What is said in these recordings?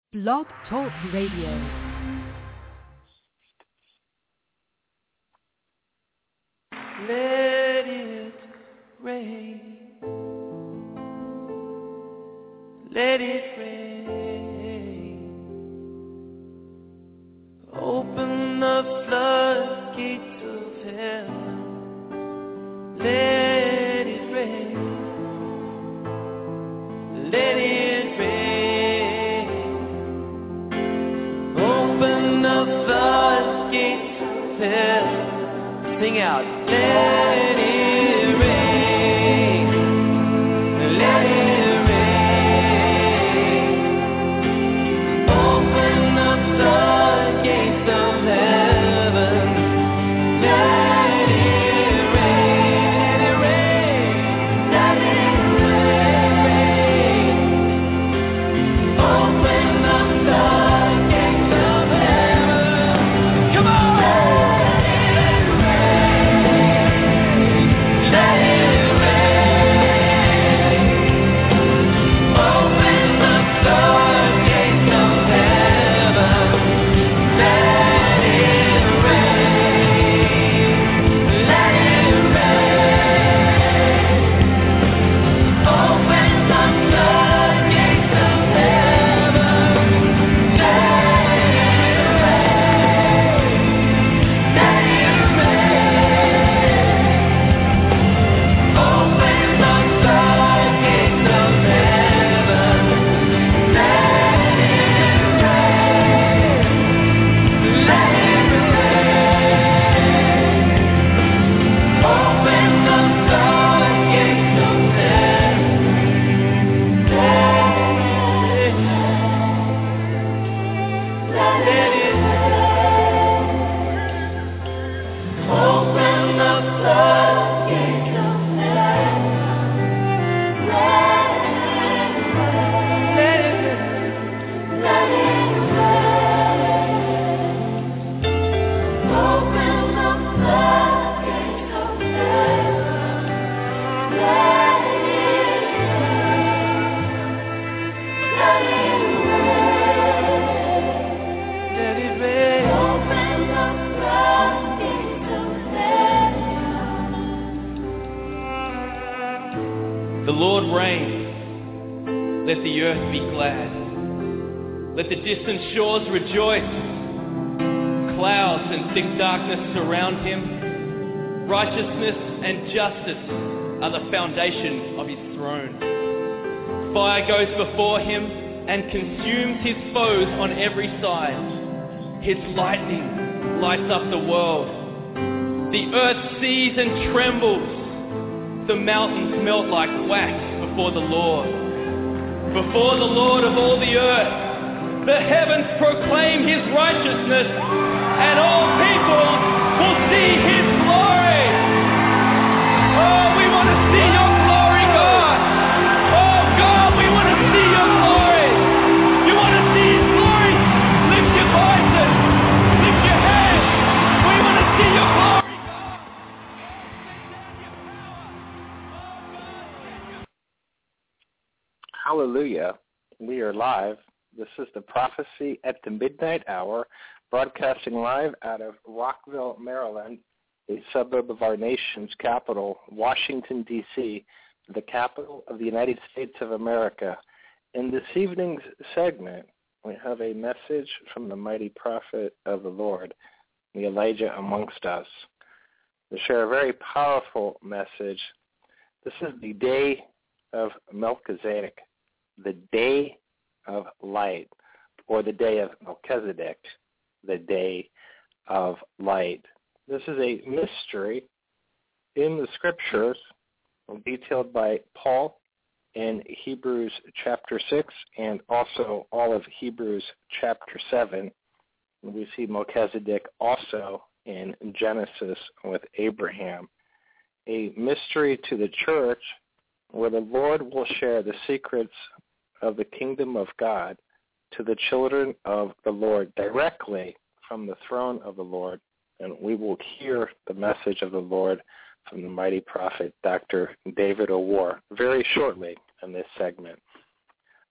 Blog Talk Radio. Let it rain. Let it rain. Open the floodgates of heaven. Let it rain. Let it rain. Open the floodgates of heaven. Sing out. Let it rain. Let it rain. Open the floodgates of heaven. Let it rain. Let it rain. Let it rain. Open the floodgates of heaven. Come on. Let it rain. Open the floodgates of heaven. Let it rain. Let it rain. Open the floodgates of heaven. Let it rain. Let it rain. Open the floodgates of heaven. Let it rain. Let it rain. Open the floodgates of heaven. Let it Open the floodgates of heaven. Let it rain. Let it rain. Open the floodgates of heaven. Let it rain. Let it rain. Let it rain. Open the floodgates of heaven. The Lord reigns. Let the earth be glad. Let the distant shores rejoice. Clouds and thick darkness surround him. Righteousness and justice are the foundation of his throne. Fire goes before him and consumes his foes on every side. His lightning lights up the world. The earth sees and trembles. The mountains melt like wax before the Lord. Before the Lord of all the earth. The heavens proclaim his righteousness, and all people will see his glory. Oh, we want to see your glory, God. Oh, God, we want to see your glory. You want to see his glory? Lift your voices. Lift your hands. We want to see your glory. Hallelujah. We are live. This is the prophecy at the midnight hour, broadcasting live out of Rockville, Maryland, a suburb of our nation's capital, Washington, D.C., the capital of the United States of America. In this evening's segment, we have a message from the mighty prophet of the Lord, the Elijah amongst us. To share a very powerful message. This is the day of Melchizedek, the day of light, or the day of Melchizedek, the day of light. This is a mystery in the scriptures detailed by Paul in Hebrews chapter 6 and also all of Hebrews chapter 7. We see Melchizedek also in Genesis with Abraham. A mystery to the church where the Lord will share the secrets of the kingdom of God to the children of the Lord directly from the throne of the Lord. And we will hear the message of the Lord from the mighty prophet Dr. David O'War very shortly in this segment.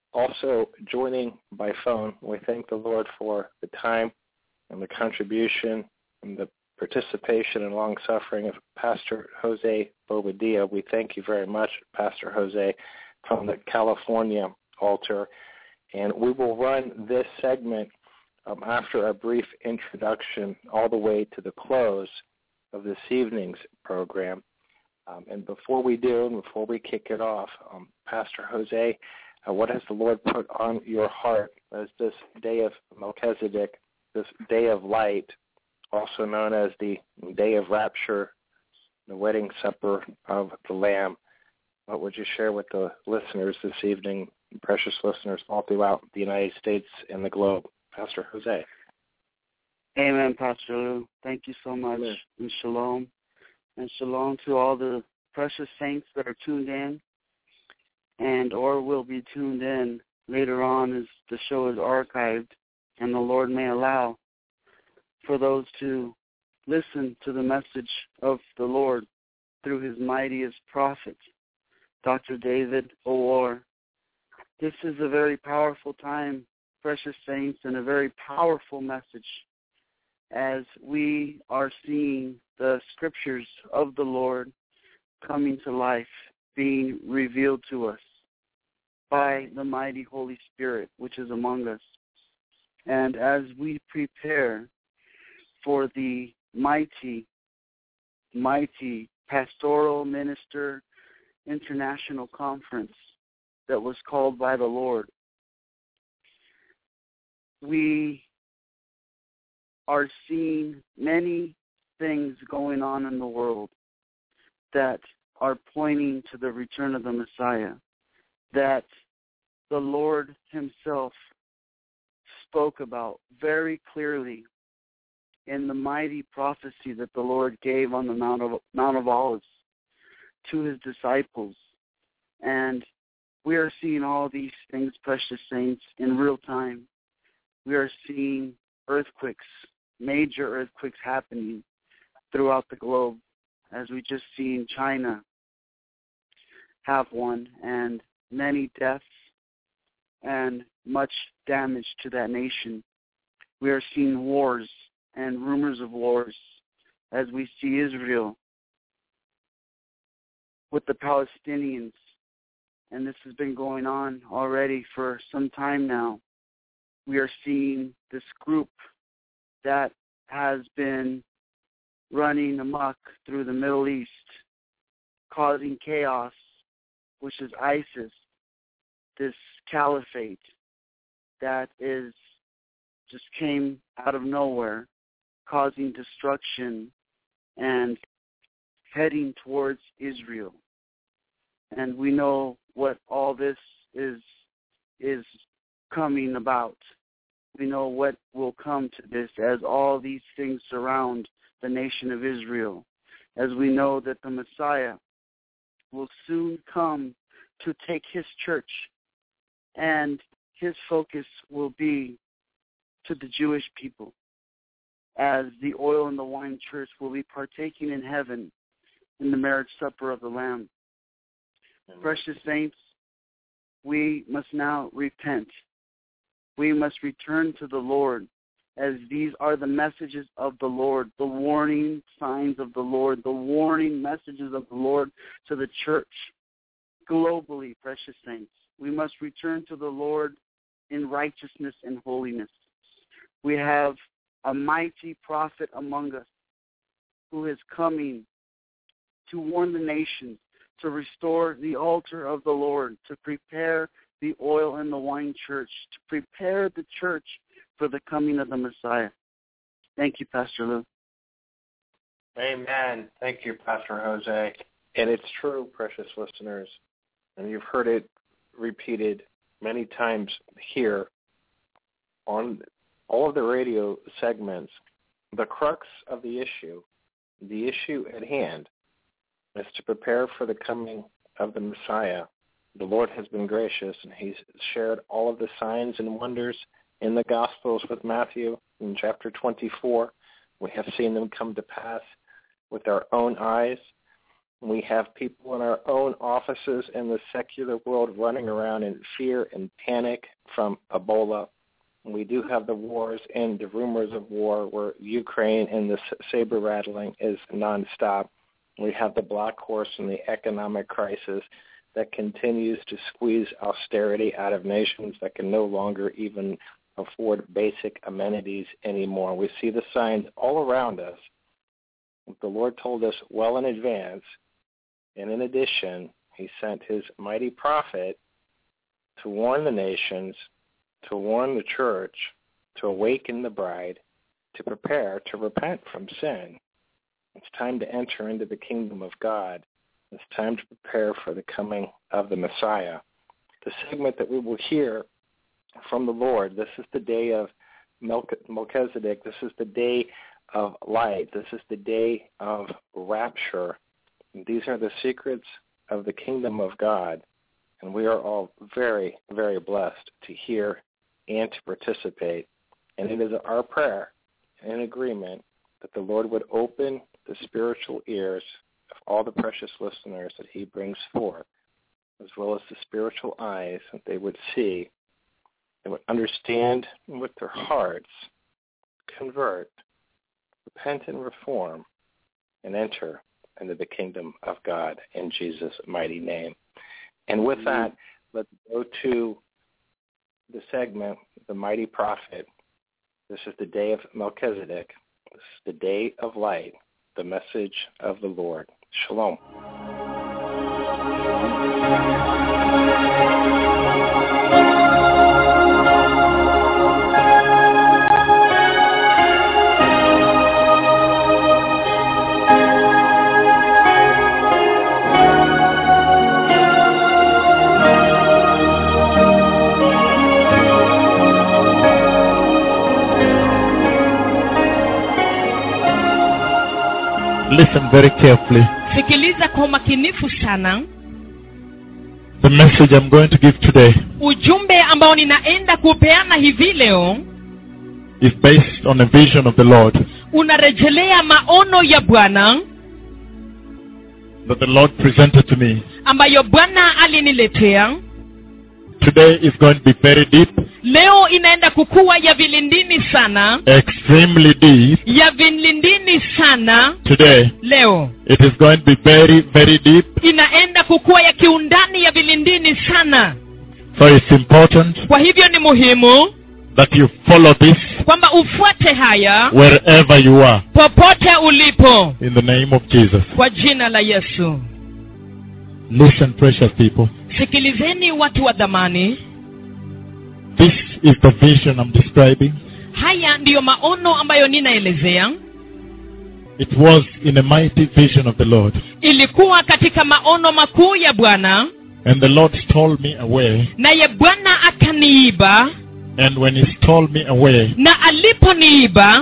also joining by phone, we thank the Lord for the time and the contribution and the participation and long suffering of Pastor Jose Bobadilla. We thank you very much, Pastor Jose, from the California altar. And we will run this segment um, after a brief introduction all the way to the close of this evening's program. Um, and before we do, and before we kick it off, um, Pastor Jose, uh, what has the Lord put on your heart as this day of Melchizedek, this day of light, also known as the day of rapture, the wedding supper of the Lamb? What would you share with the listeners this evening, precious listeners all throughout the United States and the globe? Pastor Jose. Amen, Pastor Lou. Thank you so much. Amen. And shalom. And shalom to all the precious saints that are tuned in and or will be tuned in later on as the show is archived and the Lord may allow for those to listen to the message of the Lord through his mightiest prophet, Dr. David O'Or. This is a very powerful time, precious saints, and a very powerful message as we are seeing the scriptures of the Lord coming to life, being revealed to us by the mighty Holy Spirit which is among us. And as we prepare for the mighty, mighty Pastoral Minister International Conference that was called by the Lord, we are seeing many things going on in the world that are pointing to the return of the Messiah, that the Lord himself spoke about very clearly in the mighty prophecy that the Lord gave on the Mount of, Mount of Olives to his disciples. And we are seeing all these things, precious saints, in real time. We are seeing earthquakes major earthquakes happening throughout the globe, as we just seen China have one, and many deaths and much damage to that nation. We are seeing wars and rumors of wars as we see Israel with the Palestinians. And this has been going on already for some time now. We are seeing this group that has been running amok through the Middle East, causing chaos, which is ISIS, this caliphate that is just came out of nowhere, causing destruction and heading towards Israel. And we know what all this is is coming about we know what will come to this as all these things surround the nation of Israel, as we know that the Messiah will soon come to take his church, and his focus will be to the Jewish people, as the oil and the wine church will be partaking in heaven in the marriage supper of the Lamb. Amen. Precious saints, we must now repent we must return to the Lord as these are the messages of the Lord, the warning signs of the Lord, the warning messages of the Lord to the church globally, precious saints. We must return to the Lord in righteousness and holiness. We have a mighty prophet among us who is coming to warn the nations, to restore the altar of the Lord, to prepare the oil and the wine church to prepare the church for the coming of the Messiah. Thank you, Pastor Lou. Amen. Thank you, Pastor Jose. And it's true, precious listeners, and you've heard it repeated many times here on all of the radio segments. The crux of the issue, the issue at hand, is to prepare for the coming of the Messiah the Lord has been gracious, and he's shared all of the signs and wonders in the Gospels with Matthew in chapter 24. We have seen them come to pass with our own eyes. We have people in our own offices in the secular world running around in fear and panic from Ebola. We do have the wars and the rumors of war where Ukraine and the saber rattling is nonstop. We have the black horse and the economic crisis that continues to squeeze austerity out of nations that can no longer even afford basic amenities anymore. We see the signs all around us. The Lord told us well in advance, and in addition, he sent his mighty prophet to warn the nations, to warn the church, to awaken the bride, to prepare to repent from sin. It's time to enter into the kingdom of God. It's time to prepare for the coming of the Messiah. The segment that we will hear from the Lord, this is the day of Melchizedek. This is the day of light. This is the day of rapture. These are the secrets of the kingdom of God. And we are all very, very blessed to hear and to participate. And it is our prayer and agreement that the Lord would open the spiritual ears of all the precious listeners that he brings forth, as well as the spiritual eyes that they would see, they would understand with their hearts, convert, repent and reform, and enter into the kingdom of God in Jesus' mighty name. And with that, let's go to the segment, The Mighty Prophet. This is the day of Melchizedek. This is the day of light, the message of the Lord. Shalom. Listen very carefully. sikiliza kwa umakinifu sana The message I'm going to give today ujumbe ambao ninaenda kupeana hivi leo is based on a vision of the Lord unarejelea maono ya bwana that the Lord presented to me. ambayo bwana aliniletea Today is going to be very deep, leo inaenda kukuwa ya vilindini sana extremely deep. ya vilindini sana Today leo it is going to be very, very deep. inaenda kukuwa ya kiundani ya vilindini sana So it's important kwa hivyo ni muhimu that you follow this kwamba ufuate haya wherever you are popote ulipo in the name of Jesus. kwa jina la yesu Listen, precious people. sikilizeni watu wa dhamani This is the vision I'm describing. haya ndiyo maono ambayo ninaelezea It was in a mighty vision of the Lord. ilikuwa katika maono makuu ya bwana And the Lord stole me away. naye bwana akaniiba And when He stole me away, na aliponiiba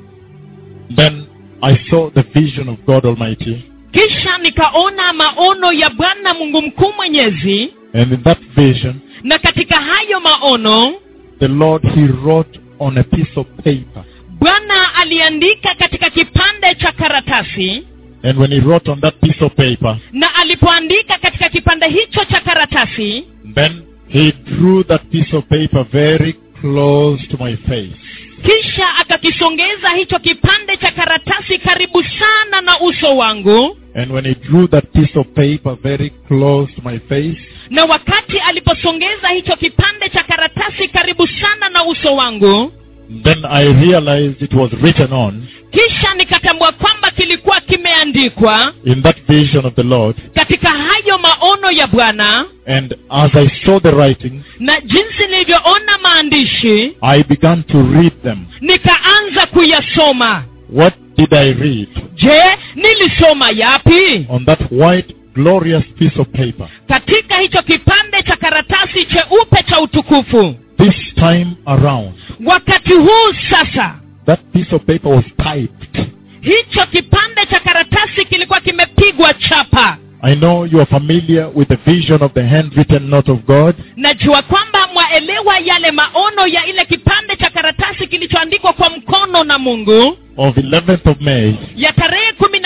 then I saw the vision of God Almighty. kisha nikaona maono ya bwana mungu mkuu mwenyezi And in that vision, na katika hayo maono the Lord, He wrote on a piece of paper. bwana aliandika katika kipande cha karatasi And when He wrote on that piece of paper, na alipoandika katika kipande hicho cha karatasi then He drew that piece of paper very close to my face. kisha akakisongeza hicho kipande cha karatasi karibu sana na uso wangu And when He drew that piece of paper very close to my face, na wakati aliposongeza hicho kipande cha karatasi karibu sana na uso wangu then I realized it was written on kisha nikatambua kwamba kilikuwa kimeandikwa in that vision of the Lord. katika hayo maono ya bwana And as I saw the writings, na jinsi nilivyoona maandishi I began to read them. nikaanza kuyasoma What did I read? je nilisoma yapi On that white, glorious piece of paper. katika hicho kipande cha karatasi cheupe cha utukufu This time around, wakati huu sasa that piece of paper was typed. hicho kipande cha karatasi kilikuwa kimepigwa chapa I know you are familiar with the vision of the handwritten note of God. najua kwamba mwaelewa yale maono ya ile kipande cha karatasi kilichoandikwa kwa mkono na mungu of 11th of May, ya tarehe kumi na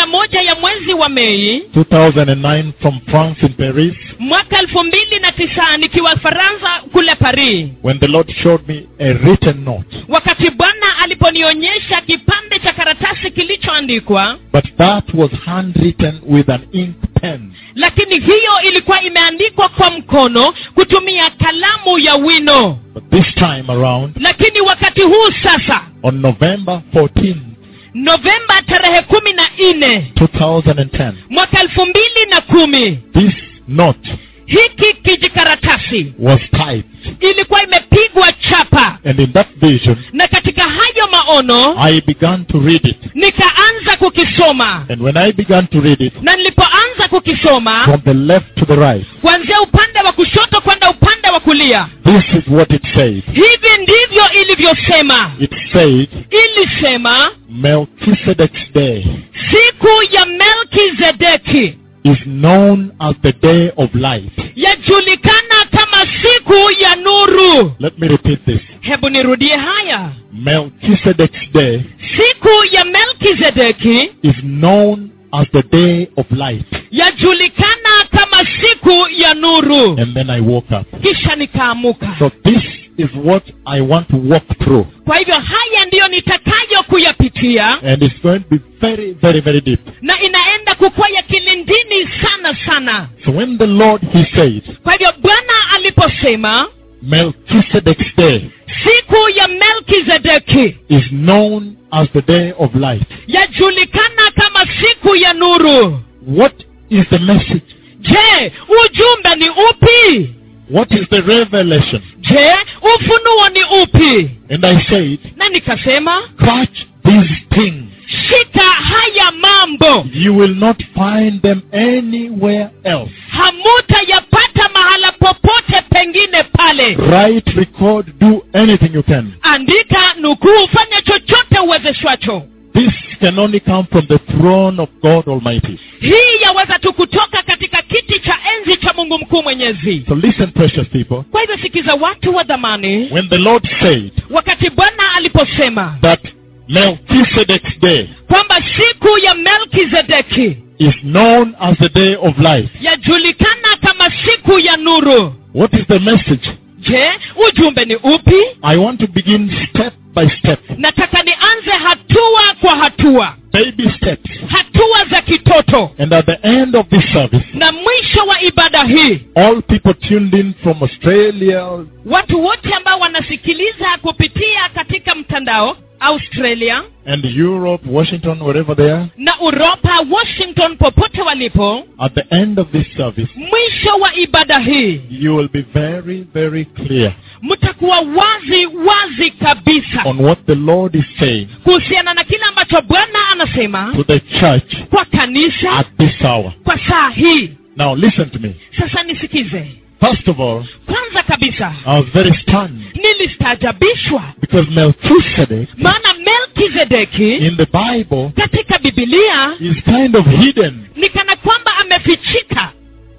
na moja ya mwezi wa mei 2009 from France in Paris mwaka elfu mbili na tisa nikiwa faransa kule paris when the Lord showed me a written note. wakati bwana aliponionyesha kipande cha karatasi kilichoandikwa But that was handwritten with an ink pen. lakini hiyo ilikuwa imeandikwa kwa mkono kutumia kalamu ya wino But this time around, lakini wakati huu sasa on November 14, novemba tarehe kumi na nne 2010, mwaka elfu mbili na kumi this note hiki kijikaratasi was typed. ilikuwa imepigwa chapa And in that vision, na katika hayo maono I began to read it. nikaanza kukisoma And when I began to read it, na nilipoanza kukisoma from the left to the right, kuanzia upande wa kushoto kwenda upande wa kulia this is what it said. hivi ndivyo ilivyosema It said, ilisema Melchizedek's day siku ya melkizedeki is known as the day of light. yajulikana kama siku ya nuru Let me repeat this. hebu nirudie haya Melchizedek's day siku ya melkizedeki is known as the day of light. yajulikana kama siku ya nuru And then I woke up. kisha nikaamuka So this is what I want to walk through. kwa hivyo haya ndiyo nitakayo kuyapitia And it's going to be very, very, very deep. na inaenda kukuwa ya kilindini sana sana So when the Lord, He said, kwa hivyo bwana aliposema Melchizedek's day siku ya melkizedeki is known as the day of light. yajulikana kama siku ya nuru What is the message? je ujumbe ni upi What is the revelation? je ufunuo ni upi And I said, na nikasema catch these things. shika haya mambo You will not find them anywhere else. hamutayapata mahala popote pengine pale Write, record, do anything you can. andika nukuu fanya chochote uwezeshwacho This can only come from the throne of God Almighty. hii yaweza tu kutoka katika kiti cha enzi cha mungu mkuu mwenyezi So listen, precious people. kwa hivyo sikiza watu wa dhamani When the Lord said wakati bwana aliposema that Melchizedek's day kwamba siku ya melkizedeki is known as the day of life, yajulikana kama siku ya nuru what is the message? je ujumbe ni upi I want to begin step by step, nataka nianze hatua kwa hatua baby steps. hatua za kitoto And at the end of this service, na mwisho wa ibada hii all people tuned in from Australia, watu wote ambao wanasikiliza kupitia katika mtandao australia and Europe, Washington, wherever they are, na uropa washington popote walipo at the end of this service, mwisho wa ibada hii you will be very, very clear mtakuwa wazi wazi kabisa on what the Lord is saying kuhusiana na kile ambacho bwana anasema to the church kwa kanisa at this hour. kwa saa hii Now listen to me. sasa nisikize First of all, kwanza kabisa I was very stunned nilistaajabishwa because Melchizedek maana melkizedeki in the Bible katika bibilia is kind of hidden. ni kana kwamba amefichika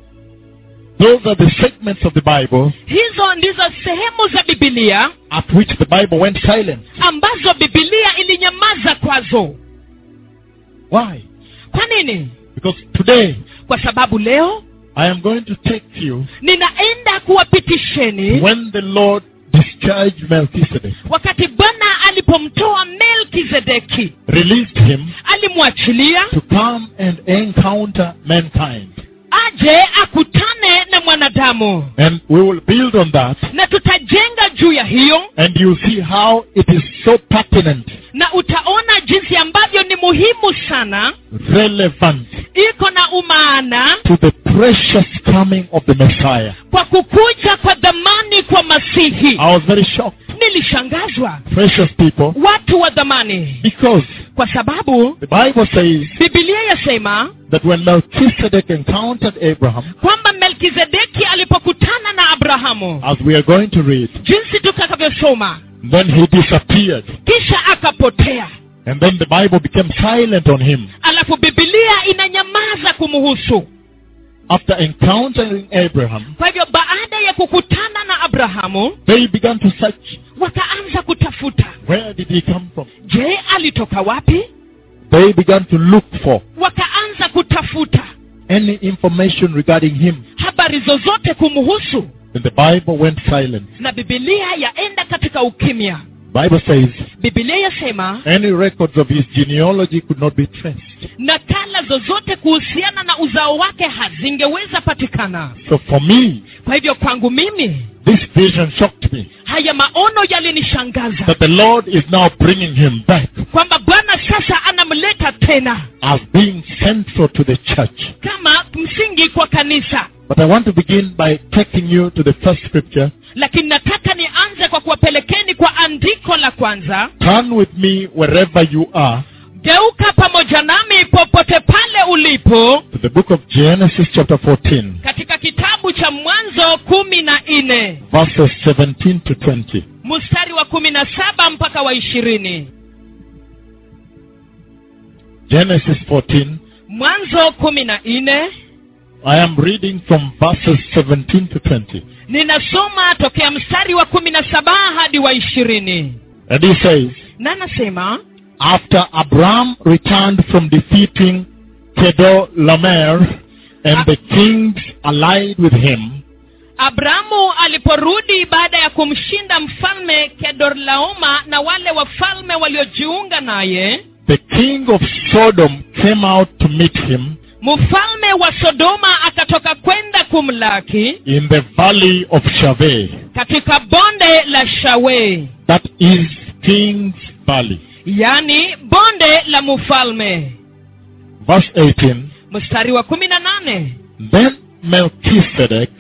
Those are the segments of the Bible hizo ndizo sehemu za bibilia at which the Bible went silent. ambazo bibilia ilinyamaza kwazo Why? kwa nini Because today kwa sababu leo I am going to take you ninaenda kuwapitisheni when the Lord discharged Melchizedek, wakati bwana alipomtoa melkizedeki released him alimwachilia to come and encounter mankind. aje akutane na mwanadamu And we will build on that na tutajenga juu ya hiyo and you'll see how it is so pertinent, na utaona jinsi ambavyo ni muhimu sana relevant iko na umaana to the precious coming of the Messiah. kwa kukuja kwa dhamani kwa masihi I was very shocked, nilishangazwa precious people, watu wa dhamani because kwa sababu the Bible says bibilia yasema that when Melchizedek encountered Abraham, kwamba melkizedeki alipokutana na abrahamu as we are going to read, jinsi tutakavyosoma then he disappeared. kisha akapotea And then the Bible became silent on him. alafu bibilia inanyamaza kumuhusu After encountering Abraham, kwa hivyo baada ya kukutana na abrahamu they began to search wakaanza kutafuta where did he come from? je alitoka wapi They began to look for. wakaanza kutafuta any information regarding him. habari zozote kumhusu Then the Bible went silent. na bibilia yaenda katika ukimya Bible says bibilia yasema any records of his genealogy could not be traced. nakala zozote kuhusiana na uzao wake hazingeweza patikana So for me, kwa hivyo kwangu mimi this vision shocked me haya maono yalinishangaza that the Lord is now bringing him back kwamba bwana sasa anamleta tena as being central to the church. kama msingi kwa kanisa But I want to begin by taking you to the first scripture. lakini nataka nianze kwa kuwapelekeni kwa andiko la kwanza Turn with me wherever you are geuka pamoja nami popote pale ulipo to the book of Genesis chapter 14, katika kitabu cha mwanzo kumi na nne verses 17 to 20. mstari wa kumi na saba mpaka wa ishirini Genesis 14. mwanzo kumi na nne I am reading from verses 17 to 20. ninasoma tokea mstari wa kumi na saba hadi wa ishirini And he says, na anasema After Abram returned from defeating Kedorlaomer and the kings allied with him, abrahamu aliporudi baada ya kumshinda mfalme kedorlaoma na wale wafalme waliojiunga naye the king of Sodom came out to meet him mfalme wa sodoma akatoka kwenda kumlaki in the valley of Shaveh, katika bonde la shawe that is King's Valley. yani bonde la mfalme Verse 18. mstari wa kumi na nane Then Melchizedek,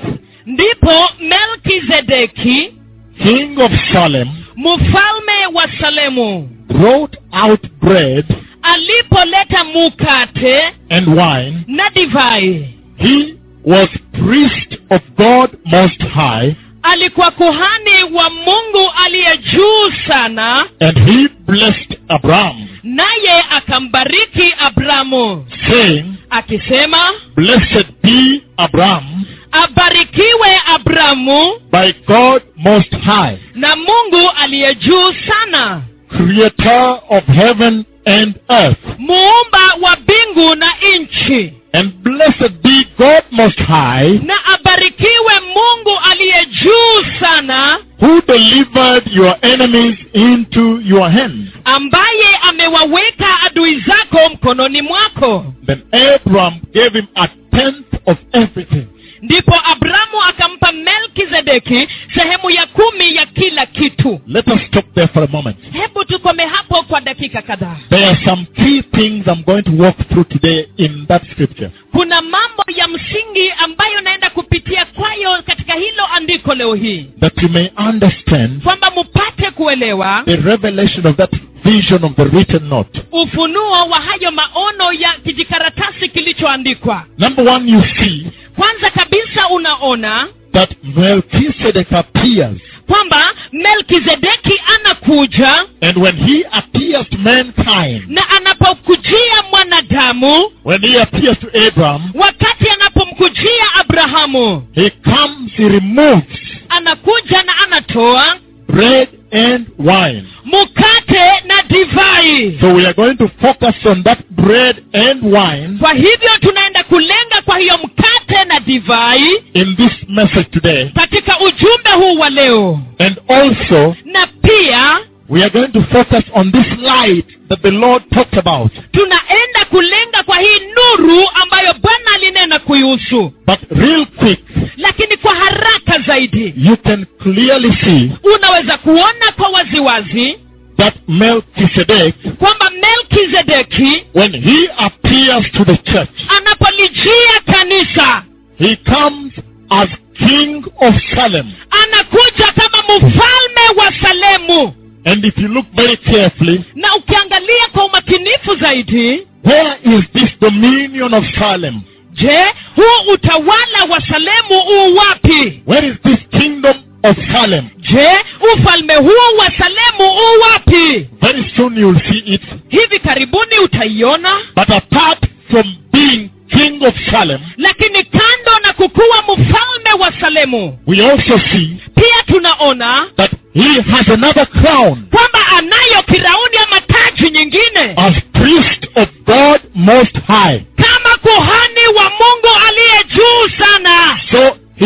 ndipo melkizedeki king of Salem, mfalme wa salemu brought out bread alipoleta mukate and wine. na divai He was priest of God Most High, alikuwa kuhani wa mungu aliye juu sana and he blessed Abram, naye akambariki abramu saying, akisema Blessed be Abram abarikiwe abramu by God Most High, na mungu aliye juu sana creator of heaven and earth. muumba wa mbingu na nchi And blessed be God Most High, na abarikiwe mungu aliye juu sana who delivered your enemies into your hand. ambaye amewaweka adui zako mkononi mwako Then Abram gave him a tenth of everything. ndipo abramu akampa melkizedeki sehemu ya kumi ya kila kitu Let us stop there for a moment. hebu tukome hapo kwa dakika kadhaa There are some key things I'm going to walk through today in that scripture. kuna mambo ya msingi ambayo naenda kupitia kwayo katika hilo andiko leo hii that you may understand kwamba mupate kuelewa the revelation of that vision of the written note. ufunuo wa hayo maono ya kijikaratasi kilichoandikwa Number one, you see kwanza kabisa unaona that Melchizedek appears. kwamba melkizedeki anakuja And when he appears to mankind, na anapokujia mwanadamu when he appears to Abram, wakati anapomkujia abrahamu he comes, he removes anakuja na anatoa bread and wine. mkate na divai So we are going to focus on that bread and wine kwa hivyo tunaenda kulenga kwa hiyo mkate na divai in this message today. katika ujumbe huu wa leo And also, na pia we are going to focus on this light that the Lord talked about. tunaenda kulenga kwa hii nuru ambayo bwana alinena kuihusu But real quick, lakini kwa haraka zaidi you can clearly see unaweza kuona kwa waziwazi that Melchizedek, kwamba melkizedeki when he appears to the church, anapolijia kanisa he comes as King of Salem. anakuja kama mfalme wa salemu And if you look very carefully, na ukiangalia kwa umakinifu zaidi where is this dominion of Salem? je huu utawala wa salemu uu wapi Where is this kingdom of Salem? je ufalme huu wa salemu uu wapi Very soon you will see it. hivi karibuni utaiona But apart from being King of Salem, lakini kando na kukuwa mfalme wa salemu we also see pia tunaona that he has another crown kwamba anayo kirauni ama taji nyingine as priest of God Most High. kama kuhani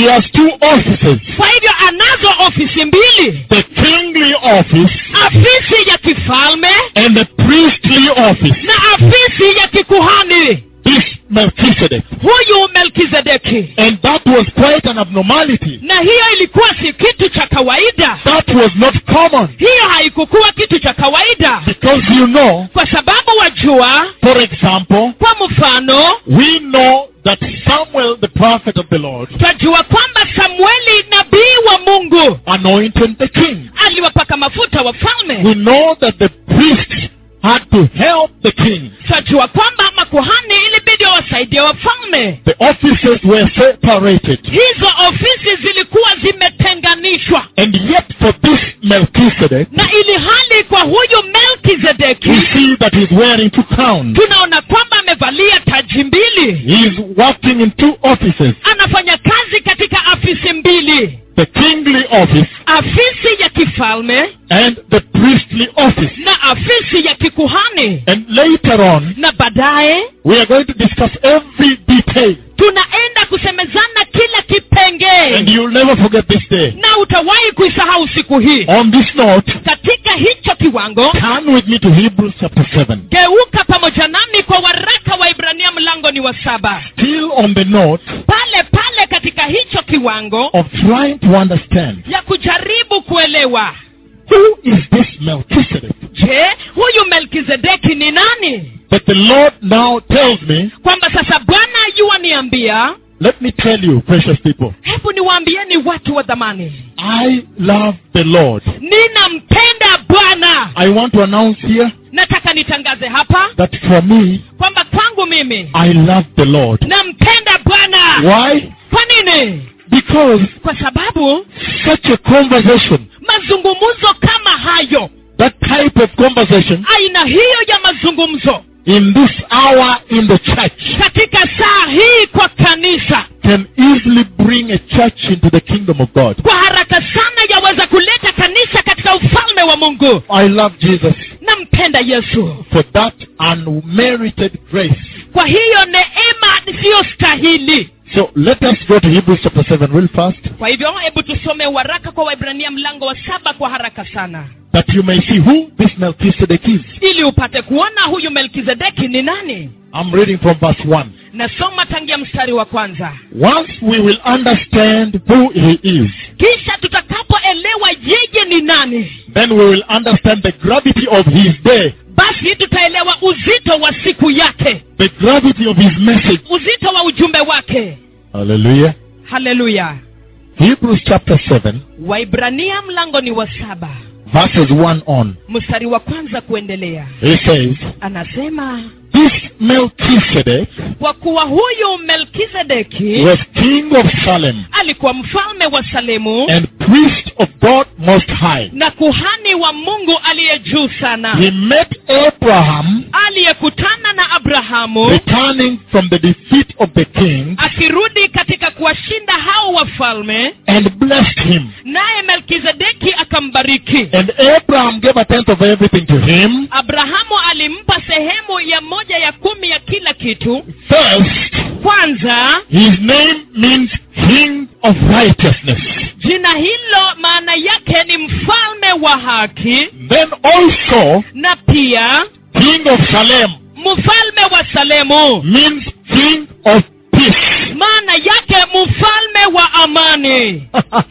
he has two offices. kwa hivyo anazo ofisi mbili The kingly office afisi ya kifalme and the priestly office. na afisi ya kikuhani This Melchizedek. huyu melkizedeki And that was quite an abnormality. na hiyo ilikuwa si kitu cha kawaida That was not common. hiyo haikukuwa kitu cha kawaida Because you know, kwa sababu wajua for example, kwa mfano we know that Samuel, the prophet of the Lord, twajua kwamba samueli nabii wa mungu anointed the king. aliwapaka mafuta wafalme We know that the priests had to help the king. twajua kwamba makuhani ilibidi wawasaidie wafalme The offices were separated. hizo ofisi zilikuwa zimetenganishwa And yet for this Melchizedek, na ili hali kwa huyu we melkizedeki see that he's wearing two crowns. tunaona kwamba amevalia taji mbili He's working in two offices. anafanya kazi katika afisi mbili The kingly office afisi ya kifalme and the priestly office. na afisi ya kikuhani And later on, na baadaye we are going to discuss every detail. tunaenda kusemezana kila And kipengee you'll never forget this day. na utawahi kuisahau siku hii On this note, katika hicho kiwango turn with me to Hebrews chapter 7. geuka pamoja nami kwa waraka wa ibrania mlango ni wa saba Still on the note pale pale katika hicho kiwango of trying to understand ya kujaribu kuelewa who is this Melchizedek je huyu melkizedeki ni nani that the Lord now tells me, kwamba sasa bwana yuwaniambia let me tell you, precious people, hebu niwaambieni watu wa dhamani I love the Lord. ninampenda bwana I want to announce here nataka nitangaze hapa that for me, kwamba kwangu mimi I love the Lord. nampenda bwana Why? kwa nini Because kwa sababu such a conversation, mazungumzo kama hayo that type of conversation aina hiyo ya mazungumzo in this hour in the church katika saa hii kwa kanisa can easily bring a church into the kingdom of God. kwa haraka sana yaweza kuleta kanisa katika ufalme wa mungu I love Jesus nampenda yesu for that unmerited grace. kwa hiyo neema isiyostahili So let us go to Hebrews chapter 7 real fast kwa hivyo hebu tusome waraka kwa waibrania mlango wa saba kwa haraka sana that you may see who this Melchizedek is. ili upate kuona huyu melkizedeki ni nani I'm reading from verse 1. nasoma tangia mstari wa kwanza Once we will understand who he is, kisha tutakapoelewa yeye ni nani then we will understand the gravity of his day, basi tutaelewa uzito wa siku yake the gravity of his message. uzito wa ujumbe wake Hallelujah. haleluya Hebrews chapter 7, waibrania mlango ni wa saba verses 1 on. mstari wa kwanza kuendelea He says, anasema This Melchizedek kwa kuwa huyu melkizedeki was king of Salem alikuwa mfalme wa salemu and priest of God Most High. na kuhani wa mungu aliye juu sana He met Abraham aliyekutana na abrahamu returning from the defeat of the king akirudi katika kuwashinda hao wafalme and blessed him. naye melkizedeki akambariki And Abraham gave a tenth of everything to him. abrahamu alimpa sehemu ya moja ya kumi ya kila kitu First, kwanza his name means king of righteousness. jina hilo maana yake ni mfalme wa haki Then also, na pia king of Salem mfalme wa salemu means king of peace. maana yake mfalme wa amani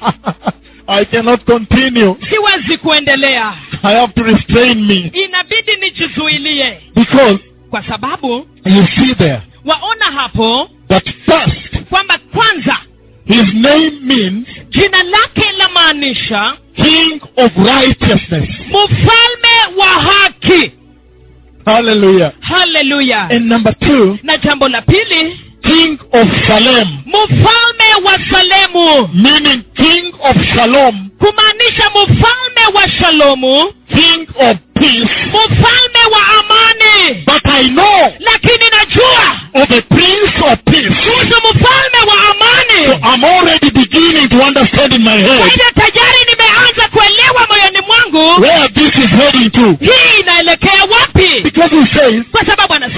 I cannot continue. siwezi kuendelea I have to restrain me inabidi nijizuilie because kwa sababu you see there waona hapo that first kwamba kwanza his name means jina lake la maanisha king of righteousness. mfalme wa haki Hallelujah. haleluya And number two, na jambo la pili king of Salem, mfalme wa salemu meaning king of Shalom, kumaanisha mfalme wa shalomu king of peace. mfalme wa amani But I know lakini najua of a prince of peace. kuhusu mfalme wa So amani I'm already beginning to understand in my kwa head hivyo tayari nimeanza kuelewa moyoni mwangu where this is heading to. hii inaelekea wapi Because he says, kwa sababu anasema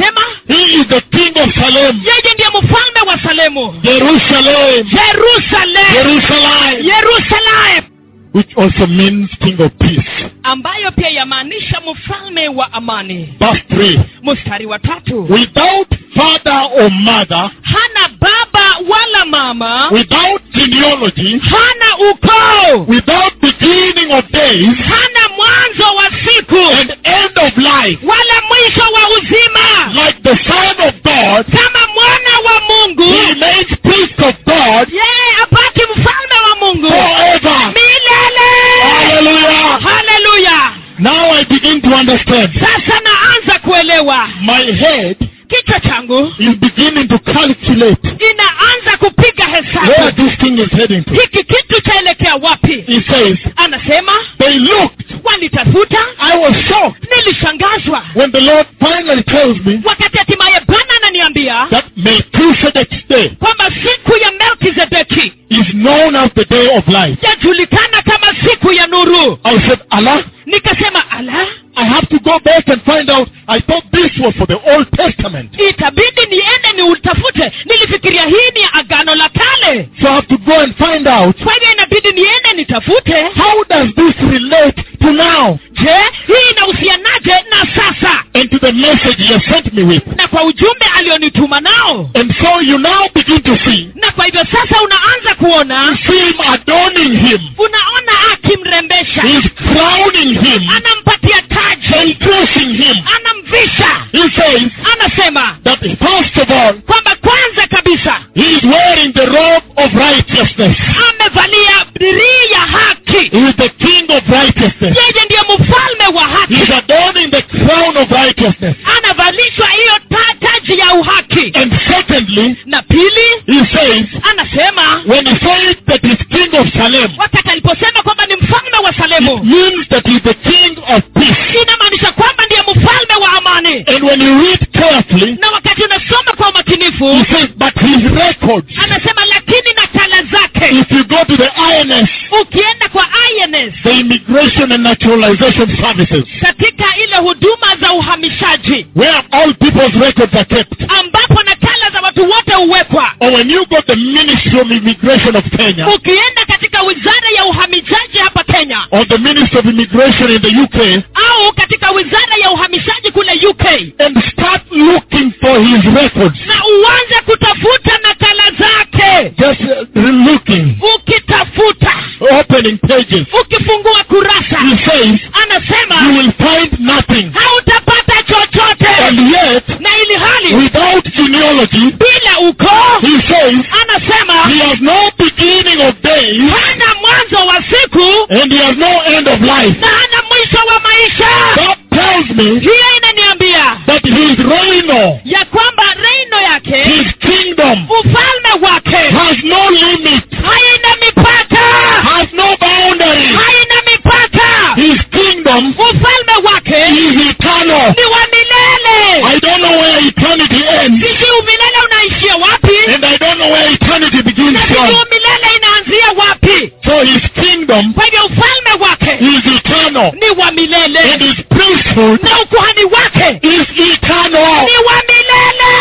He is the king of Salem. yeye ndiye mfalme wa salemu Jerusalem. jerusalem Jerusalem. yerusalem Which also means king of peace. ambayo pia yamaanisha mfalme wa amani Verse 3. mstari wa tatu Without father or mother, hana baba wala mama without genealogy, hana ukoo without beginning of days, hana mwanzo wa siku and end of life, wala mwisho wa uzima like the Son of God, kama mwana wa mungu he remains priest of God yeye abaki mfalme wa mungu forever. milele Hallelujah. haleluya Now I begin to understand. sasa naanza kuelewa My head kichwa changu is beginning to calculate inaanza kupiga where hesabu this thing is heading to. hiki kitu chaelekea wapi He says, anasema they looked. walitafuta I was shocked nilishangazwa when the Lord finally tells me wakati hatimaye bwana ananiambia that Melchizedek's day kwamba siku ya melkizedeki is known as the day of life. yajulikana kama siku ya nuru I said, Allah, nikasema ala I have to go back and find out. I thought this was for the Old Testament. itabidi niende niutafute nilifikiria hii ni ya agano la kale So I have to go and find out kwa hivyo inabidi niende nitafute how does this relate to now je hii inahusianaje na sasa and to the message he has sent me with. na kwa ujumbe alionituma nao And so you now begin to see, na kwa hivyo sasa unaanza kuona see him adorning him. unaona akimrembesha He's crowning him anampatia taji and dressing him. anamvisha He says anasema that first of all, kwamba kwanza kabisa he is wearing the robe of righteousness. amevalia dirii ya haki He is the king of righteousness. yeye ndiye mfalme wa haki He's adorning the crown of righteousness. anavalishwa hiyo ta- taji ya uhaki And secondly, na pili he says, anasema when he says that he's king of Salem, wakati aliposema kwamba ni mfalme wa it salemu means that he's the king of peace. inamaanisha kwamba ndiye mfalme wa amani And when you read carefully, na wakati unasoma kwa umakinifu he says, but his records, anasema lakini nakala zake if you go to the INS, ukienda kwa INS the Immigration and Naturalization Services, katika ile huduma za uhamishaji where all people's records are kept, ambapo nakala za watu wote huwekwa or when you go to the Ministry of Immigration of Kenya, ukienda katika wizara ya uhamishaji hapa kenya or the Ministry of Immigration in the UK, au katika wizara ya uhamishaji kule uk and start looking for his records, na uanze kutafuta nakala zake just uh, looking, ukitafuta opening pages, ukifungua kurasa he says, you anasema will find nothing. hautapata chochote And yet, na ili hali without genealogy, bila ukoo he says, anasema he has no beginning of days, hana mwanzo wa siku and he has no end of life. na hana mwisho wa maisha That tells me hiyo inaniambia that his reign, ya kwamba reino yake his kingdom, ufalme wake has no limit, haina mipaka has no boundary. haina mipaka His kingdom ufalme wake is eternal. ni wa milele I don't know where eternity ends, sijui umilele unaishia wapi and I don't know where eternity begins na sijui from. umilele inaanzia wapi So his kingdom kwa hivyo ufalme wake is eternal, ni wa and milele his priesthood na ukuhani wake is eternal. ni wa milele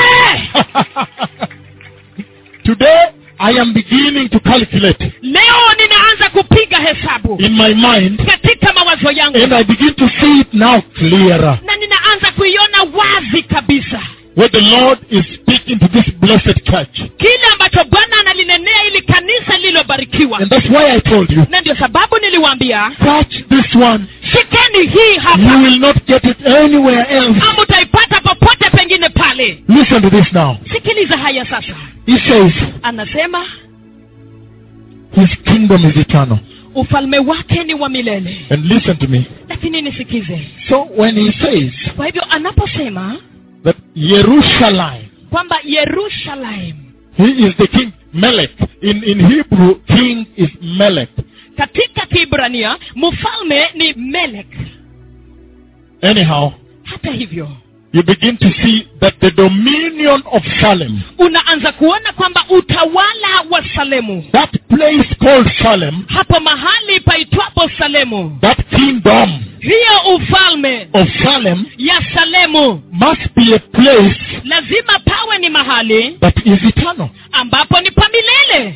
Today, I am beginning to calculate leo ninaanza kupiga hesabu in my mind, katika mawazo yangu and I begin to see it now clearer. na ninaanza kuiona wazi kabisa Where the Lord is speaking to this blessed church. kile ambacho bwana analinenea ili kanisa lililobarikiwa And that's why I told you, na ndio sababu niliwaambia catch this one. shikeni hii You hapa will not get it anywhere else. ama utaipata popote pengine pale Listen to this now. sikiliza haya sasa He says, anasema His kingdom is eternal. ufalme wake ni wa milele And listen to me. lakini nisikize So when he says kwa hivyo anaposema that Jerusalem, kwamba yerusalem he is the king, Melech. In, in Hebrew, king is Melech. katika kiibrania mfalme ni melek Anyhow, hata hivyo you begin to see that the dominion of Salem, unaanza kuona kwamba utawala wa salemu that place called Salem, hapo mahali paitwapo salemu that kingdom, hiyo ufalme of Salem ya salemu must be a place lazima pawe ni mahali that is eternal. ambapo ni pamilele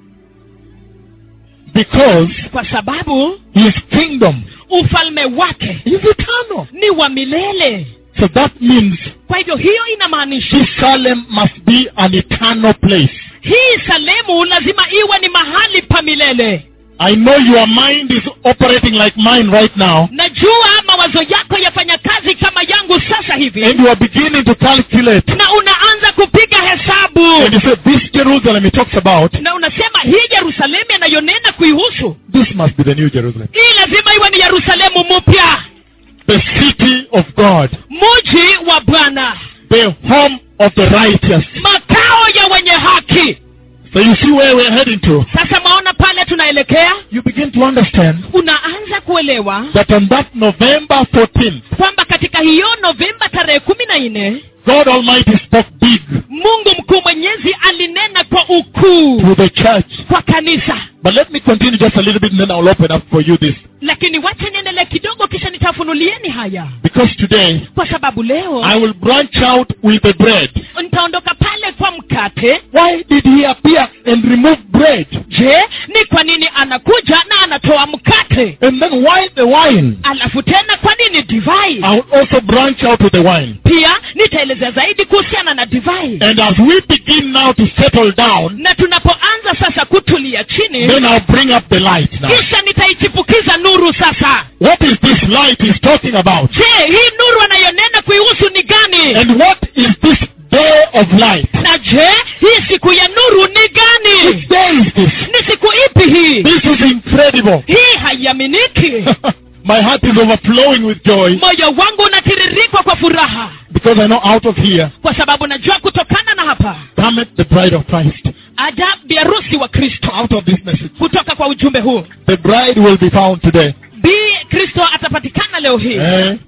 Because kwa sababu his kingdom ufalme wake is eternal. ni wa milele So that means kwa hivyo hiyo inamaanisha this Salem must be an eternal place. hii salemu lazima iwe ni mahali pa milele I know your mind is operating like mine right now. najua mawazo yako yafanya kazi kama yangu sasa hivi And you are beginning to calculate. na unaanza kupiga hesabu And you say, this Jerusalem he talks about, na unasema hii yerusalemu anayonena kuihusu this must be the new Jerusalem. hii lazima iwe ni yerusalemu mpya The city of God. muji wa bwana The home of the righteous. makao ya wenye haki So you see where we're heading to. sasa maona pale tunaelekea You begin to understand unaanza kuelewa that on that November 14th, kwamba katika hiyo novemba tarehe kumi na nne God Almighty spoke big mungu mkuu mwenyezi alinena kwa ukuu to the church. kwa kanisa But let me continue just a little bit and then I'll open up for you this. lakini wacha niendelee kidogo kisha nitafunulieni haya Because today, kwa sababu leo I will branch out with the bread. nitaondoka pale kwa mkate Why did he appear and remove bread? je ni kwa nini anakuja na anatoa mkate And then why the wine? alafu tena kwa nini divai I will also branch out with the wine. pia nitaelezea zaidi kuhusiana na divai And as we begin now to settle down, na tunapoanza sasa kutulia chini then I'll bring up the light now. kisha nitaichipukiza nuru sasa What is this light he's talking about? je hii nuru anayonena kuihusu ni gani And what is this day of light? na je hii siku ya nuru ni gani Which day is this? ni siku ipi hii This is incredible. hii haiaminiki My heart is overflowing with joy moyo wangu unatiririkwa kwa furaha because I know out of here kwa sababu najua kutokana na hapa cometh the bride of Christ. aja biharusi wa kristo Out of this message, kutoka kwa ujumbe huu the bride will be found today. bi kristo atapatikana leo hii Eh?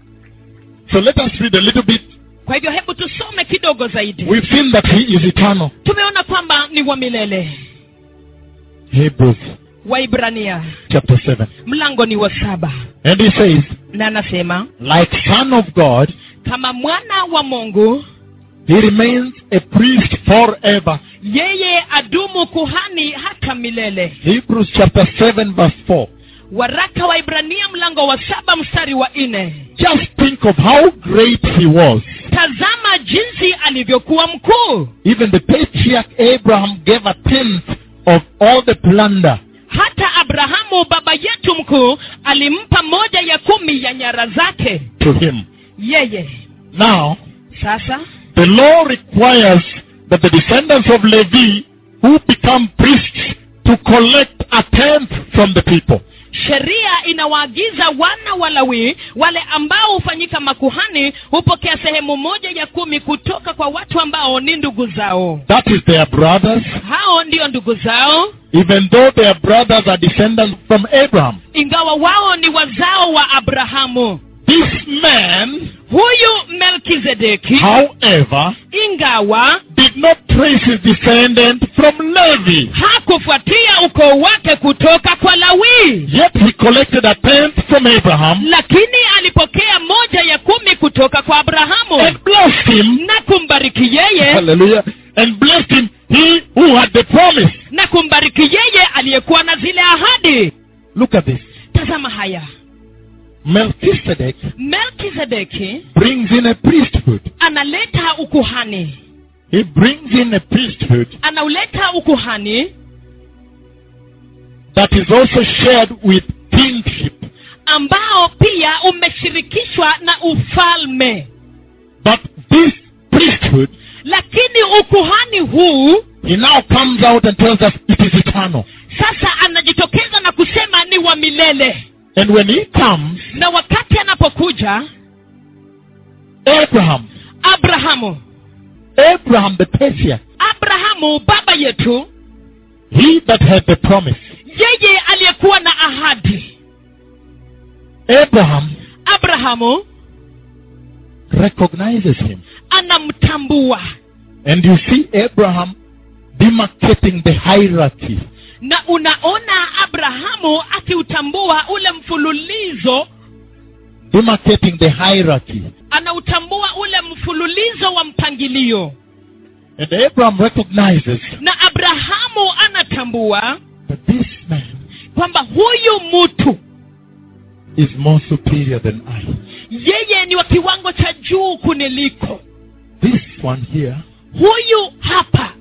So let us read a little bit. kwa hivyo hebu tusome kidogo zaidi We've seen that he is eternal. tumeona kwamba ni wa milele Hebrews waibrania chapter 7. mlango ni wa saba And he says, na anasema like son of God, kama mwana wa mungu he remains a priest forever. yeye adumu kuhani hata milele Hebrews chapter 7 verse 4. waraka wa ibrania mlango wa saba mstari wa nne Just think of how great he was. tazama jinsi alivyokuwa mkuu Even the patriarch Abraham gave a tenth of all the plunder. hata abrahamu baba yetu mkuu alimpa moja ya kumi ya nyara zake to him. yeye Now, sasa the law requires that the descendants of Levi who become priests to collect a tenth from the people. sheria inawaagiza wana wa lawi wale ambao hufanyika makuhani hupokea sehemu moja ya kumi kutoka kwa watu ambao ni ndugu zao That is their brothers, hao ndio ndugu zao even though their brothers are descendants from Abraham. ingawa wao ni wazao wa abrahamu This man, huyu melkizedeki however, ingawa did not trace his descendant from Levi. hakufuatia ukoo wake kutoka kwa lawi Yet he collected a tenth from Abraham lakini alipokea moja ya kumi kutoka kwa abrahamu and blessed him. na kumbariki yeye Hallelujah. And blessed him, he who had the promise. na kumbariki yeye aliyekuwa na zile ahadi Look at this. tazama haya Melchizedek melkizedeki brings in a priesthood. analeta ukuhani He brings in a priesthood anauleta ukuhani that is also shared with kingship. ambao pia umeshirikishwa na ufalme But this priesthood, lakini ukuhani huu he now comes out and tells us it is eternal. sasa anajitokeza na kusema ni wa milele And when he comes, na wakati anapokuja Abraham, abrahamu Abraham the patriarch, abrahamu baba yetu he that had the promise, yeye aliyekuwa na ahadi Abraham abrahamu recognizes him. anamtambua And you see Abraham demarcating the hierarchy. na unaona abrahamu akiutambua ule mfululizo demarcating the hierarchy. anautambua ule mfululizo wa mpangilio And Abraham recognizes na abrahamu anatambua that this man kwamba huyu mtu is more superior than I. yeye ni wa kiwango cha juu kuniliko This one here huyu hapa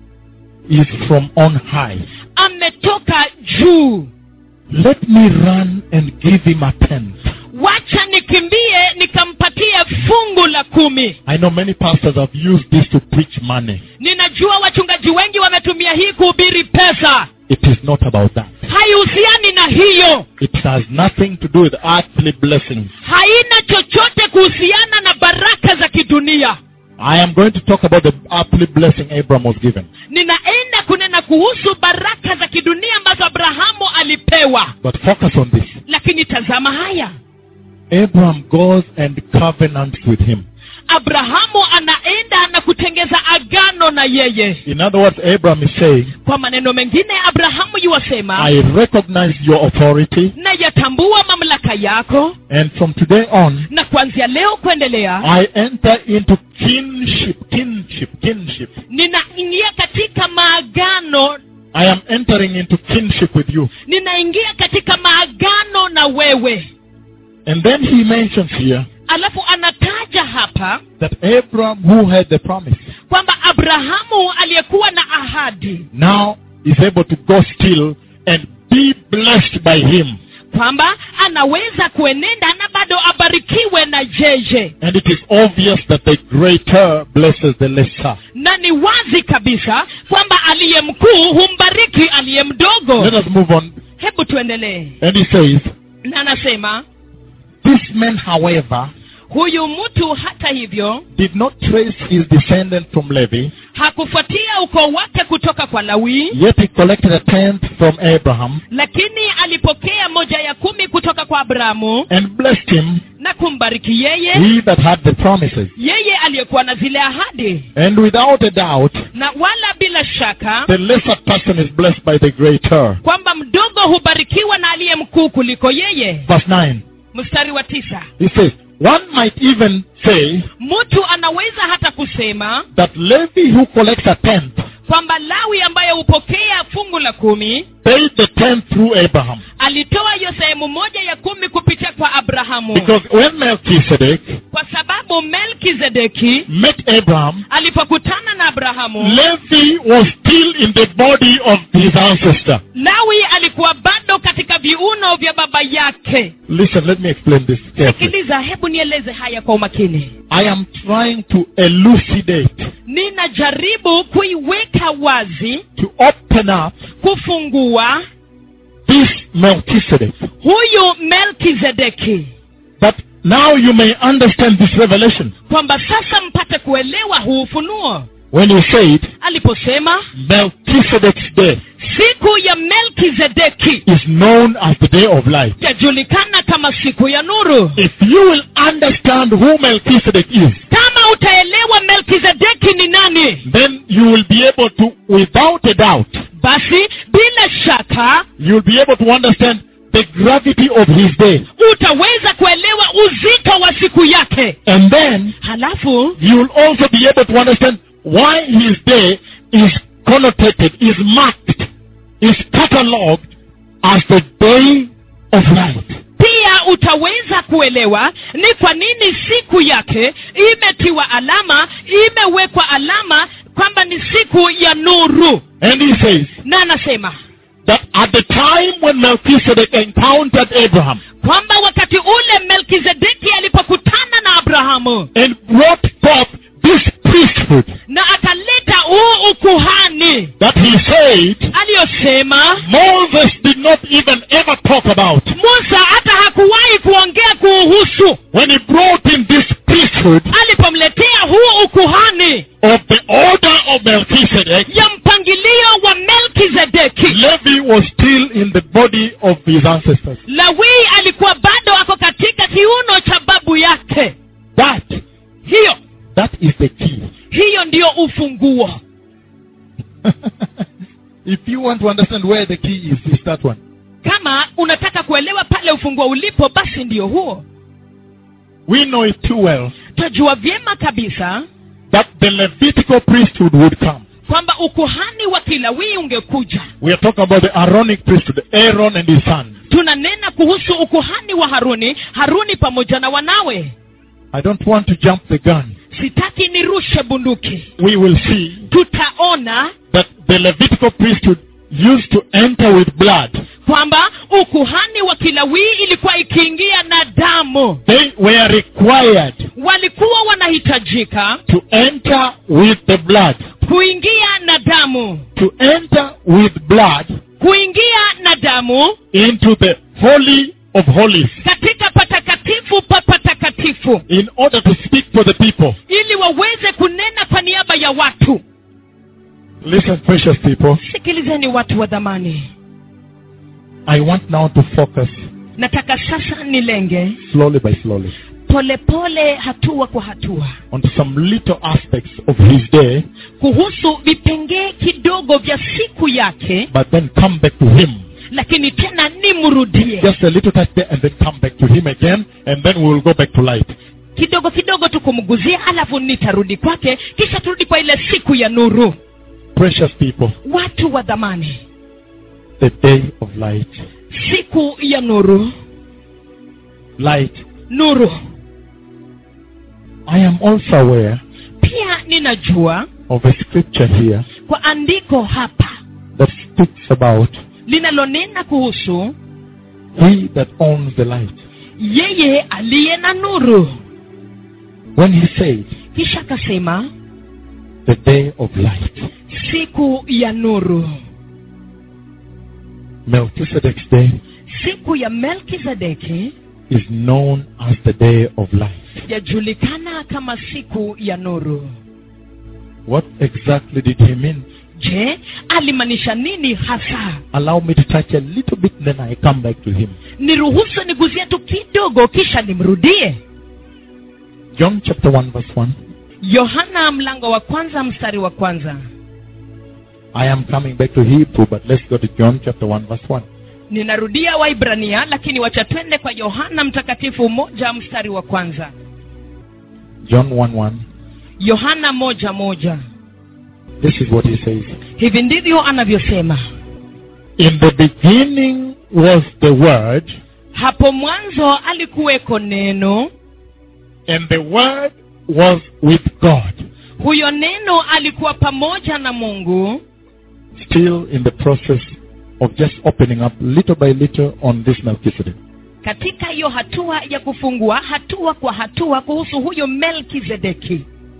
is from on high. ametoka juu Let me run and give him a tenth. wacha nikimbie nikampatie fungu la kumi I know many pastors have used this to preach money. ninajua wachungaji wengi wametumia hii kuhubiri pesa It is not about that. haihusiani na hiyo It has nothing to do with earthly blessings. haina chochote kuhusiana na baraka za kidunia I am going to talk about the earthly blessing Abraham was given. ninaenda kunena kuhusu baraka za kidunia ambazo abrahamu alipewa But focus on this. lakini tazama haya Abraham goes and covenants with him. abrahamu anaenda na kutengeza agano na yeye In other words, Abraham is saying, kwa maneno mengine abrahamu yuwasema I recognize your authority, nayatambua mamlaka yako and from today on, na kuanzia leo kuendelea I enter into kinship, kinship, kinship. ninaingia katika maagano I am entering into kinship with you. ninaingia katika maagano na wewe And then he mentions here alafu anataja hapa that Abraham, who had the promise, kwamba abrahamu aliyekuwa na ahadi now is able to go still and be blessed by him. kwamba anaweza kuenenda na bado abarikiwe na jeje And it is obvious that the greater blesses the lesser. na ni wazi kabisa kwamba aliye mkuu humbariki aliye mdogo Let us move on. hebu tuendelee And he says, na anasema This man, however, huyu mtu hata hivyo did not trace his descendant from Levi, hakufuatia ukoo wake kutoka kwa lawi yet he collected a tenth from Abraham lakini alipokea moja ya kumi kutoka kwa abrahamu and blessed him, na kumbariki yeye he that had the promises. yeye aliyekuwa na zile ahadi And without a doubt, na wala bila shaka the lesser person is blessed by the greater. kwamba mdogo hubarikiwa na aliye mkuu kuliko yeye Verse 9, mstari wa tisa he says, One might even say mtu anaweza hata kusema that Levi who collects a tenth kwamba lawi ambaye hupokea fungu la kumi paid the tenth through Abraham. alitoa hiyo sehemu moja ya kumi kupitia kwa abrahamu Because when Melchizedek kwa sababu melkizedeki met Abraham, alipokutana na abrahamu Levi was still in the body of his ancestor. lawi alikuwa bado katika viuno vya baba yake Listen, let me explain this carefully. sikiliza hebu nieleze haya kwa umakini I am trying to elucidate, ninajaribu kuiweka wazi to open up kufungua this Melchizedek. huyu melkizedeki But now you may understand this revelation. kwamba sasa mpate kuelewa huu ufunuo When you said aliposema Melchizedek's day siku ya melkizedeki is known as the day of light. yajulikana kama siku ya nuru If you will understand who Melchizedek is, kama utaelewa melkizedeki ni nani then you will be able to, without a doubt, basi bila shaka you will be able to understand the gravity of his day. utaweza kuelewa uzito wa siku yake And then halafu you will also be able to understand why his day is connotated, is marked, is cataloged as the day of light. pia utaweza kuelewa ni kwa nini siku yake imetiwa alama imewekwa alama kwamba ni siku ya nuru And he says na anasema that at the time when Melchizedek encountered Abraham kwamba wakati ule melkizedeki alipokutana na abrahamu and brought forth this priesthood, na akaleta huu ukuhani that he said aliyosema Moses did not even ever talk about. musa hata hakuwahi kuongea kuuhusu When he brought in this priesthood alipomletea huu ukuhani of the order of Melchizedek, ya mpangilio wa melkizedeki Levi was still in the body of his ancestors. lawii alikuwa bado ako katika kiuno cha babu yake That, hiyo that is the key. hiyo ndiyo ufunguo if you want to understand where the key is, it's that one. kama unataka kuelewa pale ufunguo ulipo basi ndiyo huo we know it too well twajua vyema kabisa that the Levitical priesthood would come. kwamba ukuhani wa kilawii ungekuja We are talking about the Aaronic priesthood, Aaron and his son. tunanena kuhusu ukuhani wa haruni haruni pamoja na wanawe I don't want to jump the gun. sitaki nirushe bunduki We will see tutaona that the Levitical priesthood used to enter with blood. kwamba ukuhani wa kilawii ilikuwa ikiingia na damu They were required walikuwa wanahitajika to enter with the blood. kuingia na damu To enter with blood kuingia na damu into the Holy of Holies katika patakatifu pa patakatifu in order to speak for the people. ili waweze kunena kwa niaba ya watu Listen, precious people. sikilizeni watu wa dhamani I want now to focus nataka sasa nilenge slowly by slowly polepole pole, hatua kwa hatua onto some little aspects of his day, kuhusu vipengee kidogo vya siku yake but then come back to him. lakini tena nimrudie Just a little touch there and then come back to him again, and then we will go back to light. kidogo kidogo tu kumguzia alafu nitarudi kwake kisha turudi kwa ile siku ya nuru Precious people, watu wa dhamani the day of light. siku ya nuru Light. nuru I am also aware pia ninajua of a scripture here kwa andiko hapa that speaks about linalonena kuhusu he that owns the light. yeye aliye na nuru When he said, kisha akasema the day of light. siku ya nuru Melchizedek's day siku ya melkizedeki is known as the day of light. yajulikana kama siku ya nuru What exactly did he mean? je alimaanisha nini hasa Allow me to touch a little bit, then I come back to him. niruhusu niguzie tu kidogo kisha nimrudie John chapter 1, verse 1. yohana mlango wa kwanza mstari wa kwanza I am coming back to Hebrew, but let's go to John chapter 1, verse 1. ninarudia waibrania lakini wacha twende kwa yohana mtakatifu moja mstari wa kwanza John 1 1. yohana moja moja This is what he says. hivi ndivyo anavyosema In the beginning was the Word, hapo mwanzo alikuweko neno and the Word was with God. huyo neno alikuwa pamoja na mungu Still in the process of just opening up little by little on this Melchizedek. katika hiyo hatua ya kufungua hatua kwa hatua kuhusu huyo melkizedeki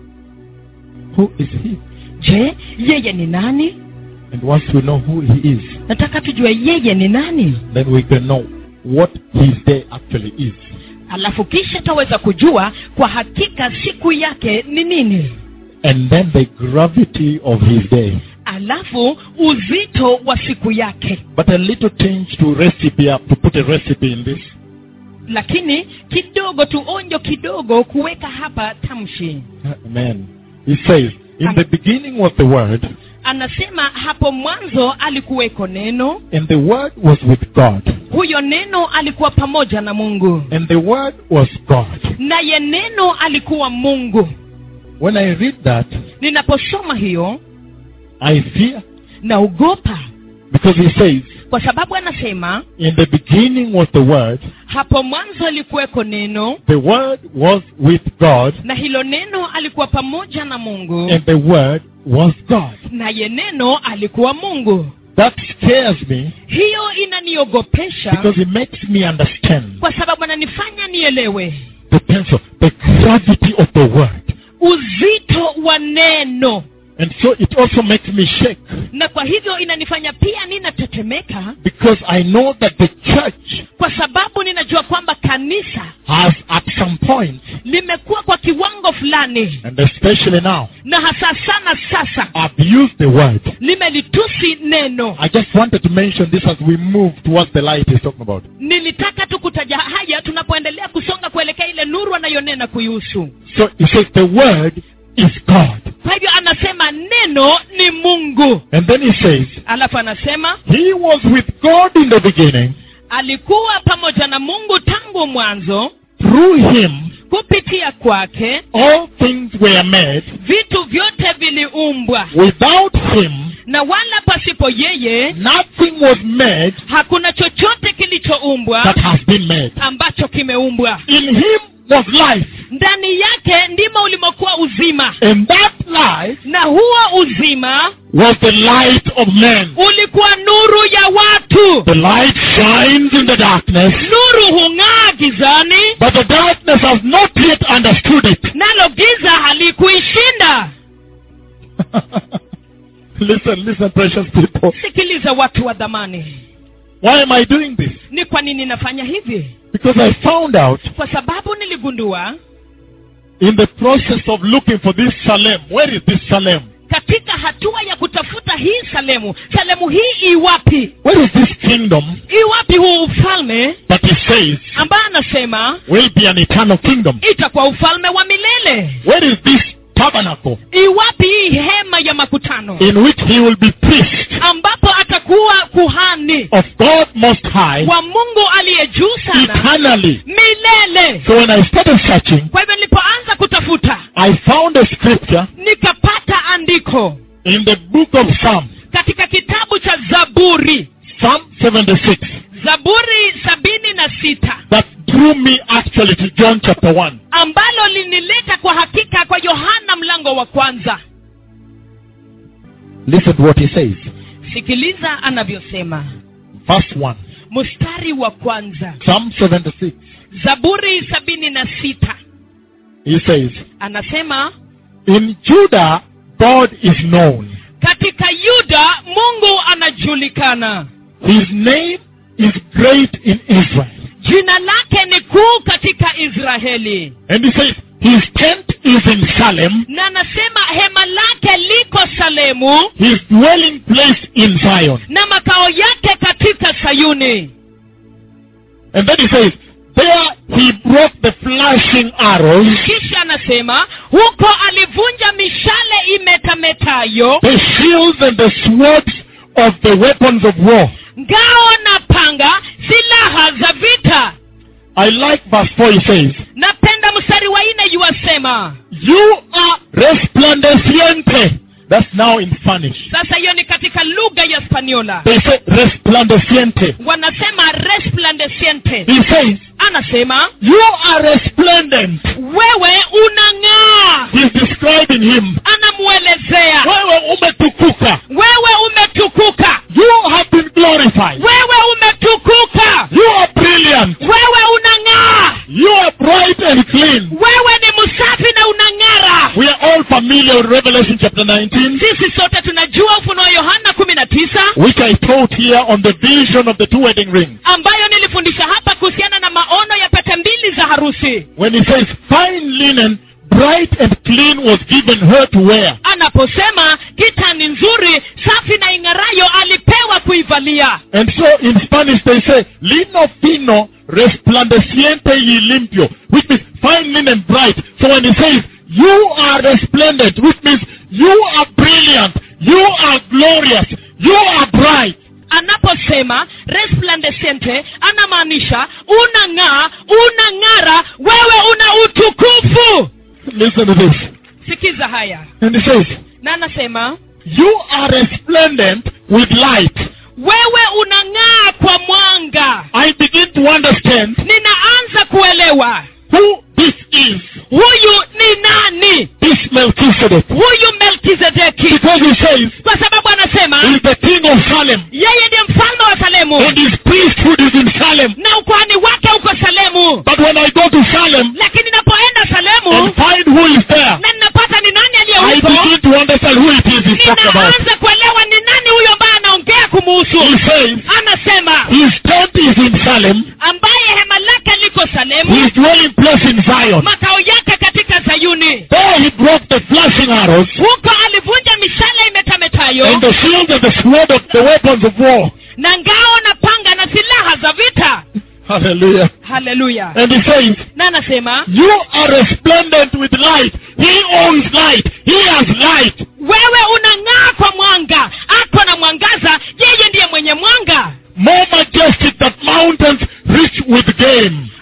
Who is he? je yeye ni nani And once we know who he is, nataka tujue yeye ni nani then we can know what his day actually is. alafu kisha taweza kujua kwa hakika siku yake ni nini And then the gravity of his day. alafu uzito wa siku yake But a little change to recipe up, to put a recipe in this. lakini kidogo tu onjo kidogo kuweka hapa tamshi Amen. He says, In the beginning was the Word, anasema hapo mwanzo alikuweko neno and the Word was with God, huyo neno alikuwa pamoja na mungu and the Word was God. naye neno alikuwa mungu When I read that, ninaposoma hiyo I fear naogopa because he says, kwa sababu anasema In the beginning was the Word, hapo mwanzo alikuweko neno the Word was with God, na hilo neno alikuwa pamoja na mungu and the Word was God. naye neno alikuwa mungu That scares me hiyo inaniogopesha because it makes me understand kwa sababu ananifanya nielewe the pencil, the gravity of the Word. uzito wa neno And so it also makes me shake na kwa hivyo inanifanya pia ninatetemeka because I know that the church kwa sababu ninajua kwamba kanisa has at some point, limekuwa kwa kiwango fulani and especially now, na hasa sana sasa abused the word. limelitusi neno I just wanted to mention this as we move towards the light he's talking about. nilitaka tu kutaja haya tunapoendelea kusonga kuelekea ile nuru anayonena kuihusu So he says the word is God. kwa hivyo anasema neno ni mungu And then he says, alafu anasema He was with God in the beginning, alikuwa pamoja na mungu tangu mwanzo through him kupitia kwake all things were made. vitu vyote viliumbwa Without him, na wala pasipo yeye nothing was made hakuna chochote kilichoumbwa that has been made. ambacho kimeumbwa In him was life, ndani yake ndimo ulimokuwa uzima and that life na huo uzima was the light of men. ulikuwa nuru ya watu The light shines in the darkness, nuru hung'aa gizani but the darkness has not yet understood it. nalo giza halikuishinda listen, listen, precious people. sikiliza watu wa dhamani Why am I doing this? ni kwa nini nafanya hivi Because I found out kwa sababu niligundua in the process of looking for this Salem. Where is this Salem? katika hatua ya kutafuta hii salemu salemu hii iwapi Where is this kingdom iwapi huu ufalme that he says ambaye anasema will be an eternal kingdom? itakuwa ufalme wa milele Where is this tabernacle iwapi hii hema ya makutano in which he will be priest ambapo atakuwa kuhani of God Most High wa mungu aliye juu sana eternally? milele So when I started searching, kwa hivyo nilipoanza kutafuta I found a scripture nikapata andiko in the book of Psalms, katika kitabu cha zaburi Psalm 76, zaburi sabini na sita that drew me actually to John chapter 1. ambalo linileta kwa hakika kwa yohana mlango wa kwanza Listen to what he says. sikiliza anavyosema Verse 1. mstari wa kwanza Psalm 76. zaburi sabini na sita He says, anasema In Judah, God is known. katika yuda mungu anajulikana His name is great in Israel. jina lake ni kuu katika israeli And he says, His tent is in Salem, na anasema hema lake liko salemu his dwelling place in Zion. na makao yake katika sayuni And then he says, There he broke the flashing arrows, kisha anasema huko alivunja mishale imetametayo the shields and the swords of the weapons of war. ngao na panga silaha za vita I like verse 4, he says, napenda mstari wa nne yuwasema You are resplandeciente. That's now in Spanish. sasa hiyo ni katika lugha ya spaniola They say resplandeciente. wanasema resplandeciente He says, anasema You are resplendent. wewe unang'aa He's describing him. anamuelezea Wewe umetukuka. wewe umetukuka You have been glorified. wewe umetukuka You are brilliant. wewe unang'aa You are bright and clean. wewe ni msafi na unang'ara We are all familiar with Revelation chapter 19, sisi sote tunajua ufunuo yohana kumi na tisa which I taught here on the vision of the two wedding rings. ambayo nilifundisha hapa kuhusiana na maono ya pete mbili za harusi When he says, Fine linen, bright and clean was given her to wear. anaposema kitani nzuri safi na ing'arayo alipewa kuivalia And so in Spanish they say, lino fino resplandeciente y limpio, which means fine linen, bright. So when he says, you are resplendent, which means you are brilliant, you are glorious, you are bright. anaposema resplandescente anamaanisha unang'aa unang'ara wewe una utukufu Listen to this. sikiza haya And he says, na anasema you are resplendent with light. wewe unang'aa kwa mwanga I begin to understand ninaanza kuelewa who this is, huyu ni nani this Melchizedek. huyu melkizedeki Because he says, kwa sababu anasema he is the king of Salem. yeye ndiye mfalme wa salemu And his priesthood is in Salem. na ukwani wake uko salemu But when I go to Salem lakini ninapoenda and salemu find who is there, na ninapata ni nani aliye I huko begin to understand who it is he's talking about. ninaanza kuelewa ni nani huyo ambaye anaongea kumuhusu He says anasema his tent is in Salem, ambaye hema lake liko salemu his dwelling place in Zion. makao yake katika sayuni There he broke the flashing arrows huko alivunja mishale imetametayo and the shield and the sword of the weapons of war. na ngao na panga na silaha za vita Hallelujah. haleluya And he says, na anasema You are resplendent with light. He owns light. He has light. wewe unang'aa kwa mwanga ako na mwangaza yeye ndiye mwenye mwanga More majestic that mountains rich with game.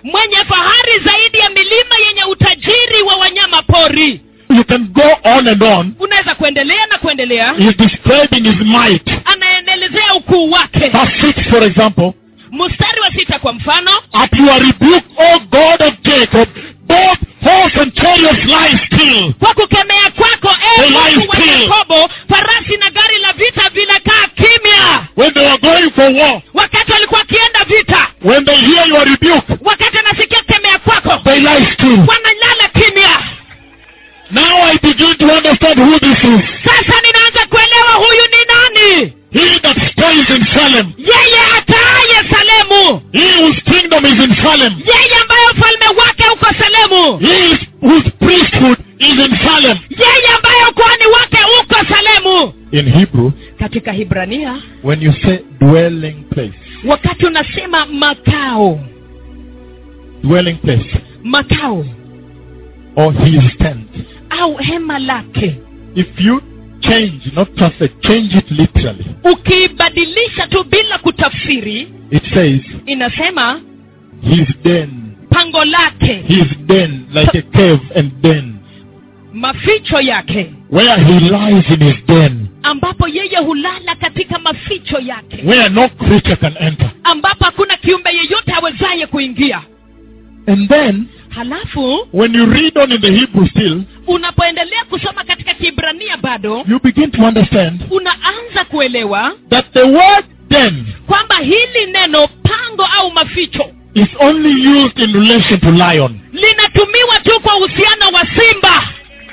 mwenye fahari zaidi ya milima yenye utajiri wa wanyama pori You can go on and on. unaweza kuendelea na kuendelea He's describing his might. anaendelezea ukuu wake Verse 6, for example. mstari wa sita kwa mfano At your rebuke, O God of Jacob, both horse and chariots lie still. kwa kukemea kwako They e lie mungu wa still. yakobo farasi na gari la vita vinakaa kimya When they were going for war, wakati walikuwa wakienda vita when they hear your rebuke, wakati anasikia kukemea kwako they lie still. wanalala kimya Now I begin to understand who this is. sasa ninaanza kuelewa huyu ni nani He that stays in Salem. yeye ataaye salemu He whose kingdom is in Salem. yeye ambaye ufalme wake uko salemu He is, whose priesthood is in Salem. yeye ambaye ukuhani wake uko salemu In Hebrew, katika hibrania when you say dwelling place, wakati unasema makao dwelling place, makao or his tent, au hema lake if you change, not translate, change it literally, ukiibadilisha tu bila kutafsiri it says inasema his den, pango lake his den, like a cave and den, maficho yake where he lies in his den, ambapo yeye hulala katika maficho yake where no creature can enter. ambapo hakuna kiumbe yeyote awezaye kuingia And then, halafu when you read on in the Hebrew still, unapoendelea kusoma katika kibrania bado you begin to understand unaanza kuelewa that the word den kwamba hili neno pango au maficho is only used in relation to lion. linatumiwa tu kwa uhusiano wa simba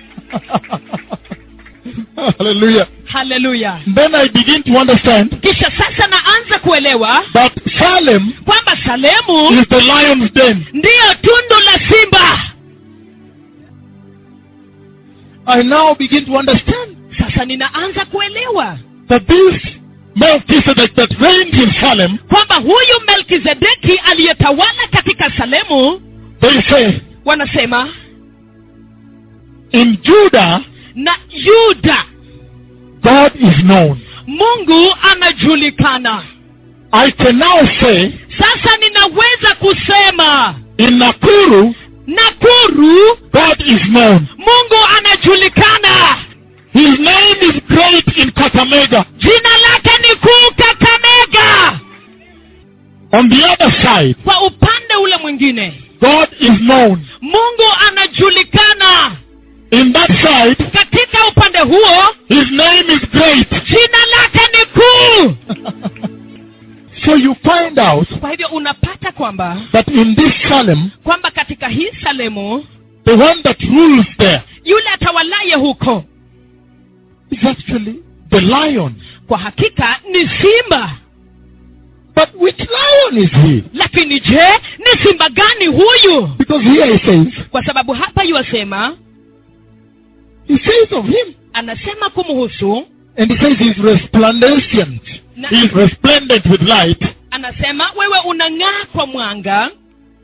Hallelujah. haleluya Then I begin to understand kisha sasa naanza kuelewa that Salem kwamba salemu is the lion's den. ndiyo tundu la simba I now begin to understand sasa ninaanza kuelewa that this Melchizedek that reigns in Salem, kwamba huyu melkizedeki aliyetawala katika salemu they say, wanasema in Judah, na yuda God is known. mungu anajulikana I can now say, sasa ninaweza kusema in Nakuru, nakuru God is known. mungu anajulikana His name is great in Kakamega. jina lake ni kuu kakamega On the other side, kwa upande ule mwingine God is known. mungu anajulikana In that side, katika upande huo His name is great. jina lake ni kuu so you find out kwa hivyo unapata kwamba that in this Salem, kwamba katika hii salemu the one that rules there yule atawalaye huko is actually the lion. kwa hakika ni simba But which lion is he? lakini je ni simba gani huyu Because here he says, kwa sababu hapa yuwasema he says of him, anasema kumhusu and he says he's resplendent. Na- He's resplendent with light. anasema wewe unang'aa kwa mwanga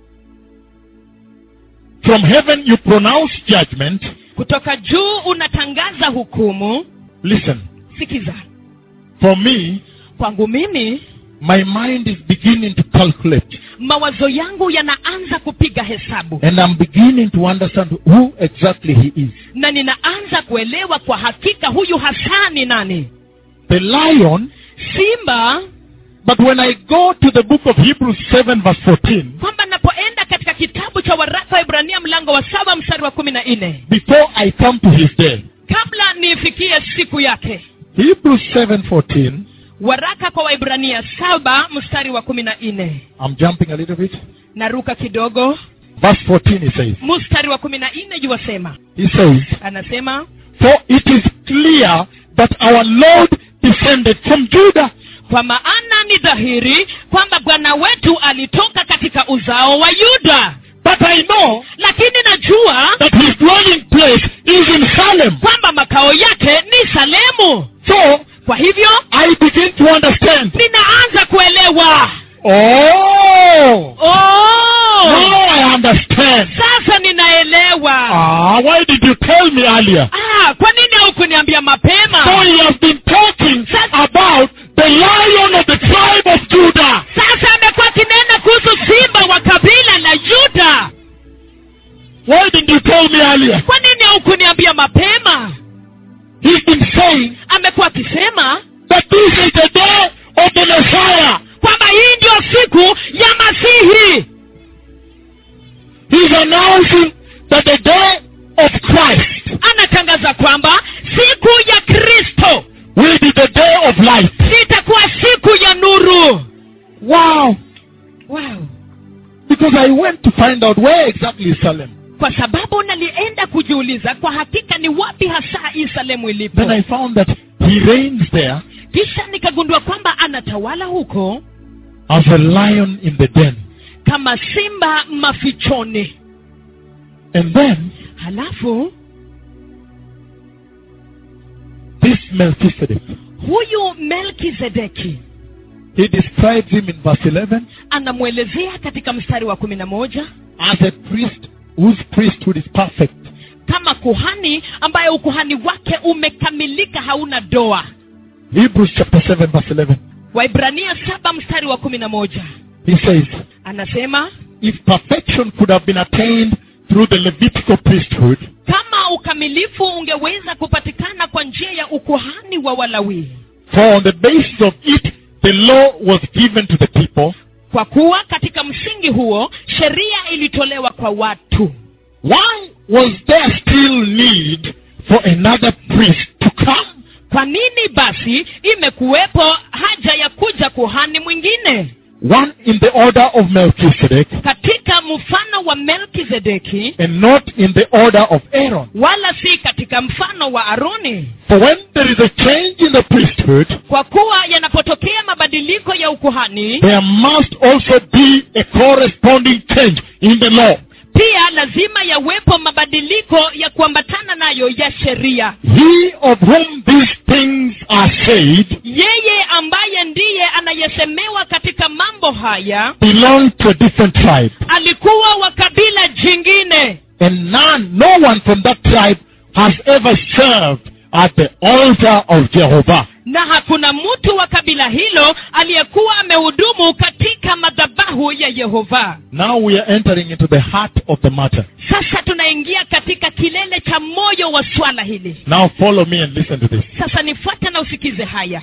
From heaven you pronounce judgment. kutoka juu unatangaza hukumu Listen, sikiza for me, kwangu mimi my mind is beginning to calculate. mawazo yangu yanaanza kupiga hesabu And I'm beginning to understand who exactly he is. na ninaanza kuelewa kwa hakika huyu hasa ni nani The lion, simba but when I go to the book of Hebrews 7 verse 14, kwamba napoenda katika kitabu cha waraka wa ibrania mlango wa saba mstari wa kumi na nne before I come to his day, kabla niifikie siku yake Hebrews 7:14, waraka kwa waibrania saba mstari wa kumi na nne I'm jumping a little bit. naruka kidogo Verse 14 he says, mstari wa kumi na nne yuwasema he says, anasema For it is clear that our Lord descended from Judah, kwa maana ni dhahiri kwamba bwana wetu alitoka katika uzao wa yuda but I know lakini najua that his dwelling place is in Salem. kwamba makao yake ni salemu So kwa hivyo I begin to understand. ninaanza kuelewa Oh, oh! now I understand. sasa ninaelewa Ah, why did you tell me earlier? ah, kwa nini haukuniambia So mapema he has been talking about the lion of the tribe of Judah. sasa amekuwa akinena kuhusu simba wa kabila la yuda told me earlier? kwa nini haukuniambia mapema He's been saying amekuwa akisema that this is the day of the Messiah. kwamba hii ndio siku ya masihi He's announcing that the day of Christ anatangaza kwamba siku ya kristo will be the day of light. itakuwa siku ya nuru Wow. wow. Because I went to find out where exactly is Salem. kwa sababu nalienda kujiuliza kwa hakika ni wapi hasa hii salemu ilipo Then I found that he reigns there kisha nikagundua kwamba anatawala huko as a lion in the den. kama simba mafichoni And then halafu this Melchizedek, huyu melkizedeki he describes him in verse 11 anamwelezea katika mstari wa kumi na moja as a priest whose priesthood is perfect. kama kuhani ambaye ukuhani wake umekamilika hauna doa Hebrews chapter 7 verse 11. waibrania saba mstari wa kumi na moja He says, anasema if perfection could have been attained through the Levitical priesthood, kama ukamilifu ungeweza kupatikana kwa njia ya ukuhani wa walawii for on the basis of it the law was given to the people, kwa kuwa katika msingi huo sheria ilitolewa kwa watu why was there still need for another priest to come? kwa nini basi imekuwepo haja ya kuja kuhani mwingine One in the order of Melchizedek katika mfano wa melkizedeki and not in the order of Aaron. wala si katika mfano wa aroni For when there is a change in the priesthood, kwa kuwa yanapotokea mabadiliko ya ukuhani there must also be a corresponding change in the law. pia lazima yawepo mabadiliko ya kuambatana nayo ya sheria He of whom these things are said yeye ambaye ndiye anayesemewa katika mambo haya belonged to a different tribe. alikuwa wa kabila jingine And none, no one from that tribe has ever served at the altar of Jehovah. na hakuna mtu wa kabila hilo aliyekuwa amehudumu katika madhabahu ya yehova Now we are entering into the heart of the matter. sasa tunaingia katika kilele cha moyo wa swala hili Now follow me and listen to this. sasa nifuate na usikize haya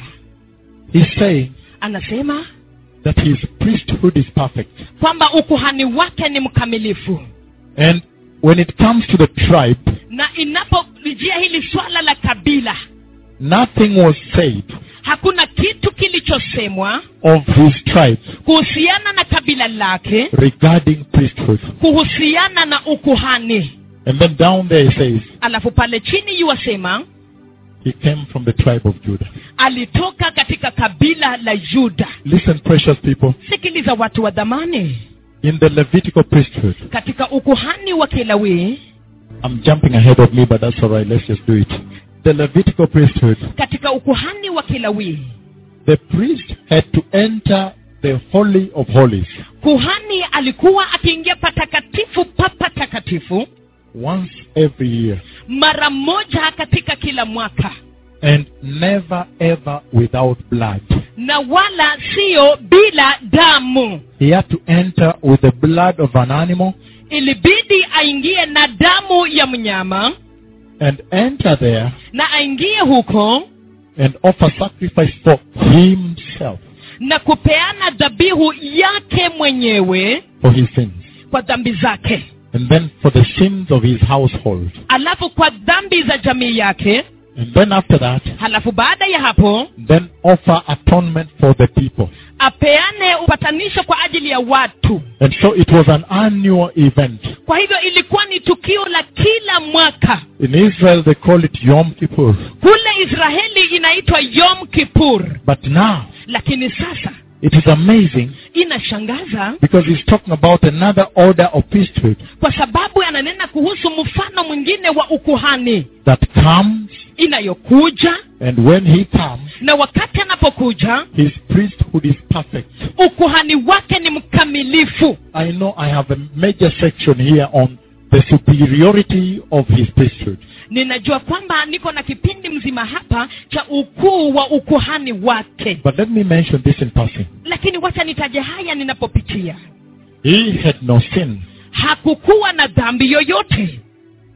He's saying anasema that his priesthood is perfect. kwamba ukuhani wake ni mkamilifu And when it comes to the tribe, na inapolijia hili swala la kabila nothing was said hakuna kitu kilichosemwa of his tribe kuhusiana na kabila lake regarding priesthood. kuhusiana na ukuhani And then down there he says, alafu pale chini yuwasema he came from the tribe of Judah. alitoka katika kabila la yuda Listen, precious people. sikiliza watu wa dhamani In the Levitical priesthood, katika ukuhani wa kilawii I'm jumping ahead of me, but that's all right. Let's just do it. The Levitical priesthood, katika ukuhani wa kilawii the priest had to enter the Holy of Holies kuhani alikuwa akiingia patakatifu pa patakatifu once every year mara moja katika kila mwaka and never ever without blood. na wala siyo bila damu He had to enter with the blood of an animal ilibidi aingie na damu ya mnyama and enter there na aingie huko and offer sacrifice for himself na kupeana dhabihu yake mwenyewe for his sins kwa dhambi zake and then for the sins of his household. alafu kwa dhambi za jamii yake And then after that, halafu baada ya hapo then offer atonement for the people. apeane upatanisho kwa ajili ya watu And so it was an annual event. kwa hivyo ilikuwa ni tukio la kila mwaka In Israel, they call it Yom Kippur. kule israeli inaitwa yom kipur But now, lakini sasa it is amazing inashangaza because he's talking about another order of priesthood kwa sababu ananena kuhusu mfano mwingine wa ukuhani that comes, inayokuja and when he comes, na wakati anapokuja his priesthood is perfect. ukuhani wake ni mkamilifu I know I have a major section here on the superiority of his priesthood. ninajua kwamba niko na kipindi mzima hapa cha ukuu wa ukuhani wake But let me mention this in passing. lakini wacha nitaje haya ninapopitia He had no sin. hakukuwa na dhambi yoyote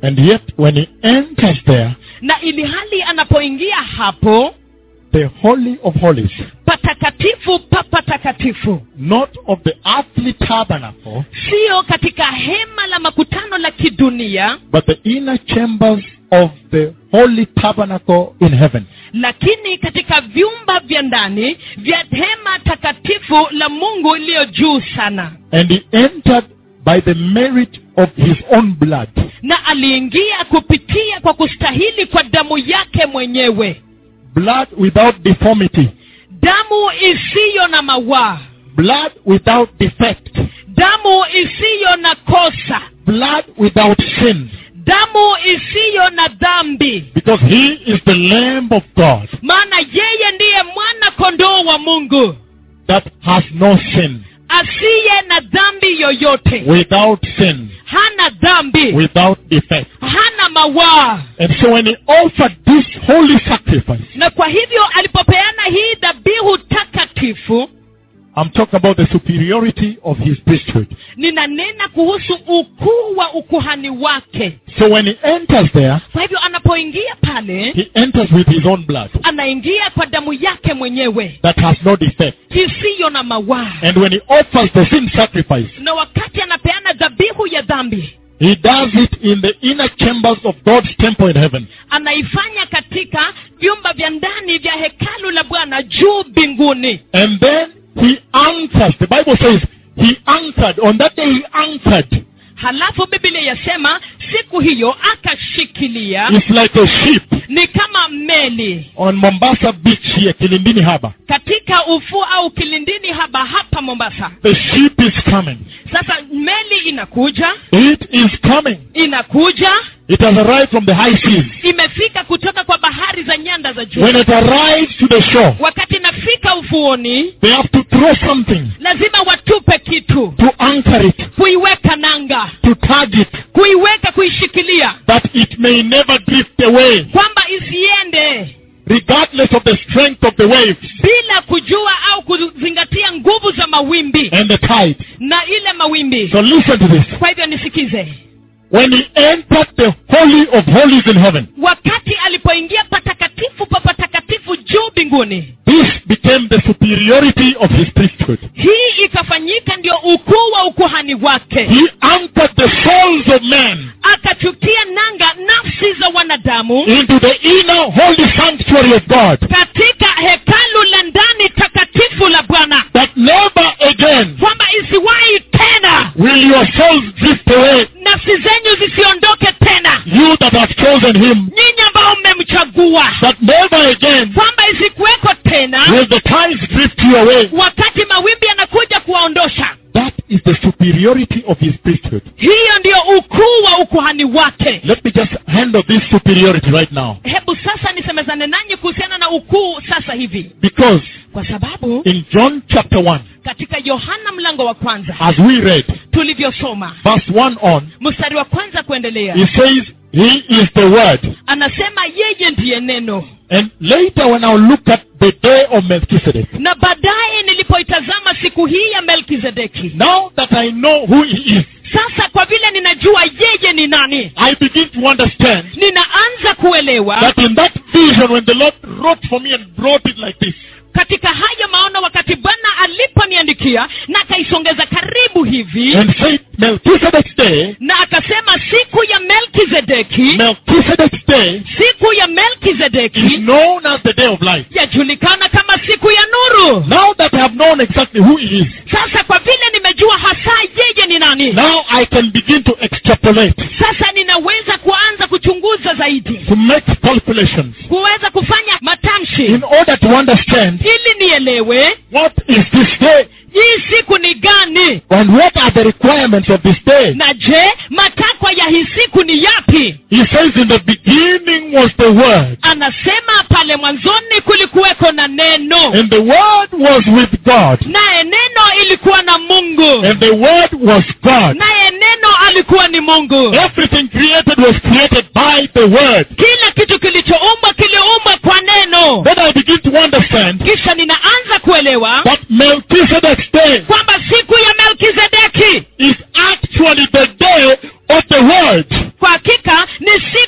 And yet, when he enters there, na ili hali anapoingia hapo the Holy of Holies, patakatifu pa patakatifu not of the earthly tabernacle, siyo katika hema la makutano la kidunia but the inner chambers of the holy tabernacle in heaven. lakini katika vyumba vya ndani vya hema takatifu la mungu iliyo juu sana And he entered by the merit of his own blood. na aliingia kupitia kwa kustahili kwa damu yake mwenyewe Blood without deformity. damu isiyo na mawaa Blood without defect. damu isiyo na kosa Blood without sin. damu isiyo na dhambi Because he is the Lamb of God maana yeye ndiye mwana kondoo wa mungu that has no sin. asiye na dhambi yoyote Without sin. hana dhambi Without defect. hana mawaa And so when he offered this holy sacrifice, na kwa hivyo alipopeana hii dhabihu takatifu I'm talking about the superiority of his priesthood. ninanena kuhusu ukuu wa ukuhani wake So when he enters there, kwa hivyo anapoingia pale he enters with his own blood anaingia kwa damu yake mwenyewe that has no defect. isiyo na mawaa And when he offers the sin sacrifice, na wakati anapeana dhabihu ya dhambi he does it in the inner chambers of God's temple in heaven. anaifanya katika vyumba vya ndani vya hekalu la bwana juu mbinguni And then he anchors. The Bible says he anchored. On that day he anchored. halafu biblia yasema siku hiyo akashikilia It's like a ship ni kama meli on Mombasa beach here, Kilindini Harbor. katika ufuo au kilindini haba hapa mombasa The ship is coming. sasa meli inakuja It is coming. inakuja It has arrived from the high seas. imefika kutoka kwa bahari za nyanda za juu When it arrives to the shore, wakati inafika ufuoni they have to throw something lazima watupe kitu to anchor it, kuiweka nanga to tag it, kuiweka kuishikilia that it may never drift away, kwamba isiende regardless of the strength of the waves bila kujua au kuzingatia nguvu za mawimbi and the tide. na ile mawimbi So listen to this. kwa hivyo nisikize When he entered the Holy of Holies in heaven, wakati alipoingia patakatifu pa patakatifu juu mbinguni this became the superiority of his priesthood. hii ikafanyika ndio ukuu wa ukuhani wake He anchored the souls of men akachukia nanga nafsi za wanadamu into the inner holy sanctuary of God, katika hekalu la ndani takatifu la bwana that never again kwamba isiwahi tena will your souls drift away. nafsi zenyu zisiondoke tena You that have chosen him, nyinyi ambao mmemchagua that never again kwamba isikuweko tena will the tides drift you away. wakati mawimbi yanakuja kuwaondosha That is the superiority of his priesthood. hiyo ndiyo ukuu wa ukuhani wake Let me just handle this superiority right now. hebu sasa nisemezane nanyi kuhusiana na ukuu sasa hivi Because kwa sababu in John chapter 1, katika yohana mlango wa kwanza as we read, tulivyosoma verse 1 on, mstari wa kwanza kuendelea he says, He is the Word. anasema yeye ndiye neno And later, when I look at the day of Melchizedek, na baadaye nilipoitazama siku hii ya melkizedeki now that I know who he is, sasa kwa vile ninajua yeye ni nani I begin to understand ninaanza kuelewa that in that vision, when the Lord wrote for me and brought it like this, katika hayo maono wakati bwana aliponiandikia na akaisongeza karibu hivi and said, Melchizedek's day, na akasema siku ya melkizedeki Melchizedek's day siku ya is melkizedeki known as the day of light. yajulikana kama siku ya nuru Now that I have known exactly who he is, sasa kwa vile nimejua hasa yeye ni nani now I can begin to extrapolate, sasa ninaweza kuanza kuchunguza zaidi to make calculations, kuweza kufanya matamshi in order to understand ili nielewe what is this day hii siku ni gani and what are the requirements of this day. na je matakwa ya hii siku ni yapi He says, In the beginning was the Word, anasema pale mwanzoni kulikuweko na neno and the Word was with God, naye neno ilikuwa na mungu and the Word was God. naye neno alikuwa ni mungu Everything created was created by the Word. kila kitu kilichoumbwa kiliumbwa kwa neno Then I begin to understand kisha ninaanza kuelewa that Melchizedek's day kwamba siku ya melkizedeki is actually the day of the Word. kwa hakika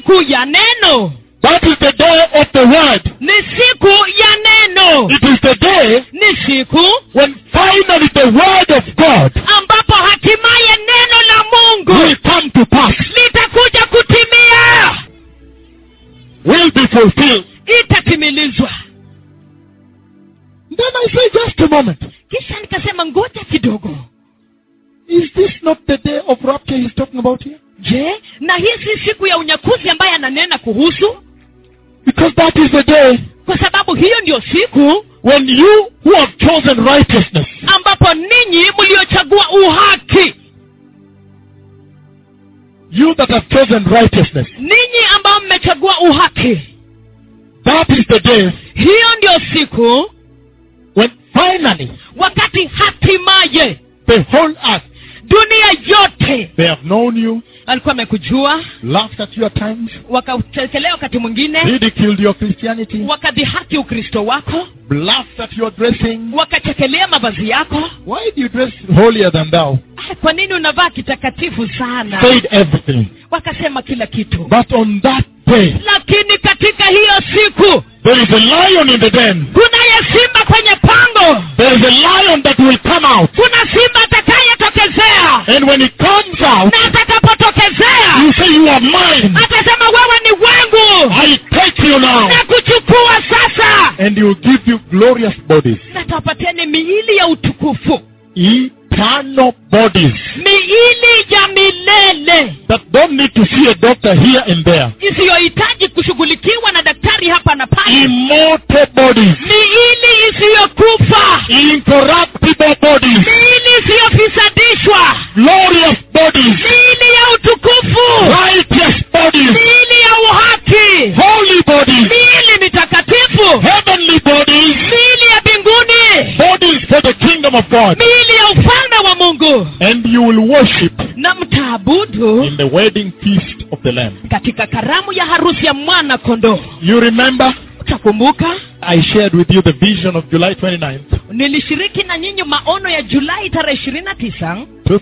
siku ya neno That is the day of the word. ni siku ya neno It is the day ni siku when finally the word of God ambapo hatimaye neno la mungu will come to pass, litakuja kutimia will be fulfilled. itatimilizwa Then I say, just a moment. kisha nikasema ngoja kidogo Is this not the day of rapture he's talking about here? je na hii si siku ya unyakuzi ambaye ananena kuhusu Because that is the day kwa sababu hiyo ndio siku when you who have chosen righteousness, ambapo ninyi mliochagua uhaki you that have chosen righteousness, ninyi ambao mmechagua uhaki that is the day hiyo ndio siku when finally wakati hatimaye the whole earth, dunia yote they have known you, alikuwa amekujua laughed at you at times, wakatekelea wakati mwingine ridiculed your Christianity, wakadhihaki ukristo wako laughed at your dressing. wakachekelea mavazi yako Why do you dress holier than thou? Ah, kwa nini unavaa kitakatifu sana Said everything. wakasema kila kitu But on that day, lakini katika hiyo siku there is a lion in the den. kunaye simba kwenye pango There is a lion that will come out. kuna simba atakayetokezea And when he comes out, na atakapotokezea you say, You are mine. atasema wewe ni wangu I take you now. na kuchukua sasa And he will give you glorious bodies. na tawapatieni miili ya utukufu Eternal bodies miili ya milele that don't need to see a doctor here and there. isiyohitaji kushughulikiwa na daktari hapa na pale Immortal bodies. miili isiyokufa Incorruptible bodies. miili isiyofisadishwa Glorious bodies. miili ya utukufu Righteous bodies. miili ya uhaki Holy bodies. miili mitakatifu Heavenly bodies. miili ya mbinguni Bodies for the kingdom of God. miili ya ufalme wa mungu And you will worship na mtaabudu in the wedding feast of the Lamb. katika karamu ya harusi ya mwana kondoo You remember utakumbuka I shared with you the vision of July 29th, nilishiriki na nyinyi maono ya julai tarehe ishirini na tisa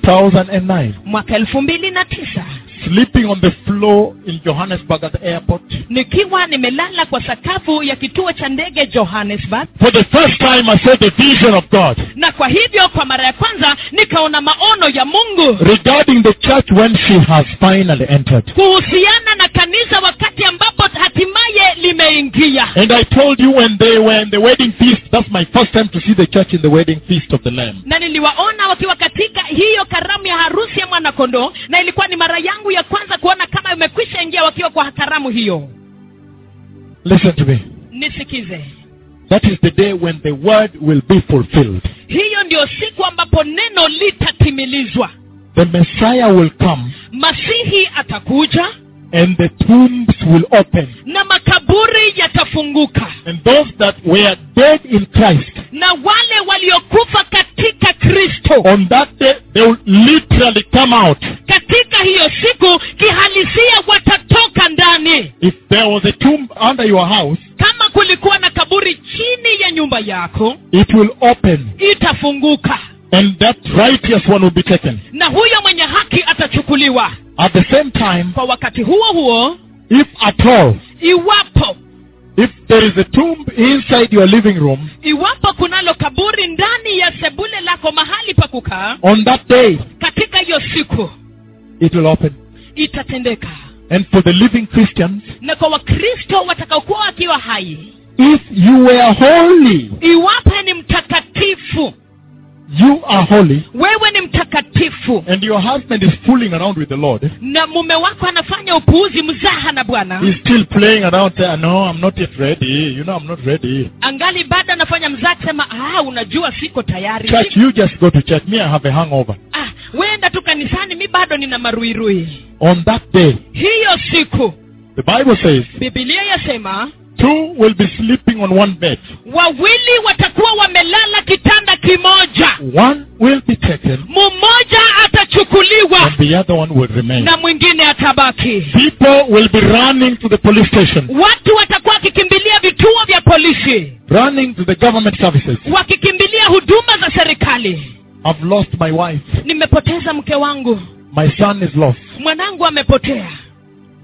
2009. mwaka elfu mbili na tisa Sleeping on the floor in Johannesburg at the airport. nikiwa nimelala kwa sakafu ya kituo cha ndege johannesburg For the first time I saw the vision of God na kwa hivyo kwa mara ya kwanza nikaona maono ya mungu regarding the church when she has finally entered. kuhusiana na kanisa wakati ambapo hatimaye limeingia And I told you when they were in the wedding feast, that's my first time to see the church in the wedding feast of the Lamb. na niliwaona wakiwa katika hiyo karamu ya harusi ya mwanakondoo na ilikuwa ni mara yangu ya kwanza kuona kama imekwisha ingia wakiwa kwa karamu hiyo Listen to me. nisikize That is the day when the word will be fulfilled. hiyo ndio siku ambapo neno litatimilizwa The Messiah will come masihi atakuja and the tombs will open. na makaburi yatafunguka And those that were dead in Christ, na wale waliokufa katika kristo on that day, they will literally come out. katika hiyo siku kihalisia watatoka ndani If there was a tomb under your house, kama kulikuwa na kaburi chini ya nyumba yako it will open. itafunguka And that righteous one will be taken. na huyo mwenye haki atachukuliwa At the same time, kwa wakati huo huo if at all, iwapo if there is a tomb inside your living room, iwapo kunalo kaburi ndani ya sebule lako mahali pa kukaa on that day, katika hiyo siku it will open. itatendeka And for the living Christians, na kwa wakristo watakaokuwa wakiwa hai if you were holy, iwapo ni mtakatifu you are holy, wewe ni mtakatifu and your husband is fooling around with the Lord, na mume wako anafanya upuuzi mzaha na bwana he's still playing around, saying, no, I'm not yet ready. You know, I'm not ready. angali bado anafanya mzaha kusema ah unajua siko tayari Church, you just go to church. Me, I have a hangover. ah wenda tu kanisani mi bado nina maruirui On that day, hiyo siku the Bible says, bibilia yasema two will be sleeping on one bed. wawili watakuwa wamelala kitanda kimoja One will be taken, mmoja atachukuliwa and the other one will remain. na mwingine atabaki People will be running to the police station, watu watakuwa wakikimbilia vituo vya polisi running to the government services. wakikimbilia huduma za serikali I've lost my wife. nimepoteza mke wangu My son is lost. mwanangu amepotea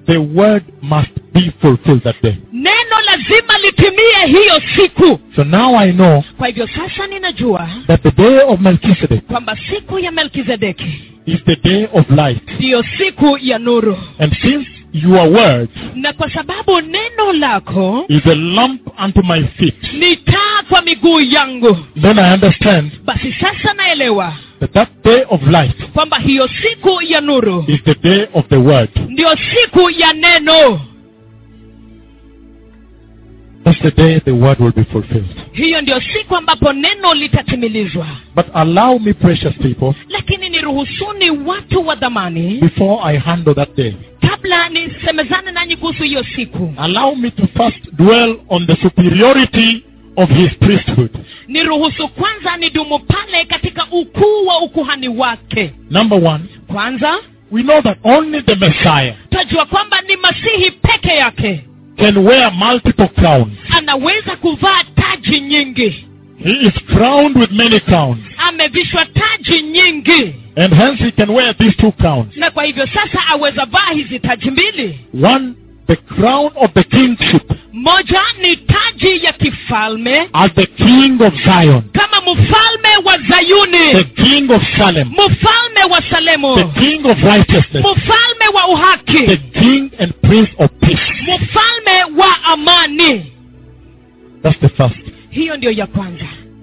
the word must be fulfilled that day. neno lazima litimie hiyo siku So now I know kwa hivyo sasa ninajua that the day of Melchizedek kwamba siku ya melkizedeki is the day of light. ndiyo siku ya nuru And since your word na kwa sababu neno lako is a lamp unto my feet, ni taa kwa miguu yangu then I understand basi sasa naelewa that that day of light kwamba hiyo siku ya nuru is the day of the word. ndiyo siku ya neno That's the day the word will be fulfilled. hiyo ndiyo siku ambapo neno litatimilizwa But allow me, precious people, lakini niruhusuni watu wa dhamani before I handle that day, kabla nisemezane nanyi kuhusu hiyo siku allow me to first dwell on the superiority of his priesthood. niruhusu kwanza nidumu pale katika ukuu wa ukuhani wake Number one, kwanza we know that only the Messiah tajua kwamba ni masihi peke yake can wear multiple crowns. anaweza kuvaa taji nyingi He is crowned with many crowns. amevishwa taji nyingi And hence he can wear these two crowns. na kwa hivyo sasa aweza vaa hizi taji mbili One, the crown of the kingship moja ni taji ya kifalme as the king of Zion, kama mfalme wa the zayuni king of Salem, mfalme wa salemu the king of righteousness, mfalme wa the uhaki king and prince of peace. mfalme wa amani That's the first. hiyo ndiyo ya kwanza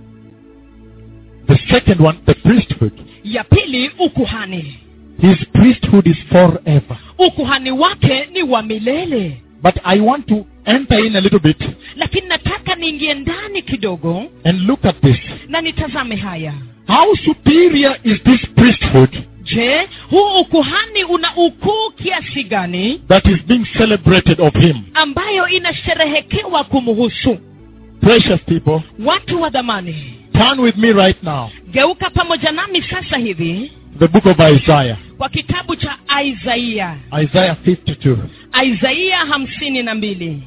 The second one, the priesthood. ya pili ukuhani His priesthood is forever. ukuhani wake ni wa milele But I want to enter in a little bit lakini nataka niingie ndani kidogo and look at this. na nitazame haya How superior is this priesthood je huu ukuhani una ukuu kiasi gani that is being celebrated of him? ambayo inasherehekewa kumhusu Precious people, watu wa dhamani turn with me right now. geuka pamoja nami sasa hivi The book of Isaiah. kwa kitabu cha isaia Isaiah 52. isaia hamsini na mbili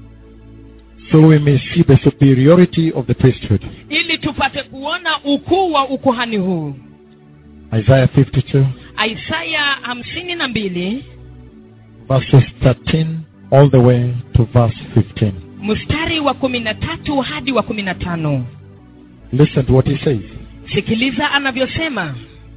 So we may see the superiority of the priesthood. ili tupate kuona ukuu wa ukuhani huu Isaiah 52, isaya hamsini na mbili verses 13 all the way to verse 15. mstari wa kumi na tatu hadi wa kumi na tano Listen to what he says. sikiliza anavyosema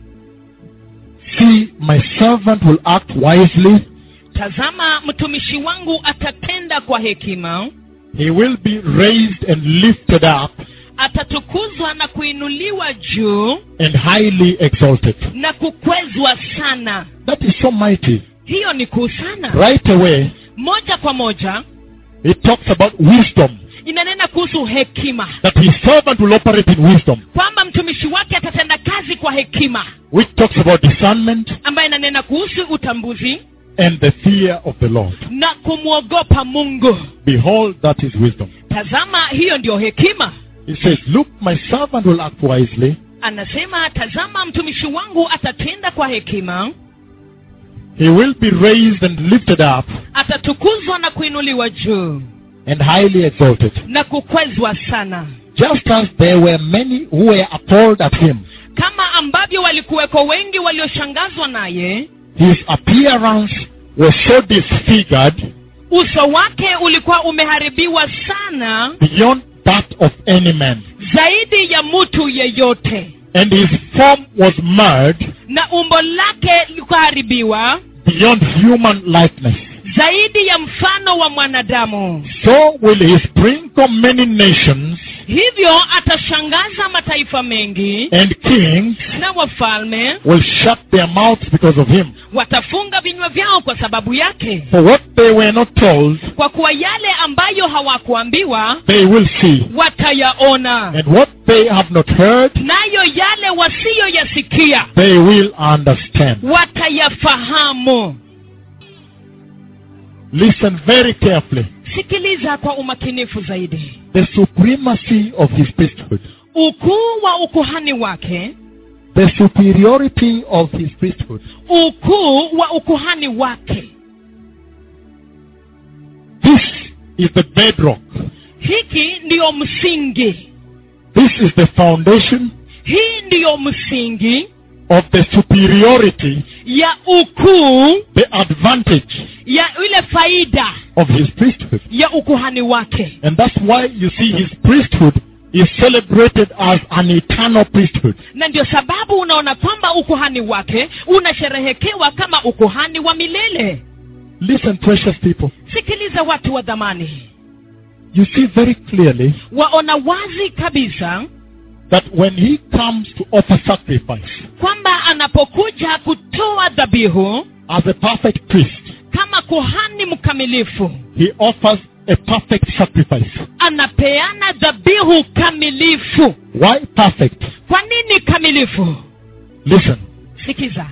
See, my servant will act wisely. tazama mtumishi wangu atatenda kwa hekima He will be raised and lifted up atatukuzwa na kuinuliwa juu and highly exalted. na kukwezwa sana That is so mighty. hiyo ni kuu sana Right away, moja kwa moja it talks about wisdom. inanena kuhusu hekima That his servant will operate in wisdom, kwamba mtumishi wake atatenda kazi kwa hekima which talks about discernment ambaye inanena kuhusu utambuzi and the fear of the Lord. na kumwogopa mungu Behold, that is wisdom. tazama hiyo ndiyo hekima He says, Look, my servant will act wisely. anasema tazama mtumishi wangu atatenda kwa hekima He will be raised and lifted up atatukuzwa na kuinuliwa juu and highly exalted. na kukwezwa sana Just as there were many who were appalled at him, kama ambavyo walikuweko wengi walioshangazwa naye his appearance was so disfigured uso wake ulikuwa umeharibiwa sana beyond that of any man, zaidi ya mtu yeyote and his form was marred na umbo lake likaharibiwa beyond human likeness. zaidi ya mfano wa mwanadamu So will he sprinkle many nations, hivyo atashangaza mataifa mengi and kings na wafalme will shut their mouths because of him. watafunga vinywa vyao kwa sababu yake For what they were not told, kwa kuwa yale ambayo hawakuambiwa they will see, watayaona and what they have not heard, nayo yale wasiyoyasikia they will understand. watayafahamu Listen very carefully. sikiliza kwa umakinifu zaidi The supremacy of his priesthood, ukuu wa ukuhani wake the superiority of his priesthood. ukuu wa ukuhani wake This is the bedrock. hiki ndiyo msingi This is the foundation hii ndiyo msingi of the superiority, ya ukuu the advantage ya ile faida of his priesthood. ya ukuhani wake And that's why you see his priesthood is celebrated as an eternal priesthood. na ndio sababu unaona kwamba ukuhani wake unasherehekewa kama ukuhani wa milele Listen, precious people. sikiliza watu wa dhamani You see very clearly waona wazi kabisa that when he comes to offer sacrifice kwamba anapokuja kutoa dhabihu as a perfect priest, kama kuhani mkamilifu he offers a perfect sacrifice. anapeana dhabihu kamilifu Why perfect? kwa nini kamilifu Listen. sikiza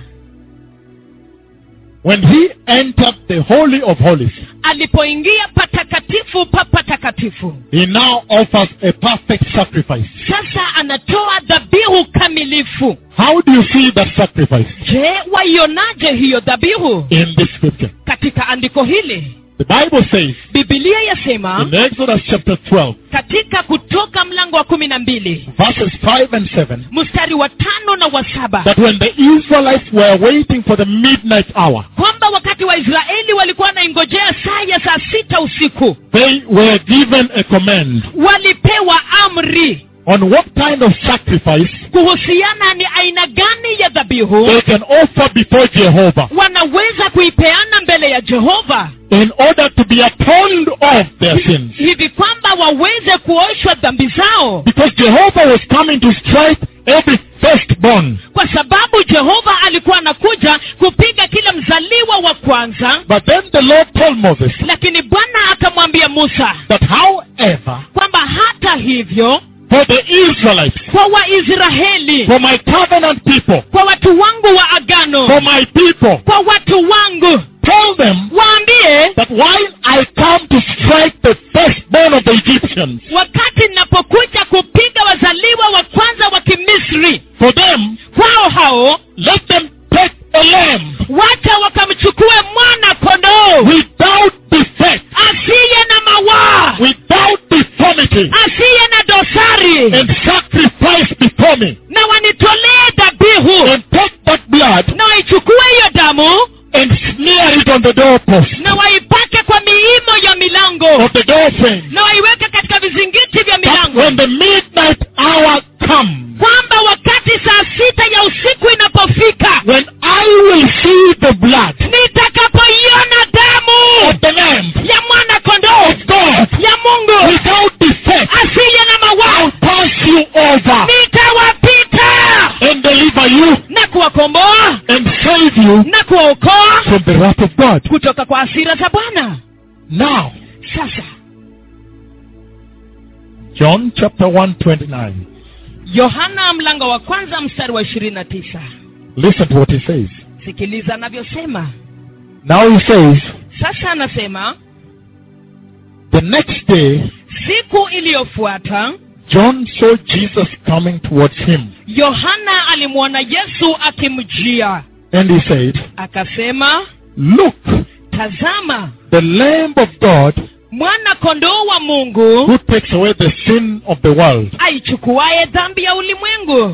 When he entered the Holy of Holies, alipoingia patakatifu pa patakatifu he now offers a perfect sacrifice. sasa anatoa dhabihu kamilifu How do you see that sacrifice je waionaje hiyo dhabihu in this scripture? katika andiko hili The Bible says bibilia yasema in Exodus chapter 12, katika kutoka mlango wa kumi na mbili verses 5 and 7, mstari wa tano na wa saba that when the Israelites were waiting for the midnight hour, kwamba wakati waisraeli walikuwa wanaingojea saa ya saa sita usiku they were given a command walipewa amri on what kind of sacrifice kuhusiana ni aina gani ya dhabihu they can offer before Jehovah wanaweza kuipeana mbele ya jehova in order to be atoned of their sins. hivi kwamba waweze kuoshwa dhambi zao Because Jehovah was coming to strike every firstborn. kwa sababu jehova alikuwa anakuja kupiga kila mzaliwa wa kwanza But then the Lord told Moses lakini bwana akamwambia musa that however, kwamba hata hivyo for the Israelites, kwa waisraeli for my covenant people, kwa watu wangu wa agano for my people, kwa watu wangu tell them waambie that while I come to strike the firstborn of the Egyptians, wakati ninapokuja kupiga wazaliwa wa kwanza wa kimisri for them, kwao hao let them take a lamb wacha wakamchukue mwana kondoo without defect, asiye na mawaa without deformity, asiye na dosari and sacrifice before me, na wanitolee dhabihu and take that blood na waichukue hiyo damu and smear it on the doorpost na waipake kwa miimo ya milango of the door frame. na waiweke katika vizingiti vya That milango when the midnight hour comes, kwamba wakati saa sita ya usiku inapofika when I will see the blood nitakapoiona damu of the lamb ya mwana kondoo of God ya mungu without defect, asiye na mawaa I'll pass you over nitawapita and deliver you na kuwakomboa and save you na kuwaokoa from the wrath of God. kutoka kwa hasira za bwana Now, sasa John chapter 129. yohana mlango wa kwanza mstari wa ishirini na tisa Listen to what he says. sikiliza anavyosema Now he says, sasa anasema the next day, siku iliyofuata John saw Jesus coming towards him. yohana alimwona yesu akimjia And he said, akasema Look, tazama the Lamb of God mwana kondoo wa mungu who takes away the sin of the world. aichukuaye dhambi ya ulimwengu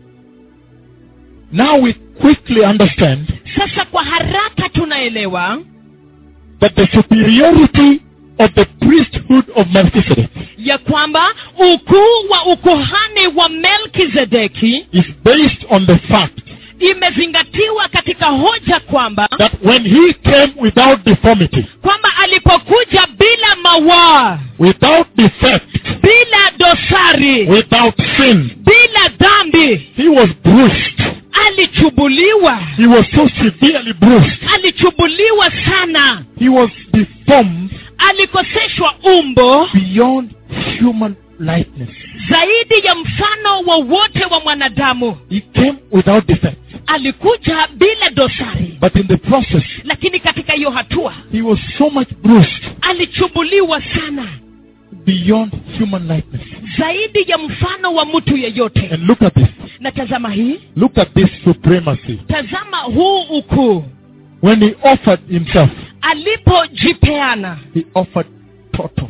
Now we quickly understand sasa kwa haraka tunaelewa that the superiority of the priesthood of Melchizedek ya kwamba ukuu wa ukuhani wa melkizedeki is based on the fact imezingatiwa katika hoja kwamba that when he came without deformity, kwamba alipokuja bila mawaa without defect, bila dosari without sin, bila dhambi he was bruised. alichubuliwa He was so severely bruised. alichubuliwa sana He was deformed alikoseshwa umbo beyond human likeness. zaidi ya mfano wowote wa mwanadamu He came without defect. alikuja bila dosari But in the process, lakini katika hiyo hatua he was so much bruised alichubuliwa sana beyond human likeness. zaidi ya mfano wa mtu yeyote And look at this. na tazama hii Look at this supremacy. tazama huu ukuu When he offered himself, alipojipeana he offered total.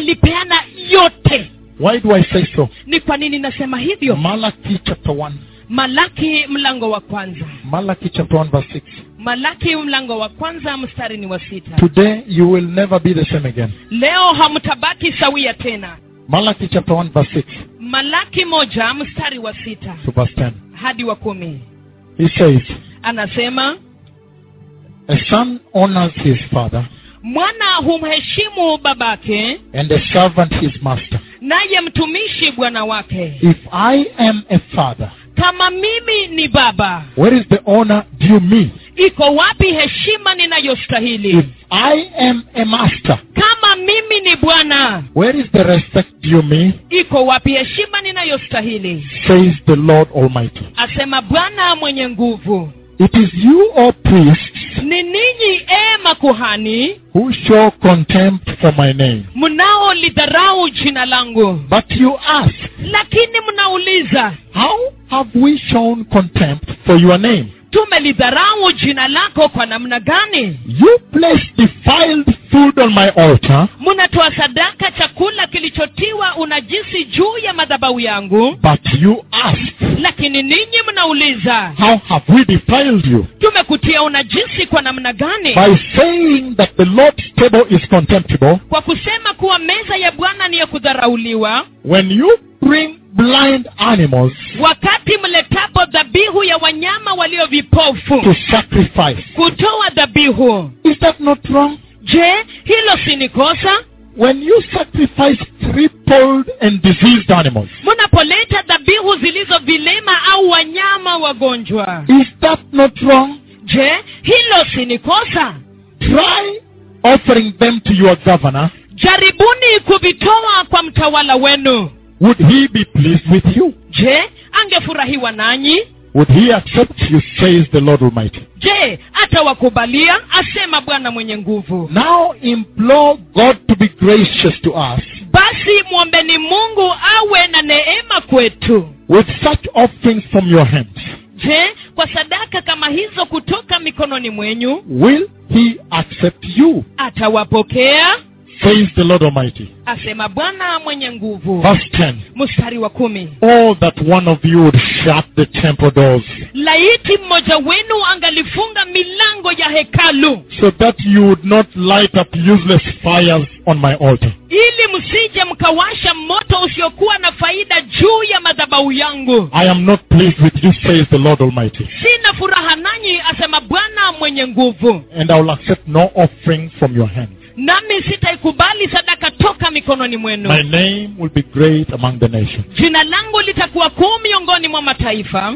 alipeana yote Why do I say so? ni kwa nini nasema hivyo Malachi chapter 1, malaki mlango wa kwanza Malachi chapter 1 verse 6. malaki mlango wa kwanza mstari ni wa sita Today you will never be the same again. leo hamtabaki sawia tena Malachi chapter 1 verse 6 malaki moja mstari wa sita to verse 10. hadi wa kumi He says, anasema A son honors his father, mwana humheshimu babake and a servant his master. naye mtumishi bwana wake If I am a father, kama mimi ni baba where is the honor due me? iko wapi heshima If ninayostahili I am a master, kama mimi ni bwana where is the respect due me? iko wapi heshima ninayostahili Says the Lord Almighty. asema bwana mwenye nguvu It is you, O priests, ni ninyi e makuhani who show contempt for my name. mnaolidharau jina langu But you ask, lakini mnauliza How have we shown contempt for your name? tumelidharau jina lako kwa namna gani You place defiled food on my altar, mnatoa sadaka chakula kilichotiwa unajisi juu ya madhabahu yangu but you ask, lakini ninyi mnauliza How have we defiled you? tumekutia unajisi kwa namna gani By saying that the Lord's table is contemptible, kwa kusema kuwa meza ya bwana ni ya kudharauliwa when you bring blind animals wakati mletapo dhabihu ya wanyama walio vipofu to sacrifice, kutoa dhabihu is that not wrong? je hilo si ni kosa When you sacrifice crippled and diseased animals, mnapoleta dhabihu zilizo vilema au wanyama wagonjwa is that not wrong? je hilo si ni kosa Try offering them to your governor. jaribuni kuvitoa kwa mtawala wenu Would he be pleased with you? je angefurahiwa nanyi Would he accept you, says the Lord Almighty? je atawakubalia asema bwana mwenye nguvu Now implore God to be gracious to us basi mwombeni mungu awe na neema kwetu with such offerings from your hands. je kwa sadaka kama hizo kutoka mikononi mwenyu Will he accept you, atawapokea says the Lord Almighty? asema bwana mwenye nguvu Verse 10. mstari wa kumi Oh, that one of you would shut the temple doors laiti mmoja wenu angalifunga milango ya hekalu so that you would not light up useless fires on my altar. ili msije mkawasha moto usiokuwa na faida juu ya madhabahu yangu I am not pleased with you, says the Lord Almighty. sina furaha nanyi asema bwana mwenye nguvu And I will accept no offering from your hands. nami sitaikubali sadaka toka mikononi mwenu My name will be great among the nations. jina langu litakuwa kuu miongoni mwa mataifa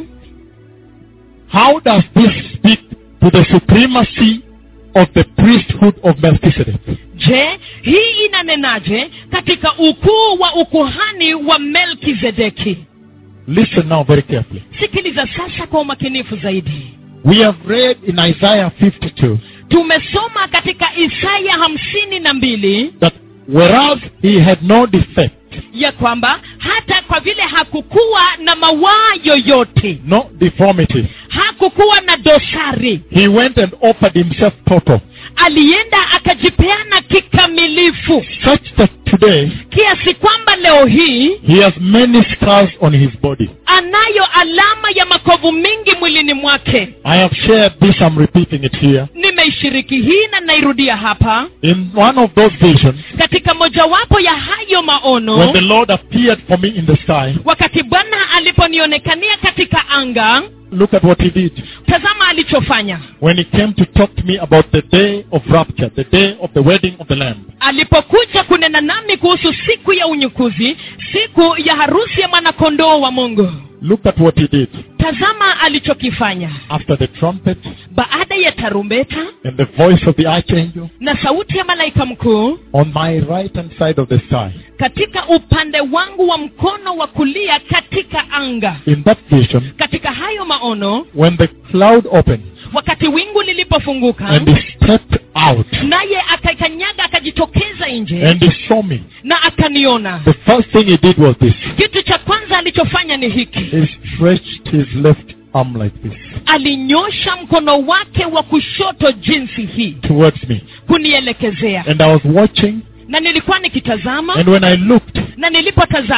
How does this speak to the supremacy of the priesthood of Melchizedek? je hii inanenaje katika ukuu wa ukuhani wa melkizedeki Listen now very carefully. sikiliza sasa kwa umakinifu zaidi We have read in Isaiah 52 tumesoma katika isaya hamsini na mbili that whereas he had no defect, ya kwamba hata kwa vile hakukuwa na mawaa yoyote no deformity, hakukuwa na dosari he went and offered himself total, alienda akajipeana kikamilifu such that today kiasi kwamba leo hii he has many scars on his body. anayo alama ya makovu mingi mwilini mwake I have shared this, I'm repeating it here. nimeishiriki hii na nairudia hapa In one of those visions, katika mojawapo ya hayo maono when the Lord appeared for me in the sky, wakati bwana aliponionekania katika anga look at what he did. tazama alichofanya When he came to talk to me about the day of rapture, the day of the wedding of the Lamb, alipokuja kunena nami kuhusu siku ya unyukuzi siku ya harusi ya mwanakondoo wa mungu look at what he did. tazama alichokifanya After the trumpet baada ya tarumbeta and the voice of the archangel, na sauti ya malaika mkuu on my right hand side of the sky, katika upande wangu wa mkono wa kulia katika anga in that vision, katika hayo maono when the cloud opened wakati wingu lilipofunguka and he stepped out naye akakanyaga akajitokeza nje and he saw me, na akaniona the first thing he did was this. kitu cha kwanza alichofanya ni hiki He stretched his left arm like this alinyosha mkono wake wa kushoto jinsi hii towards me. kunielekezea And I was watching, na nilikuwa nikitazama and when I looked, na nilipotazama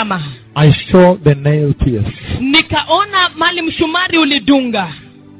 I saw the nail pierce. nikaona mali mshumari ulidunga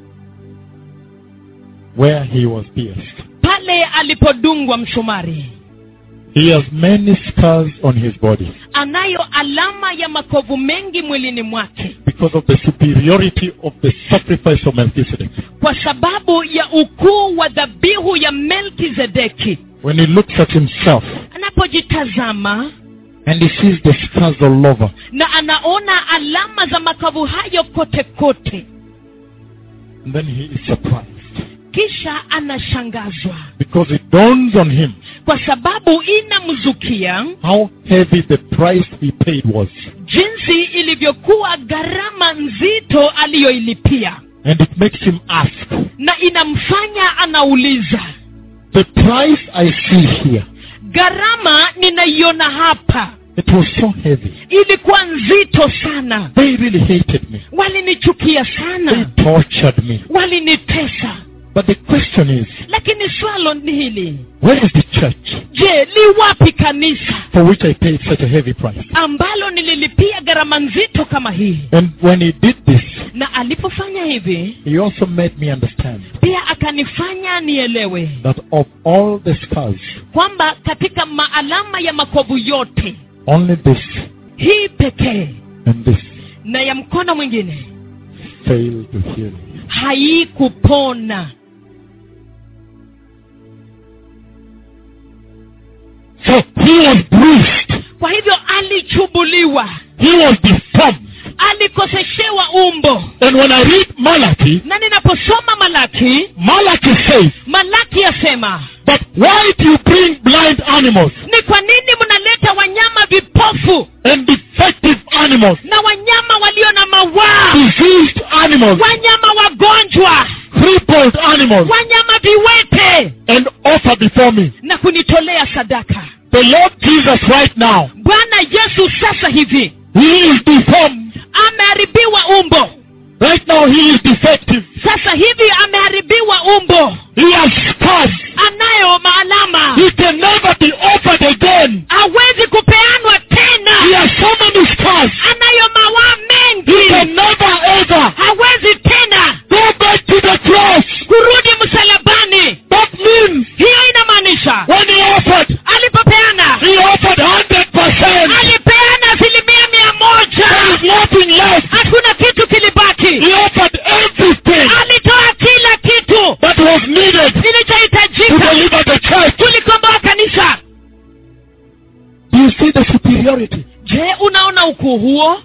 Where he was pierced. pale alipodungwa mshumari He has many scars on his body anayo alama ya makovu mengi mwilini mwake because of the superiority of the sacrifice of Melchizedek. kwa sababu ya ukuu wa dhabihu ya melkizedeki When he looks at himself anapojitazama and he sees the scars all over, na anaona alama za makavu hayo kote kote and then he is surprised kisha anashangazwa because it dawns on him kwa sababu inamzukia how heavy the price he paid was. jinsi ilivyokuwa gharama nzito aliyoilipia And it makes him ask, na inamfanya anauliza the price I see here, gharama ninaiona hapa it was so heavy. ilikuwa nzito sana They really hated me. walinichukia They sana tortured me. walinitesa But the question is, lakini swalo ni hili where is the church je li wapi kanisa for which I paid such a heavy price? ambalo nililipia gharama nzito kama hii And when he did this, na alipofanya hivi he also made me understand pia akanifanya nielewe that of all the scars, kwamba katika maalama ya makovu yote only this hii pekee and this na ya mkono mwingine failed to heal. haikupona So he was bruised. kwa hivyo alichubuliwa He was deformed. alikoseshewa umbo And when I read Malachi, na ninaposoma malaki Malachi says malaki yasema that why do you bring blind animals ni kwa nini mnaleta wanyama vipofu and defective animals, na wanyama walio na mawaa diseased animals, wanyama wagonjwa crippled animals, wanyama viwete and offer before me? na kunitolea sadaka The Lord Jesus right now, bwana yesu sasa hivi he is deformed. ameharibiwa umbo Right now he is defective. sasa hivi ameharibiwa umbo He has scars. anayo maalama He can never be offered again. hawezi kupeanwa He tena has so many scars. anayo mawaa He mengi can never ever hawezi tena go back to the cross. kurudi msalabani That means hiyo inamaanisha when he offered, alipopeana he offered 100%. alipeana asilimia mia moja There is nothing left. hakuna kitu kilibaki He offered everything alitoa kila kitu that was needed to kilichohitajika deliver the church. kulikomboa kanisa Do you see the superiority je unaona ukuu huo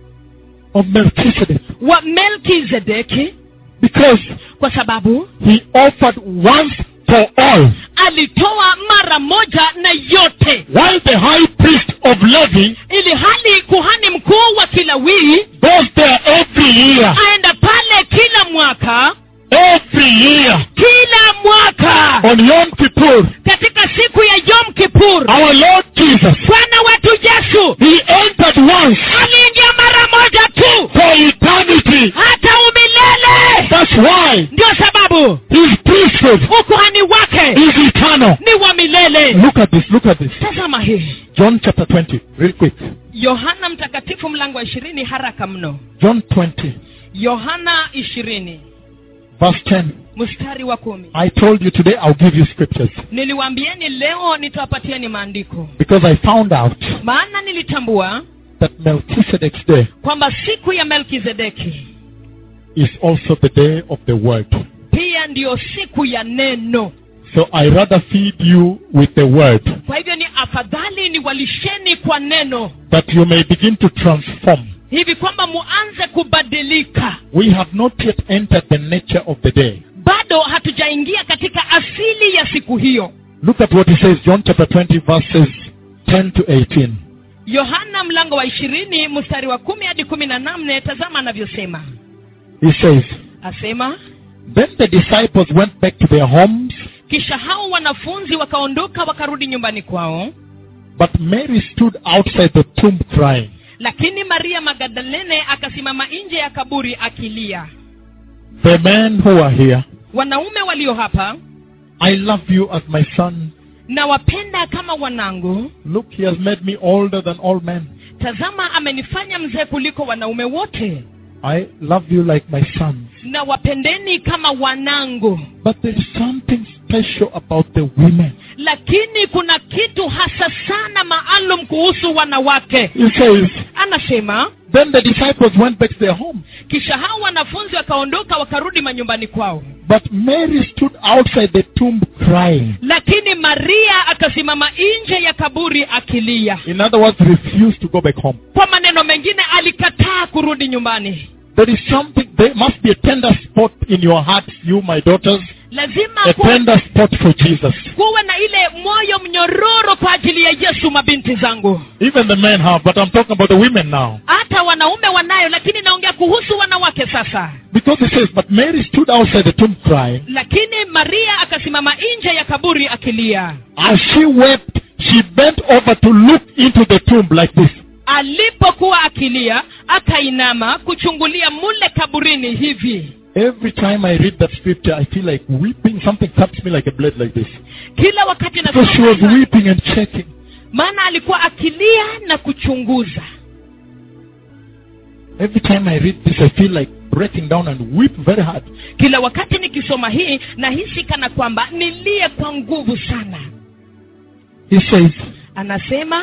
of Melchizedek? wa melkizedeki Because kwa sababu he offered once for all. alitoa mara moja na yote While the high priest of Levi ili hali kuhani mkuu wa kilawii goes there every year, aenda pale kila mwaka every year kila mwaka on Yom Kippur, katika siku ya yom kipur our Lord Jesus, bwana wetu yesu he entered once aliingia mara moja tu for eternity. hata umilele That's why ndio sababu his priesthood ukuhani wake is eternal. ni wa milele Look at this, look at this. tazama hii John chapter 20, real quick. yohana mtakatifu mlango wa ishirini haraka mno John 20, yohana ishirini verse 10. mstari wa kumi I told you today I'll give you scriptures niliwaambieni leo nitawapatieni maandiko because I found out maana nilitambua that Melchizedek's day kwamba siku ya melkizedeki is also the day of the word. pia ndiyo siku ya neno So I rather feed you with the word kwa hivyo ni afadhali ni walisheni kwa neno that you may begin to transform. hivi kwamba muanze kubadilika We have not yet entered the nature of the day. bado hatujaingia katika asili ya siku hiyo Look at what he says, John chapter 20, verses 10 to 18. yohana mlango wa ishirini mstari wa kumi hadi kumi na nane tazama anavyosema He says, asema Then the disciples went back to their homes, kisha hao wanafunzi wakaondoka wakarudi nyumbani kwao but Mary stood outside the tomb crying. lakini maria magdalene akasimama nje ya kaburi akilia The men who are here, wanaume walio hapa I love you as my son. nawapenda kama wanangu Look, he has made me older than all men. tazama amenifanya mzee kuliko wanaume wote I love you like my sons. na wapendeni kama wanangu But there is something special about the women. lakini kuna kitu hasa sana maalum kuhusu wanawake He says, anasema Then the disciples went back to their home. kisha hao wanafunzi wakaondoka wakarudi manyumbani kwao But Mary stood outside the tomb crying. lakini maria akasimama nje ya kaburi akilia In other words, refused to go back home. kwa maneno mengine alikataa kurudi nyumbani There is something, there must be a tender spot in your heart, you, my daughters, lazima a kuwe, tender spot for Jesus. kuwe na ile moyo mnyororo kwa ajili ya yesu mabinti zangu Even the men have, but I'm talking about the women now. hata wanaume wanayo lakini naongea kuhusu wanawake sasa Because it says, But Mary stood outside the tomb crying. lakini maria akasimama nje ya kaburi akilia As she wept, she bent over to look into the tomb like this. alipokuwa akilia akainama kuchungulia mule kaburini hivi Every time I read that scripture, I feel like weeping. Something taps me like a blade like this. kila wakati Because she was nasoma weeping and checking. maana alikuwa akilia na kuchunguza Every time I read this, I feel like breaking down and weep very hard. kila wakati nikisoma hii nahisi kana kwamba nilie kwa nguvu sana He says, anasema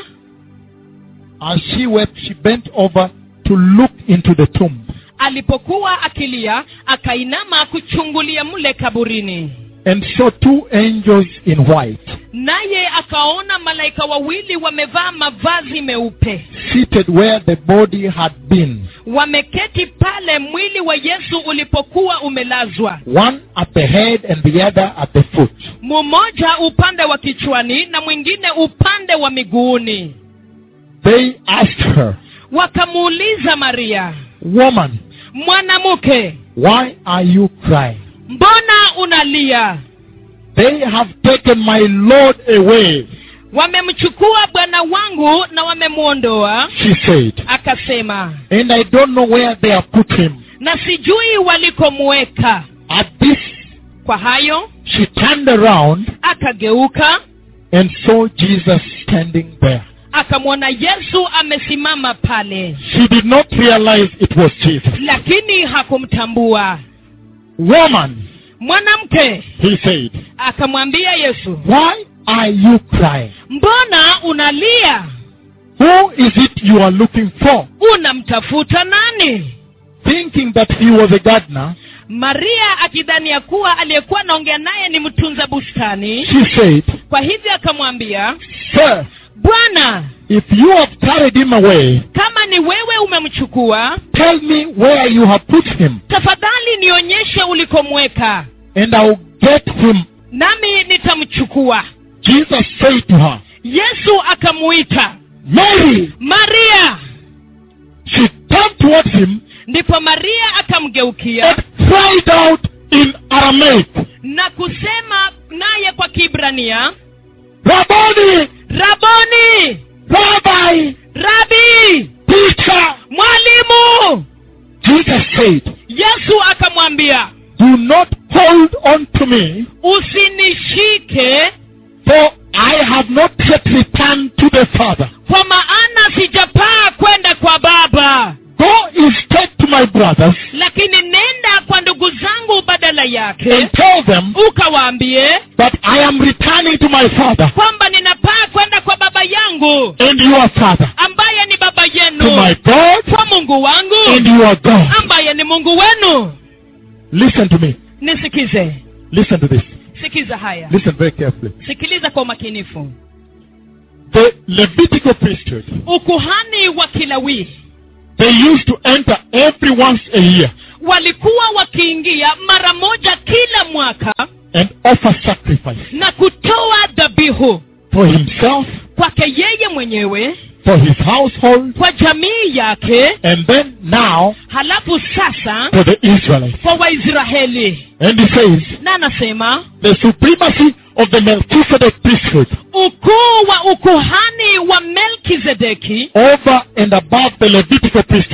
As she wept, she bent over to look into the tomb. alipokuwa akilia akainama kuchungulia mle kaburini and saw two angels in white naye akaona malaika wawili wamevaa mavazi meupe seated where the body had been, wameketi pale mwili wa yesu ulipokuwa umelazwa one at the head and the other at the foot. mmoja upande wa kichwani na mwingine upande wa miguuni They asked her, wakamuuliza maria Woman, mwanamke why are you crying? mbona unalia They have taken my Lord away, wamemchukua bwana wangu na wamemwondoa she said, akasema and I don't know where they have put him. na sijui walikomuweka At this, kwa hayo she turned around akageuka and saw Jesus standing there. akamwona yesu amesimama pale She did not realize it was Jesus. lakini hakumtambua Woman, mwanamke he said, akamwambia yesu why are you crying? mbona unalia Who is it you are looking for? unamtafuta nani Thinking that he was a gardener, maria akidhani ya kuwa aliyekuwa anaongea naye ni mtunza bustani she said, kwa hivyo akamwambia Sir, bwana if you have carried him away, kama ni wewe umemchukua tell me where you have put him, tafadhali nionyeshe ulikomweka and I'll get him. nami nitamchukua Jesus said to her, yesu akamuita Mary! maria She turned towards him ndipo maria akamgeukia and cried out in Aramaic, na kusema naye kwa kibrania Rabboni! raboni Rabbi! rabi Teacher! mwalimu Jesus said, yesu akamwambia Do not hold on to me, usinishike for I have not yet returned to the Father. kwa maana sijapaa kwenda kwa baba Go instead to my brothers lakini nenda kwa ndugu zangu badala yake and tell them ukawaambie that I am returning to my Father kwamba ninapaa kwenda kwa baba yangu and your Father, ambaye ni baba to yenu my God kwa mungu wangu and your God. ambaye ni mungu wenu Listen to me. nisikize Listen to this. sikiza haya Listen very carefully. sikiliza kwa umakinifu The Levitical priesthood, ukuhani wa kilawii they used to enter every once a year walikuwa wakiingia mara moja kila mwaka and offer sacrifice na kutoa dhabihu for himself, kwake yeye mwenyewe for his household, kwa jamii yake and then now halafu sasa for the Israelites. kwa waisraeli And he says, na anasema the supremacy of the Melchizedek priesthood ukuu wa ukuhani wa melkizedeki over and above the Levitical priesthood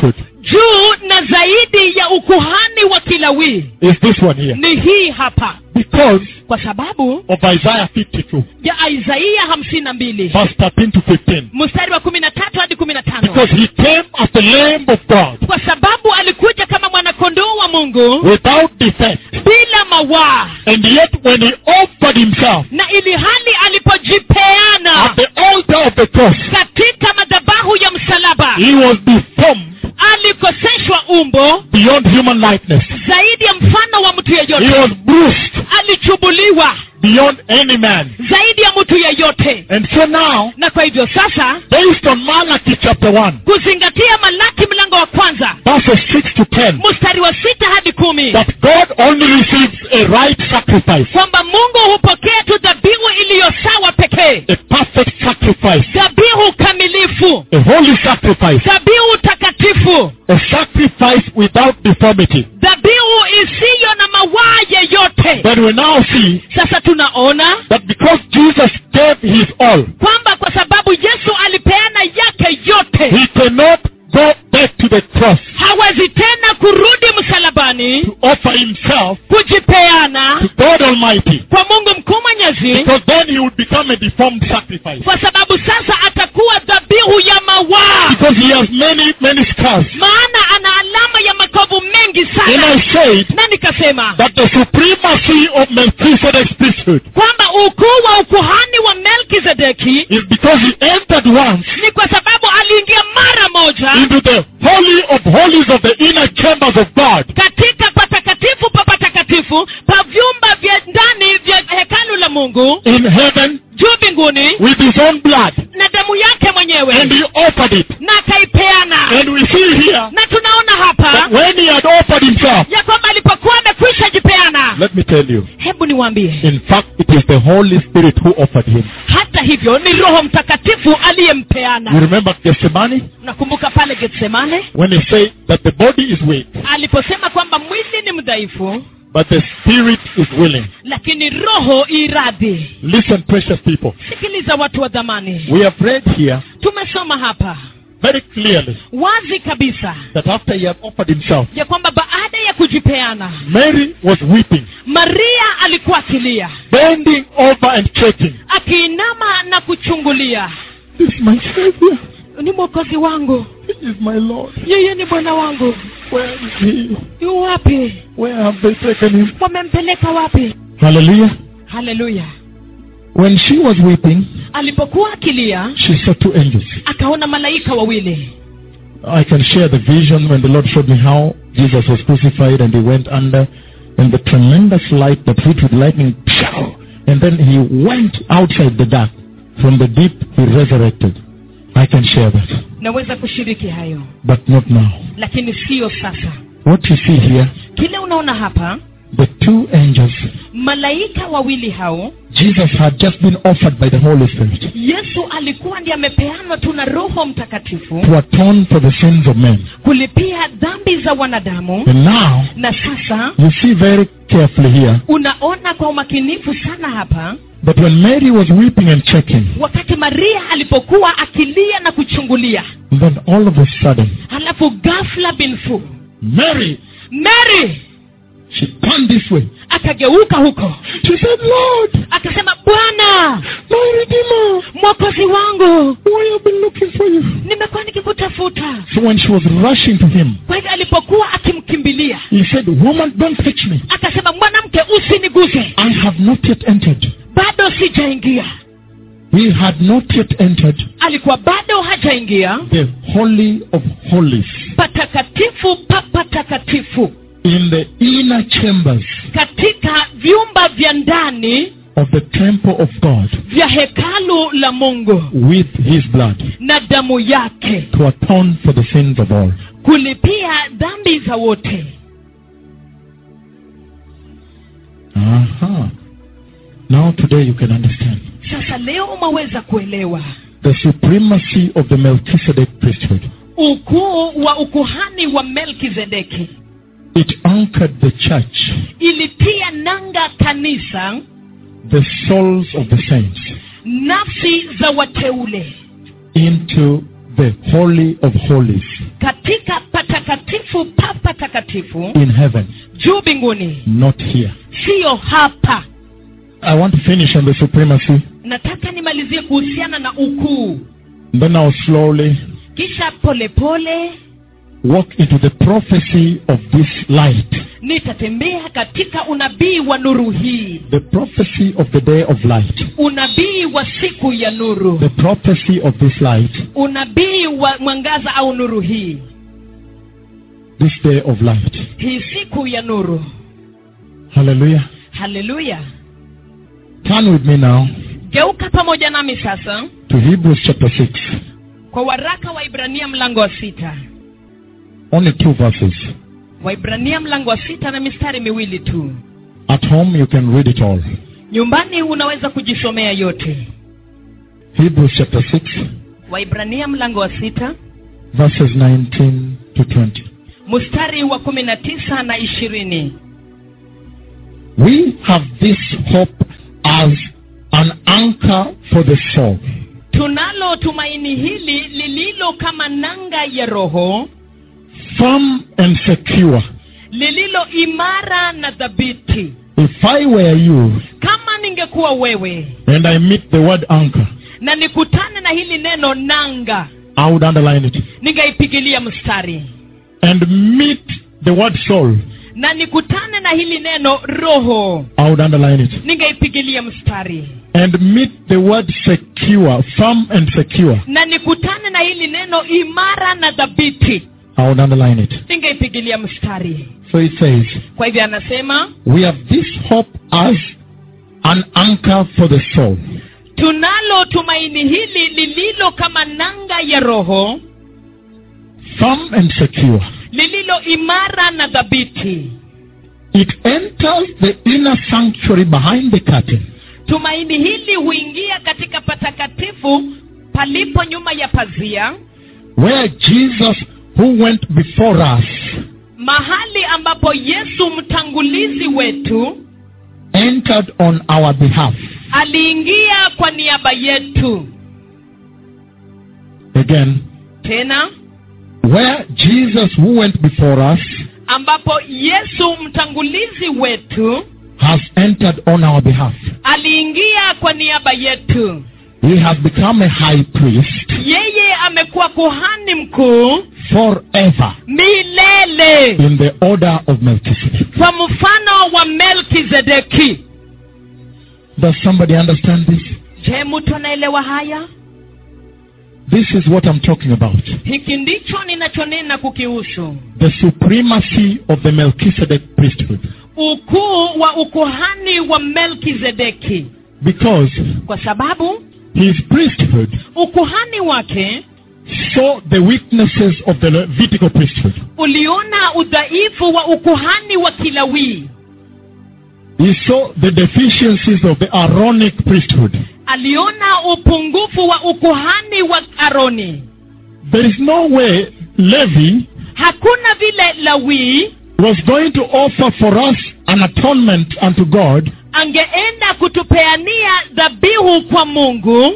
juu na zaidi ya ukuhani wa kilawii is this one here. ni hii hapa Because kwa sababu of Isaiah 52, ya isaia hamsini na mbili verse 13 to 15. mstari wa kumi na tatu hadi kumi na tano Because he came as the Lamb of God kwa sababu alikuja kama mwanakondoo wa mungu without defect. bila mawaa And yet when he offered himself na ili hali alipojipeana at the altar of the cross, katika madhabahu ya msalaba he was deformed alikoseshwa umbo beyond human likeness. zaidi ya mfano wa mtu He yeyote was bruised alichubuliwa beyond any man. zaidi ya mtu yeyote And so now, na kwa hivyo sasa based on Malachi chapter 1, kuzingatia malaki mlango wa kwanza verses 6 to 10, mstari wa sita hadi kumi that God only receives a right sacrifice, kwamba mungu hupokea tu dhabihu iliyo sawa pekee a perfect sacrifice, dhabihu kamilifu a holy sacrifice, dhabihu takatifu a sacrifice without deformity. dhabihu isiyo na mawaa yeyote Then we now see sasa tunaona that because Jesus gave his all, kwamba kwa sababu yesu alipeana yake yote he cannot go back to the cross hawezi tena kurudi msalabani to offer himself kujipeana to God Almighty. kwa mungu mkuu mwenyezi Because then he would become a deformed sacrifice. kwa sababu sasa atakuwa dhabihu ya mawaa Because he has many, many scars. maana ana alama ya makovu mengi And sana I said na nikasema that the supremacy of Melchizedek's priesthood kwamba ukuu wa ukuhani wa melkizedeki is because he entered once ni kwa sababu aliingia mara moja into the holy of holies of the inner chambers of God. katika patakatifu pa patakatifu pa vyumba vya ndani vya hekalu la mungu in heaven juu mbinguni with his own blood na damu yake and mwenyewe he offered it. na akaipeana And we see here na tunaona that hapa when he had offered himself, ya kwamba alipokuwa amekwisha jipeana let me tell you, hebu niwaambie in fact, it is the Holy Spirit who offered him. hata hivyo ni roho mtakatifu You aliyempeana remember Gethsemane nakumbuka pale getsemane when he said that the body is weak, aliposema kwamba mwili ni mdhaifu but the spirit is willing. lakini roho iradhi Listen, precious people. sikiliza watu wa dhamani We have read here tumesoma hapa very clearly wazi kabisa that after he had offered himself, ya kwamba baada ya kujipeana Mary was weeping, maria alikuwa akilia bending over and checking. akiinama na kuchungulia This is my Savior. ni mwokozi wangu This is my Lord. yeye ni bwana wangu Where is he? yu wapi Where have they taken him? wamempeleka wapi Hallelujah. haleluya When she was weeping, alipokuwa akilia she saw two angels. akaona malaika wawili I can share the vision when the Lord showed me how Jesus was crucified and he went under and the tremendous light that hit with lightning pshaw, and then he went outside the dark. From the deep he resurrected. I can share that. naweza kushiriki hayo But not now. lakini siyo sasa What you see here, kile unaona hapa the two angels, malaika wawili hao Jesus had just been offered by the Holy Spirit yesu alikuwa ndiye amepeanwa tu na roho mtakatifu to atone for the sins of men. kulipia dhambi za wanadamu And now, na sasa you see very carefully here unaona kwa umakinifu sana hapa that when Mary was weeping and checking, wakati maria alipokuwa akilia na kuchungulia then all of a sudden, halafu ghafla binfu Mary, mary she turned this way. akageuka huko She said, Lord, akasema bwana my Redeemer, mwokozi wangu why have been looking for you? nimekuwa nikikutafuta So when she was rushing to him, kwa hivyo alipokuwa akimkimbilia he said, Woman, don't touch me. akasema mwanamke usiniguze I have not yet entered. bado sijaingia He had not yet entered alikuwa bado hajaingia the Holy of Holies patakatifu pa patakatifu in the inner chambers katika vyumba vya ndani of the temple of God vya hekalu la mungu with his blood na damu yake to atone for the sins of all. kulipia dhambi za wote Uh-huh. Now today you can understand sasa leo umeweza kuelewa the supremacy of the Melchizedek priesthood. ukuu wa ukuhani wa melkizedeki It anchored the church, ilitia nanga kanisa the souls of the saints, nafsi za wateule into the Holy of Holies. katika patakatifu patakatifu pa patakatifu in heaven, juu mbinguni not here. siyo hapa I want to finish on the supremacy. nataka nimalizie kuhusiana na ukuu Then I'll slowly kisha polepole pole, walk into the prophecy of this light. nitatembea katika unabii wa nuru hii The prophecy of the day of light. unabii wa siku ya nuru The prophecy of this light. unabii wa mwangaza au nuru hii This day of light. hii siku ya nuru Hallelujah. haleluya Turn with me now geuka pamoja nami sasa to Hebrews chapter 6. kwa waraka wa ibrania mlango wa sita Only two verses. waibrania mlango wa sita na mistari miwili tu At home you can read it all. nyumbani unaweza kujisomea yote Hebrews chapter 6, waibrania mlango wa sita verses 19 to 20. mstari wa kumi na tisa na ishirini We have this hope as an anchor for the soul. tunalo tumaini hili lililo kama nanga ya roho Firm and secure. lililo imara na dhabiti If I were you kama ningekuwa wewe and I meet the word anchor, na nikutane na hili neno nanga I would underline it. ningaipigilia mstari And meet the word soul, na nikutane na hili neno roho I would underline it. ningaipigilia mstari And meet the word secure, firm and secure, na nikutane na hili neno imara na dhabiti I would underline it. ningaipigilia mstari So it says, kwa hivyo anasema We have this hope as an anchor for the soul. tunalo tumaini hili lililo kama nanga ya roho Firm and secure. lililo imara na dhabiti It enters the inner sanctuary behind the curtain tumaini hili huingia katika patakatifu palipo nyuma ya pazia where Jesus, who went before us, mahali ambapo yesu mtangulizi wetu entered on our behalf. aliingia kwa niaba yetu Again, tena where Jesus, who went before us, ambapo yesu mtangulizi wetu has entered on our behalf. aliingia kwa niaba yetu He has become a high priest yeye amekuwa kuhani mkuu forever milele in the order of Melchizedek. kwa mfano wa melkizedeki Does somebody understand this? je mtu anaelewa haya This is what I'm talking about. hiki ndicho ninachonena kukihusu The supremacy of the Melchizedek priesthood. ukuu wa ukuhani wa melkizedeki Because kwa sababu his priesthood ukuhani wake saw the weaknesses of the Levitical priesthood. uliona udhaifu wa ukuhani wa kilawii He saw the deficiencies of the Aaronic priesthood. aliona upungufu wa ukuhani wa aroni There is no way Levi hakuna vile lawii was going to offer for us an atonement unto God angeenda kutupeania dhabihu kwa mungu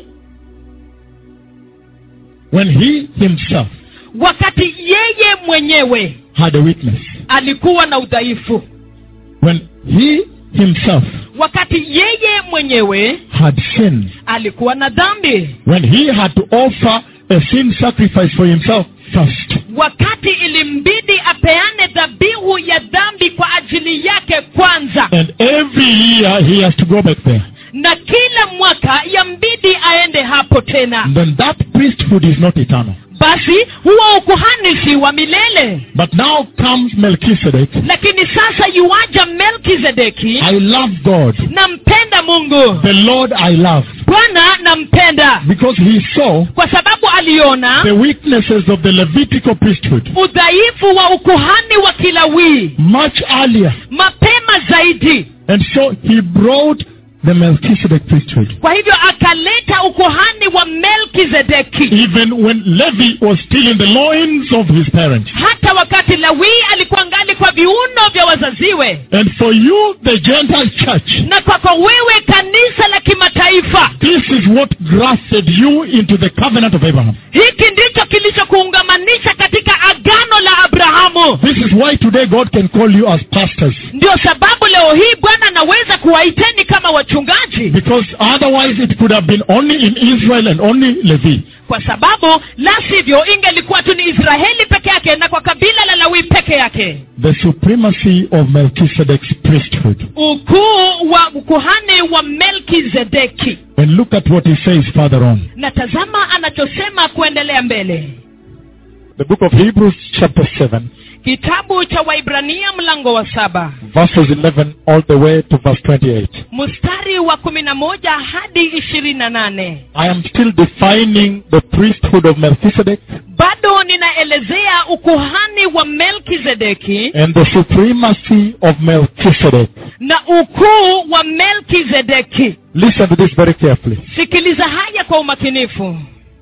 when he himself wakati yeye mwenyewe had a weakness. alikuwa na udhaifu When he himself wakati yeye mwenyewe had sinned. alikuwa na dhambi When he had to offer a sin sacrifice for himself first. wakati ilimbidi apeane dhabihu ya dhambi kwa ajili yake kwanza And every year he has to go back there. na kila mwaka yambidi aende hapo tena Then that priesthood is not eternal. basi huo ukuhani si wa milele But now comes Melchizedek. lakini sasa yuaja melkizedeki I love God. nampenda mungu The Lord I love. bwana nampenda Because he saw kwa sababu aliona the weaknesses of the Levitical priesthood udhaifu wa ukuhani wa kilawii much earlier. mapema zaidi And so he brought the Melchizedek priesthood. kwa hivyo akaleta ukuhani wa melkizedeki Even when Levi was still in the loins of his parents. hata wakati lawii alikuwa ngali kwa viuno vya wazaziwe And for you, the Gentile church, na kwako wewe kanisa la kimataifa this is what grafted you into the covenant of Abraham. hiki ndicho kilichokuungamanisha katika agano la abrahamu This is why today God can call you as pastors. ndio sababu leo hii bwana anaweza kuwaiteni kama wachungaji Because otherwise it could have been only in Israel and only Levi. kwa sababu la sivyo ingelikuwa tu ni israeli peke yake na kwa kabila la lawi peke yake The supremacy of Melchizedek's priesthood. ukuu wa ukuhani wa melkizedeki And look at what he says further on. na tazama anachosema kuendelea mbele The book of Hebrews chapter 7 kitabu cha waibrania mlango wa saba verses 11 all the way to verse 28. mstari wa kumi na moja hadi ishirini na nane I am still defining the priesthood of Melchizedek bado ninaelezea ukuhani wa melkizedeki and the supremacy of Melchizedek. na ukuu wa melkizedeki Listen to this very carefully. sikiliza haya kwa umakinifu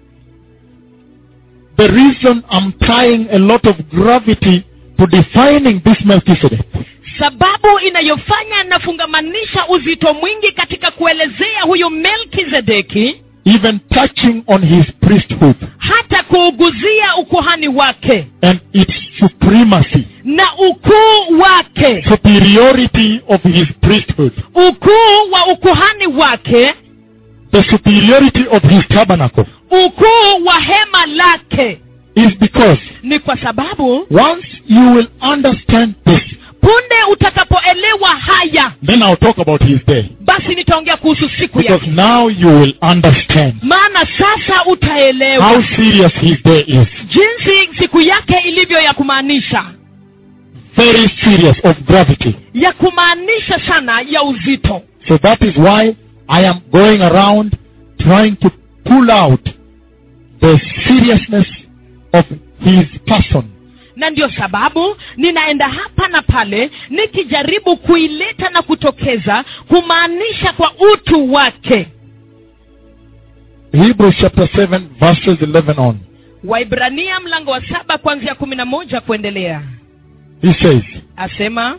The reason I'm tying a lot of gravity to defining this Melchizedek sababu inayofanya nafungamanisha uzito mwingi katika kuelezea huyu melkizedeki even touching on his priesthood hata kuuguzia ukuhani wake and its supremacy, na ukuu wake superiority of his priesthood, ukuu wa ukuhani wake the superiority of his tabernacle ukuu wa hema lake is because ni kwa sababu once you will understand this, punde utakapoelewa haya then I'll talk about his day. basi nitaongea kuhusu siku Because yake now you will understand maana sasa utaelewa how serious his day is. jinsi siku yake ilivyo ya kumaanisha Very serious of gravity. ya kumaanisha sana ya uzito So that is why I am going around trying to pull out the seriousness of his person. na ndio sababu ninaenda hapa na pale nikijaribu kuileta na kutokeza kumaanisha kwa utu wake Hebrews chapter 7 verses 11 on. waibrania mlango wa saba kuanzia kumi na moja kuendelea He says, asema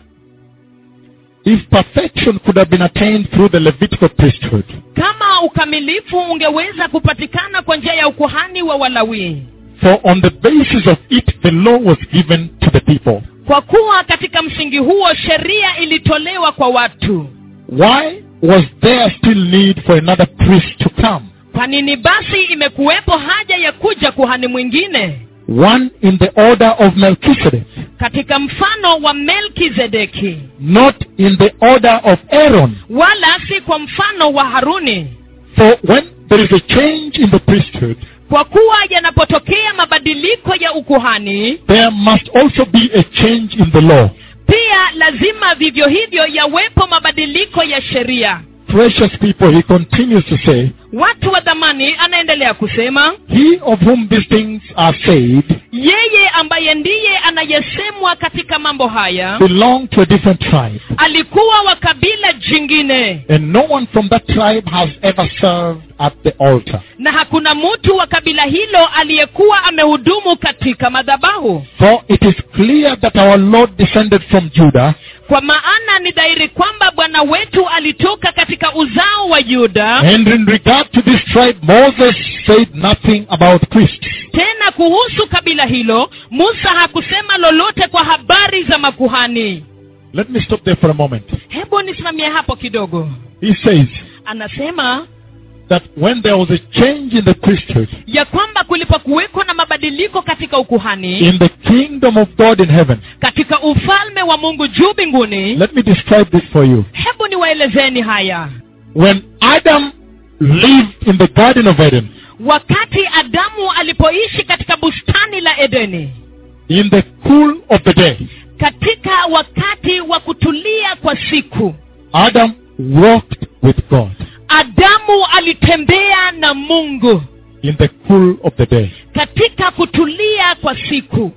if perfection could have been attained through the Levitical priesthood, kama ukamilifu ungeweza kupatikana kwa njia ya ukuhani wa walawii for on the basis of it the law was given to the people, kwa kuwa katika msingi huo sheria ilitolewa kwa watu why was there still need for another priest to come? kwa nini basi imekuwepo haja ya kuja kuhani mwingine One in the order of Melchizedek, katika mfano wa melkizedeki not in the order of Aaron. wala si kwa mfano wa haruni For when there is a change in the priesthood, kwa kuwa yanapotokea mabadiliko ya ukuhani there must also be a change in the law. pia lazima vivyo hivyo yawepo mabadiliko ya sheria Precious people, he continues to say, watu wa dhamani anaendelea kusema He of whom these things are said yeye ambaye ndiye anayesemwa katika mambo haya belonged to a different tribe, alikuwa wa kabila jingine and no one from that tribe has ever served at the altar. na hakuna mtu wa kabila hilo aliyekuwa amehudumu katika madhabahu For it is clear that our Lord descended from Judah, kwa maana ni dhahiri kwamba bwana wetu alitoka katika uzao wa yuda and in regard to this tribe, Moses said nothing about priests. tena kuhusu kabila hilo musa hakusema lolote kwa habari za makuhani Let me stop there for a moment. hebu nisimamie hapo kidogo He says anasema that when there was a change in the priesthood, ya kwamba kulipokuwekwa na mabadiliko katika ukuhani in the kingdom of God in heaven, katika ufalme wa mungu juu mbinguni let me describe this for you. hebu niwaelezeni haya When Adam lived in the Garden of Eden, wakati adamu alipoishi katika bustani la edeni in the cool of the day, katika wakati wa kutulia kwa siku Adam walked with God adamu alitembea na mungu in the cool of the day. katika kutulia kwa siku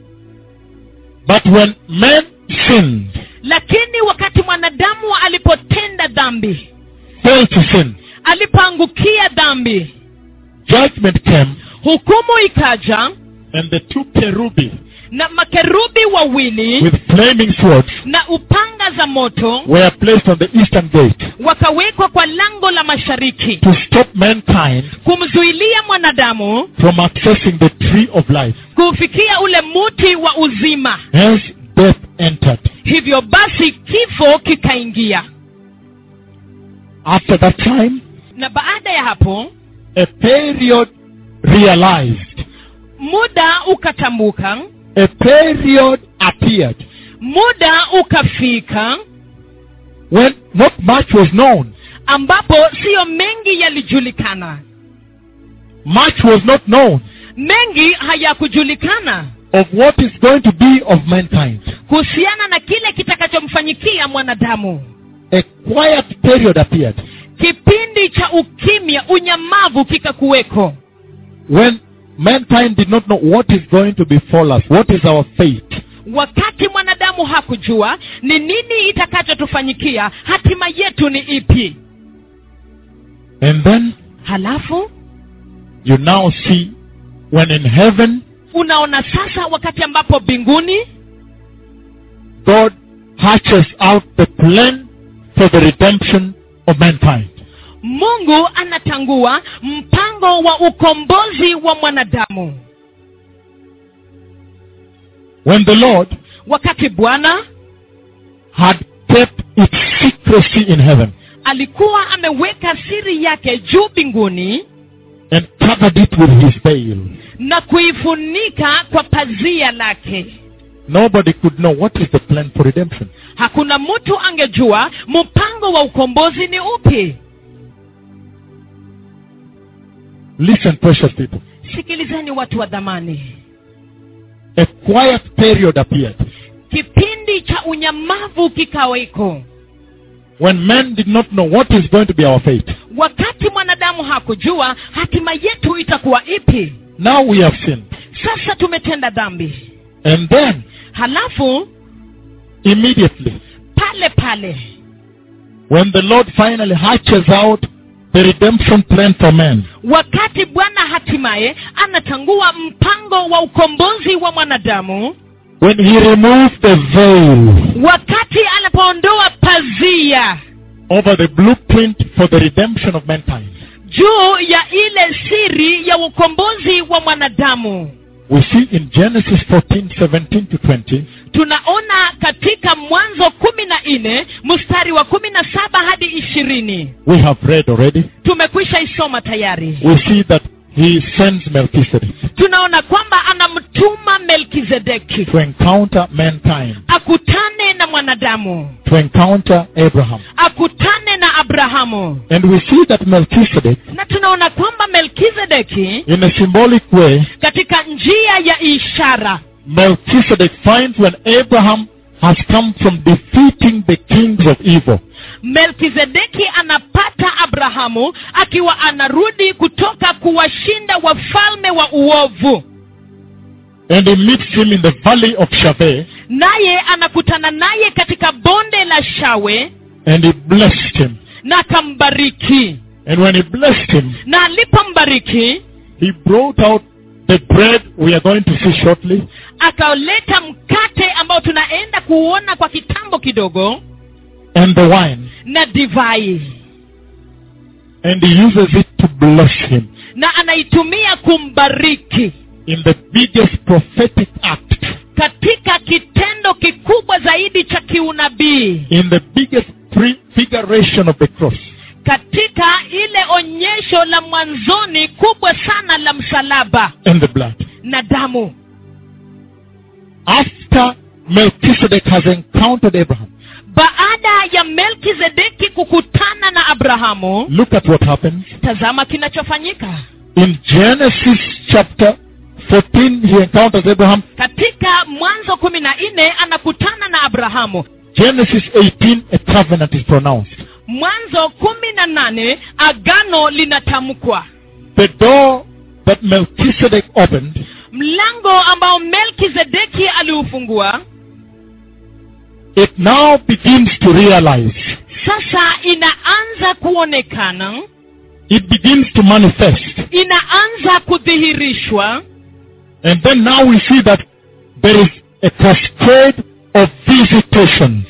But when man sinned, lakini wakati mwanadamu alipotenda dhambi fell to sin, alipoangukia dhambi judgment came, hukumu ikaja and the two cherubi na makerubi wawili with flaming swords na upanga taa za moto were placed on the eastern gate wakawekwa kwa lango la mashariki to stop mankind kumzuilia mwanadamu from accessing the tree of life. kufikia ule muti wa uzima Hence, death entered. hivyo basi kifo kikaingia After that time, na baada ya hapo a period realized, muda ukatambuka a period appeared muda ukafika when not much was known. ambapo siyo mengi yalijulikana Much was not known mengi hayakujulikana of what is going to be of mankind. kuhusiana na kile kitakachomfanyikia mwanadamu A quiet period appeared kipindi cha ukimya unyamavu kikakuweko when mankind did not know what is going to befall us, what is our fate. wakati mwanadamu hakujua ni nini itakachotufanyikia hatima yetu ni ipi And then halafu you now see when in heaven unaona sasa wakati ambapo mbinguni God hatches out the plan for the redemption of mankind. mungu anatangua mpango wa ukombozi wa mwanadamu When the Lord wakati bwana had kept its secrecy in heaven alikuwa ameweka siri yake juu mbinguni and covered it with his veil, na kuifunika kwa pazia lake nobody could know what is the plan for redemption. hakuna mtu angejua mpango wa ukombozi ni upi Listen, precious people. sikilizeni watu wa dhamani A quiet period appeared kipindi cha unyamavu kikaweko when men did not know what is going to be our fate. wakati mwanadamu hakujua hatima yetu itakuwa ipi Now we have sinned. sasa tumetenda dhambi And then, halafu immediately, pale pale when the Lord finally hatches out the redemption plan for man, wakati bwana hatimaye anatangua mpango wa ukombozi wa mwanadamu when he removed the veil wakati anapoondoa pazia over the blueprint for the redemption of mankind, juu ya ile siri ya ukombozi wa mwanadamu we see in Genesis 14, 17 to 20, tunaona katika mwanzo kumi na nne mstari wa kumi na saba hadi ishirini we have read already. tumekwisha isoma tayari We see that he sends Melchizedek tunaona kwamba anamtuma melkizedeki to encounter mankind, akutane na mwanadamu to encounter Abraham. akutane na abrahamu And we see that Melchizedek, na tunaona kwamba melkizedeki in a symbolic way, katika njia ya ishara Melchizedek finds when Abraham has come from defeating the kings of evil. melkizedeki anapata abrahamu akiwa anarudi kutoka kuwashinda wafalme wa uovu And he meets him in the valley of Shaveh, naye anakutana naye katika bonde la shawe and he blessed him. na akambariki And when he blessed him, na alipombariki he brought out the bread we are going to see shortly, akaleta mkate ambao tunaenda kuona kwa kitambo kidogo and the wine, na divai and he uses it to bless him na anaitumia kumbariki in the biggest prophetic act, katika kitendo kikubwa zaidi cha kiunabii in the biggest prefiguration of the cross. katika ile onyesho la mwanzoni kubwa sana la msalaba and the blood. na damu After Melchizedek has encountered Abraham, baada ya melkizedeki kukutana na abrahamu look at what happens. tazama kinachofanyika In Genesis chapter 14, he encounters Abraham. katika mwanzo kumi na nne anakutana na abrahamu Genesis 18, a covenant is pronounced. mwanzo kumi na nane agano linatamkwa The door that Melchizedek opened mlango ambao melkizedeki aliufungua it now begins to realize. sasa inaanza kuonekana It begins to manifest. inaanza kudhihirishwa And then now we see that there is a cascade of visitations.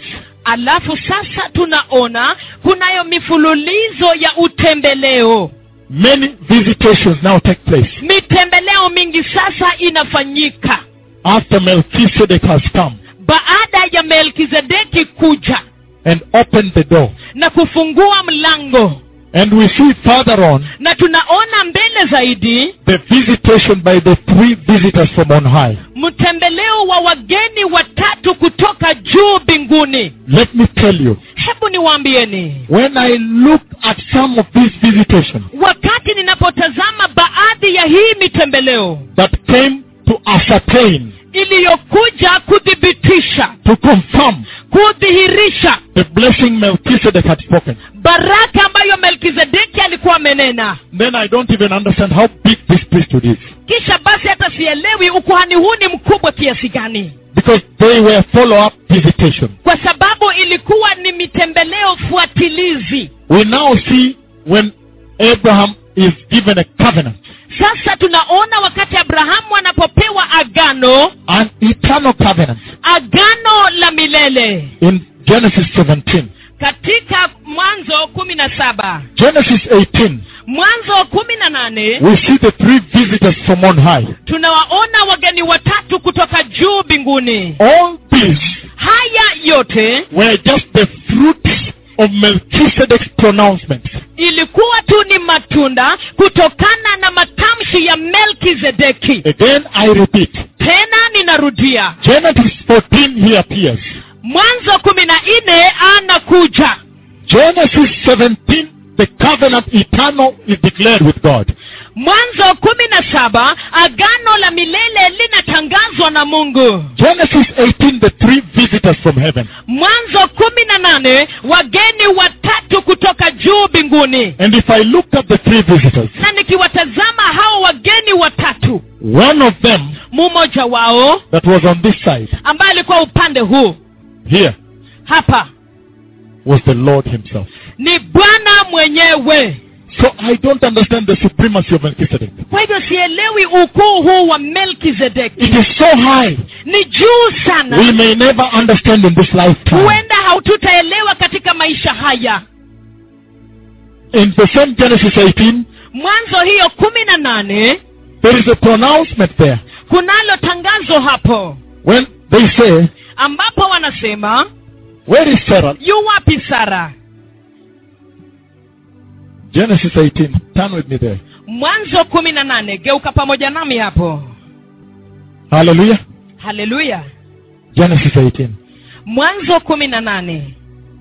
alafu sasa tunaona kunayo mifululizo ya utembeleo Many visitations now take place mitembeleo mingi sasa inafanyika after Melchizedek has come baada ya melkizedeki kuja and opened the door. na kufungua mlango And we see further on na tunaona mbele zaidi the visitation by the three visitors from on high. mtembeleo wa wageni watatu kutoka juu mbinguni Let me tell you, hebu niwaambieni when I look at some of these visitations wakati ninapotazama baadhi ya hii mitembeleo that came to ascertain, iliyokuja kuthibitisha to confirm kudhihirisha the blessing Melchizedek had spoken, baraka ambayo melkizedeki alikuwa amenena then I don't even understand how big this priesthood is. kisha basi hata sielewi ukuhani huu ni mkubwa kiasi gani Because they were follow-up visitation. kwa sababu ilikuwa ni mitembeleo fuatilizi We now see when Abraham is given a covenant, sasa tunaona wakati abrahamu anapopewa agano an eternal covenant agano la milele in Genesis 17. katika mwanzo kumi na saba Genesis 18, mwanzo kumi na nane we see the three visitors from on high. tunawaona wageni watatu kutoka juu mbinguni All these haya yote were just the fruits of Melchizedek's pronouncements. ilikuwa tu ni matunda kutokana na matamshi ya melkizedeki Again, I repeat, tena ninarudia Genesis 14 he appears. mwanzo kumi na nne anakuja Genesis 17, the covenant eternal is declared with God. mwanzo kumi na saba agano la milele linatangazwa na mungu Genesis 18, the three visitors from heaven. mwanzo kumi na nane wageni watatu kutoka juu mbinguni And if I look at the three visitors, na nikiwatazama hao wageni watatu one of them mmoja wao that was on this side, ambaye alikuwa upande huu here, hapa was the Lord himself. ni bwana mwenyewe So I don't understand the supremacy of Melchizedek. kwa hivyo sielewi ukuu huu wa melkizedeki It is so high, ni juu we sana may never understand in this lifetime. huenda haututaelewa katika maisha haya In the same Genesis 18, mwanzo hiyo kumi na nane there is a pronouncement there kunalo tangazo hapo when they say, ambapo wanasema Where is Sarah? yu wapi sara Genesis 18. Turn with me there. mwanzo kumi na nane geuka pamoja nami hapo Hallelujah. haleluya Genesis 18. mwanzo kumi na nane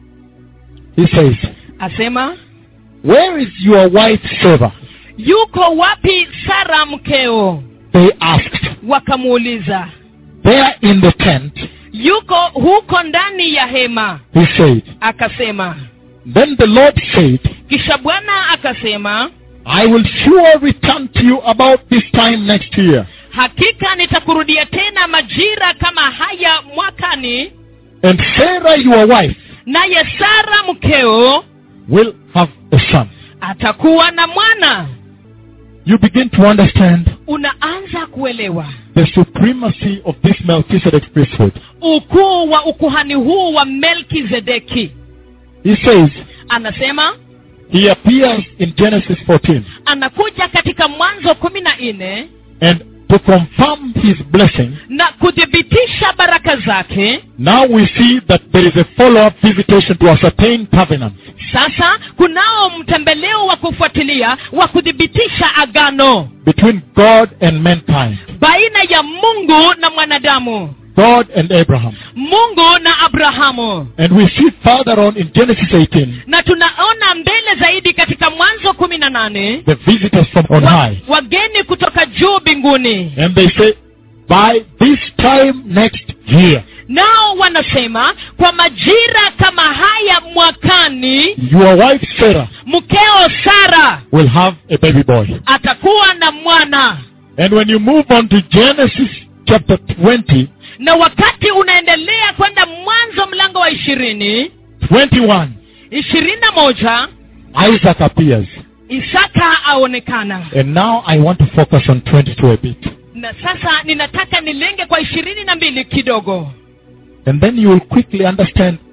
He says, asema Where is your wife Sarah? yuko wapi sara mkeo They asked. wakamuuliza There in the tent, yuko huko ndani ya hema he said. akasema Then the Lord said, kisha bwana akasema I will sure return to you about this time next year. hakika nitakurudia tena majira kama haya mwakani And Sarah, your wife, naye sara mkeo will have a son. atakuwa na mwana You begin to understand unaanza kuelewa the supremacy of this Melchizedek priesthood. ukuu wa ukuhani huu wa melkizedeki He says, anasema he appears in Genesis 14. anakuja katika mwanzo kumi na nne And to confirm his blessing, na kuthibitisha baraka zake now we see that there is a follow-up visitation to ascertain covenants. sasa kunao mtembeleo wa kufuatilia wa kuthibitisha agano between God and mankind. baina ya mungu na mwanadamu God and Abraham. mungu na abrahamu And we see further on in Genesis 18, na tunaona mbele zaidi katika mwanzo kumi na nane the visitors from on wa, high. wageni kutoka juu mbinguni And they say, by this time next year, nao wanasema kwa majira kama haya mwakani your wife Sarah mkeo sara will have a baby boy. atakuwa na mwana And when you move on to Genesis chapter 20, na wakati unaendelea kwenda mwanzo mlango wa ishirini 21, ishirini na moja Isaac appears. isaka aonekana And now I want to focus on 22 a bit. na sasa ninataka nilenge kwa ishirini na mbili kidogo And then you will quickly understand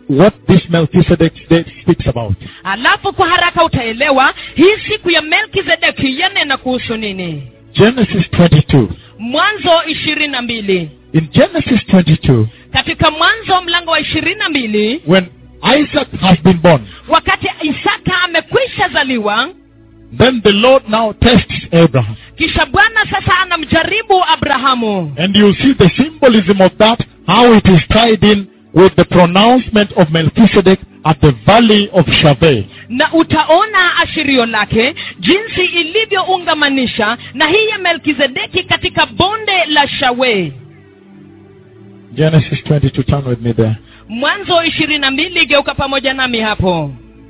what this Melchizedek day speaks about. alafu kwa haraka utaelewa hii siku ya melkizedeki yanena kuhusu nini Genesis 22. mwanzo ishirini na mbili In Genesis 22, katika mwanzo mlango wa ishirini na mbili when Isaac has been born, wakati isaka amekwisha zaliwa then the Lord now tests Abraham. kisha bwana sasa anamjaribu abrahamu And you see the symbolism of that, how it is tied in with the pronouncement of Melchizedek at the valley of Shaveh. na utaona ashirio lake jinsi ilivyoungamanisha na hii ya melkizedeki katika bonde la shawe Genesis 22, turn with me there. mwanzo ishirini na mbili geuka pamoja nami hapo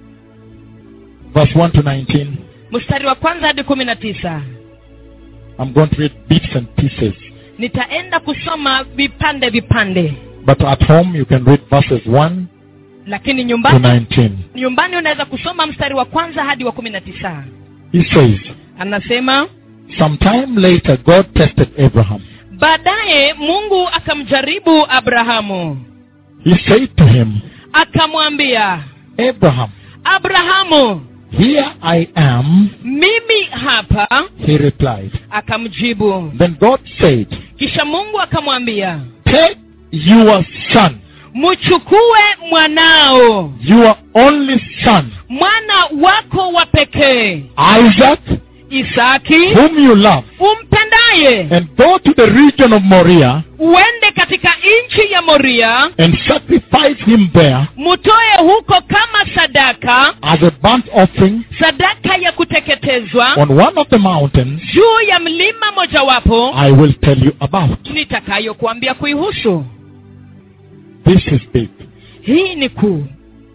Verse 1 to 19. mstari wa kwanza hadi kumi na tisa I'm going to read bits and pieces. nitaenda kusoma vipande vipande But at home you can read verses 1 lakini to nyumbani 19. nyumbani unaweza kusoma mstari wa kwanza hadi wa kumi na tisa He says, anasema Sometime later God tested Abraham. baadaye mungu akamjaribu abrahamu He said to him, akamwambia Abraham, abrahamu here I am. mimi hapa He replied. akamjibu Then God said, kisha mungu akamwambia Take your son, mchukue mwanao your only son, mwana wako wa pekee Isaac, isaki whom you love, umpendaye and go to the region of Moriah uende katika nchi ya moria and sacrifice him there mutoe huko kama sadaka as a burnt offering sadaka ya kuteketezwa on one of the mountains juu ya mlima mojawapo I will tell you about. nitakayokuambia kuihusu This is big. hii ni kuu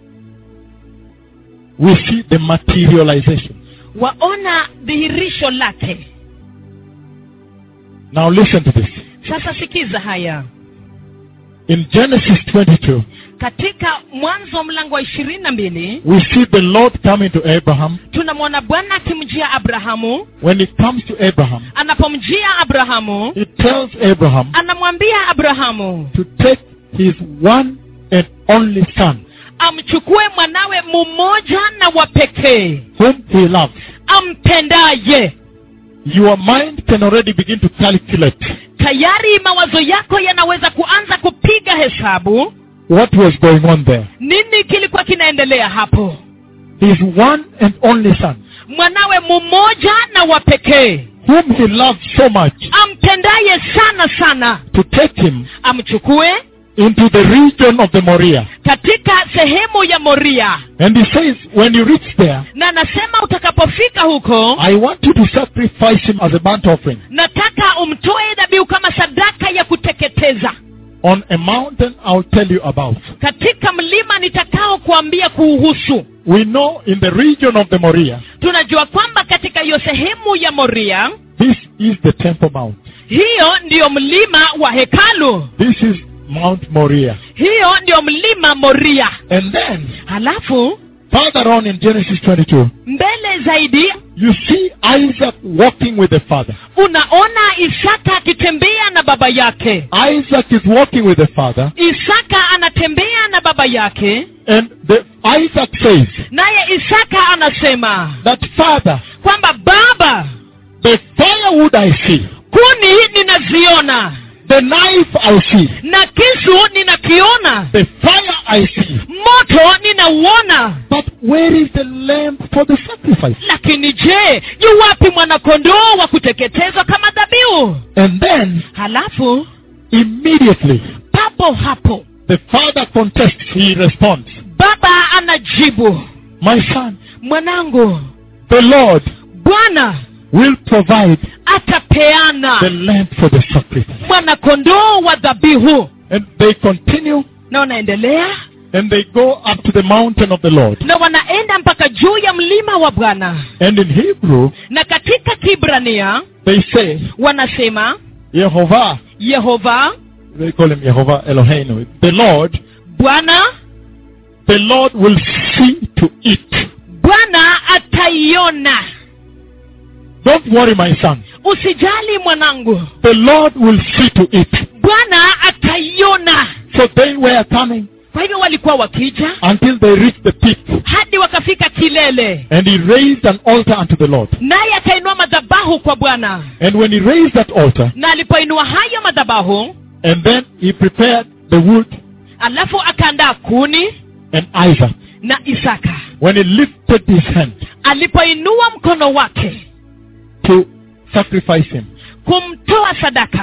We see the materialization. waona dhihirisho lake Now listen to this. sasa sikiza haya In Genesis 22, katika mwanzo mlango wa ishirini na mbili we see the Lord coming to Abraham. tunamwona bwana akimjia abrahamu When he comes to Abraham, anapomjia abrahamu he tells Abraham anamwambia abrahamu to take his one and only son, amchukue mwanawe mmoja na wa pekee whom he loves. ampendaye Your mind can already begin to calculate tayari mawazo yako yanaweza kuanza kupiga hesabu what was going on there. nini kilikuwa kinaendelea hapo His one and only son, mwanawe mmoja na wa pekee whom he loved so much, ampendaye sana sana to take him amchukue into the region of the Moriah. katika sehemu ya moria And he says, when you reach there, na anasema utakapofika huko I want you to sacrifice him as a burnt offering nataka umtoe dhabihu kama sadaka ya kuteketeza on a mountain I'll tell you about. katika mlima nitakao kuambia kuuhusu We know in the region of the Moriah, tunajua kwamba katika hiyo sehemu ya moria this is the Temple Mount. hiyo ndiyo mlima wa hekalu This is Mount Moriah. hiyo ndiyo mlima moria And then, halafu further on in Genesis 22, mbele zaidi you see Isaac walking with the father. unaona isaka akitembea na baba yake Isaac is walking with the father, isaka anatembea na baba yake and the, Isaac says naye isaka anasema that father, kwamba baba the firewood I see, kuni ninaziona the knife I see, na kisu ninakiona the fire I see, moto ninauona but where is the lamb for the sacrifice? lakini je yu wapi mwanakondoo wa kuteketezwa kama dhabihu And then, halafu immediately, papo hapo the father contests, he responds, baba anajibu My son, mwanangu the Lord bwana will provide atapeana the lamb for the sacrifice. mwanakondoo wa dhabihu And they continue na wanaendelea and they go up to the mountain of the Lord. na wanaenda mpaka juu ya mlima wa bwana And in Hebrew, na katika kibrania they say, wanasema Jehovah, yehova they call him Jehovah Eloheinu, the Lord, bwana the Lord will see to it. bwana ataiona Don't worry, my son. usijali mwanangu The Lord will see to it. bwana ataiona So they were coming kwa hivyo walikuwa wakija until they reached the peak. hadi wakafika kilele And he raised an altar unto the Lord. naye akainua madhabahu kwa bwana And when he raised that altar, na alipoinua hayo madhabahu and then he prepared the wood alafu akaandaa kuni and Isaac, na isaka when he lifted his hand alipoinua mkono wake to sacrifice him, kumtoa sadaka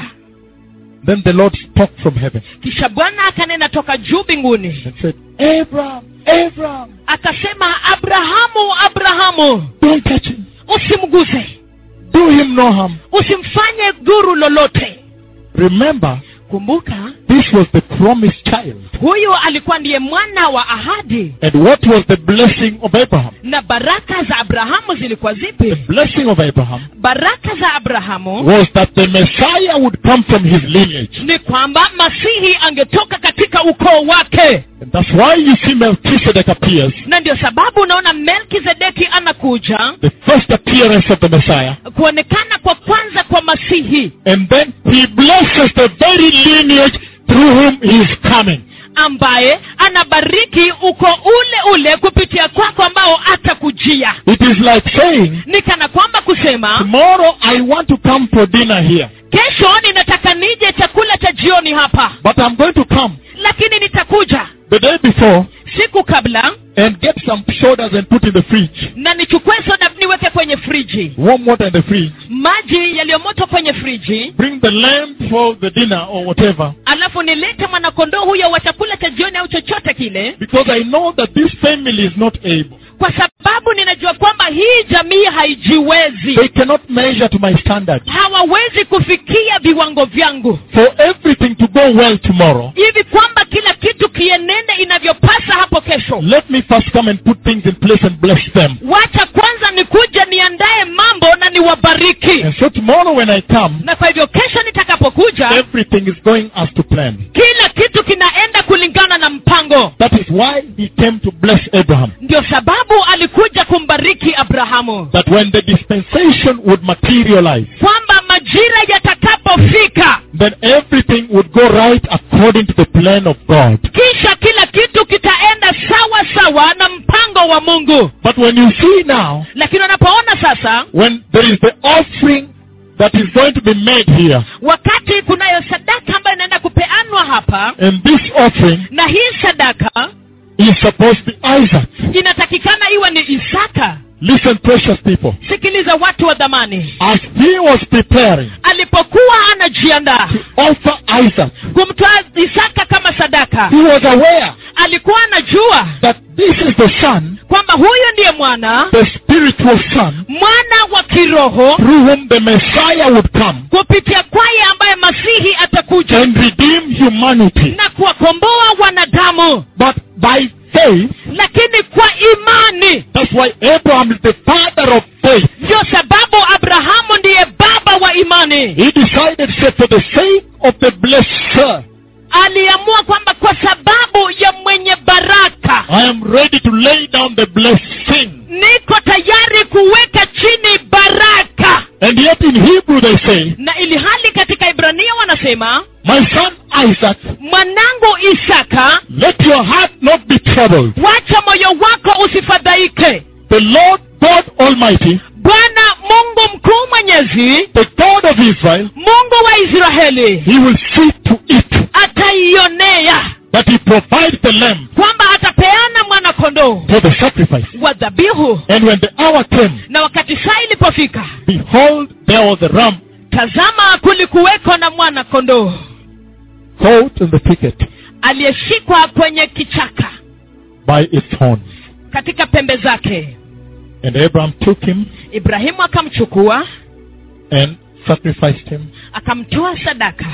then the Lord spoke from heaven kisha bwana akanena toka juu mbinguni and said, Abraham, Abraham, akasema abrahamu abrahamu don't touch him. usimguse Do him no harm. usimfanye dhuru lolote Remember, kumbuka this was the promised child. huyu alikuwa ndiye mwana wa ahadi And what was the blessing of Abraham? na baraka za abrahamu zilikuwa The zipi blessing of Abraham baraka za abrahamu was that the Messiah would come from his lineage. ni kwamba masihi angetoka katika ukoo wake And that's why you see Melchizedek appears, na ndio sababu unaona melkizedeki anakuja the first appearance of the Messiah. kuonekana kwa kwanza kwa masihi And then he blesses the very lineage through whom he is coming. ambaye anabariki uko ule ule kupitia kwako ambao atakujia It is like saying, ni kana kwamba kusema tomorrow I want to come for dinner here, kesho ninataka nije chakula cha jioni hapa but I'm going to come lakini nitakuja the day before siku kabla and get some sodas and put in the fridge. na nichukue soda niweke kwenye friji Warm water in the fridge. maji yaliyomoto kwenye friji Bring the lamb for the dinner or whatever. alafu nilete mwanakondoo huyo wa chakula cha jioni au chochote kile Because I know that this family is not able. kwa sababu ninajua kwamba hii jamii haijiwezi They cannot measure to my standard. hawawezi kufikia viwango vyangu For everything to go well tomorrow, hivi kwamba kila kitu kienende inavyopasa hapo kesho let me first come and put things in place and bless them. wacha kwanza nikuja niandaye mambo na niwabariki And so tomorrow when I come, na kwa hivyo kesho nitakapokuja everything is going as to plan. kila kitu kinaenda kulingana na mpango That is why he came to bless Abraham. ndio sababu alikuja kumbariki abrahamu That when the dispensation would materialize, kwamba majira yatakapofika then everything would go right according to the plan of God. kisha kila kitu kitaenda sawa sawa na mpango wa mungu But when you see now, lakini unapoona sasa when there is the offering that is going to be made here, wakati kunayo sadaka ambayo inaenda kupeanwa hapa and this offering na hii sadaka is supposed to be Isaac. inatakikana iwe ni isaka Listen, precious people. sikiliza watu wa dhamani As he was preparing alipokuwa anajiandaa to offer Isaac, kumtoa isaka kama sadaka he was aware alikuwa anajua that this is the son, kwamba huyu ndiye mwana the spiritual son, mwana wa kiroho through whom the Messiah would come kupitia kwaye ambaye masihi atakuja and redeem humanity. na kuwakomboa wanadamu But by faith, lakini kwa imani that's why Abraham is the father of faith. ndio sababu abrahamu ndiye baba wa imani He decided, said, for the sake of the blesser, aliamua kwamba kwa sababu ya mwenye baraka I am ready to lay down the blessing. niko tayari kuweka chini baraka And yet in Hebrew they say, na ili hali katika ibrania wanasema My son Isaac, mwanangu isaka let your heart not be troubled. wacha moyo wako usifadhaike The Lord God Almighty, bwana mungu mkuu mwenyezi the God of Israel, mungu wa israeli He will see to it ataionea that He provides the lamb kwamba atapeana mwana kondoo for the sacrifice. wa dhabihu And when the hour came, na wakati saa ilipofika behold, there was a ram tazama kulikuweko na mwana kondoo caught in the thicket aliyeshikwa kwenye kichaka by its horns. katika pembe zake And Abraham took him ibrahimu akamchukua and sacrificed him. akamtoa sadaka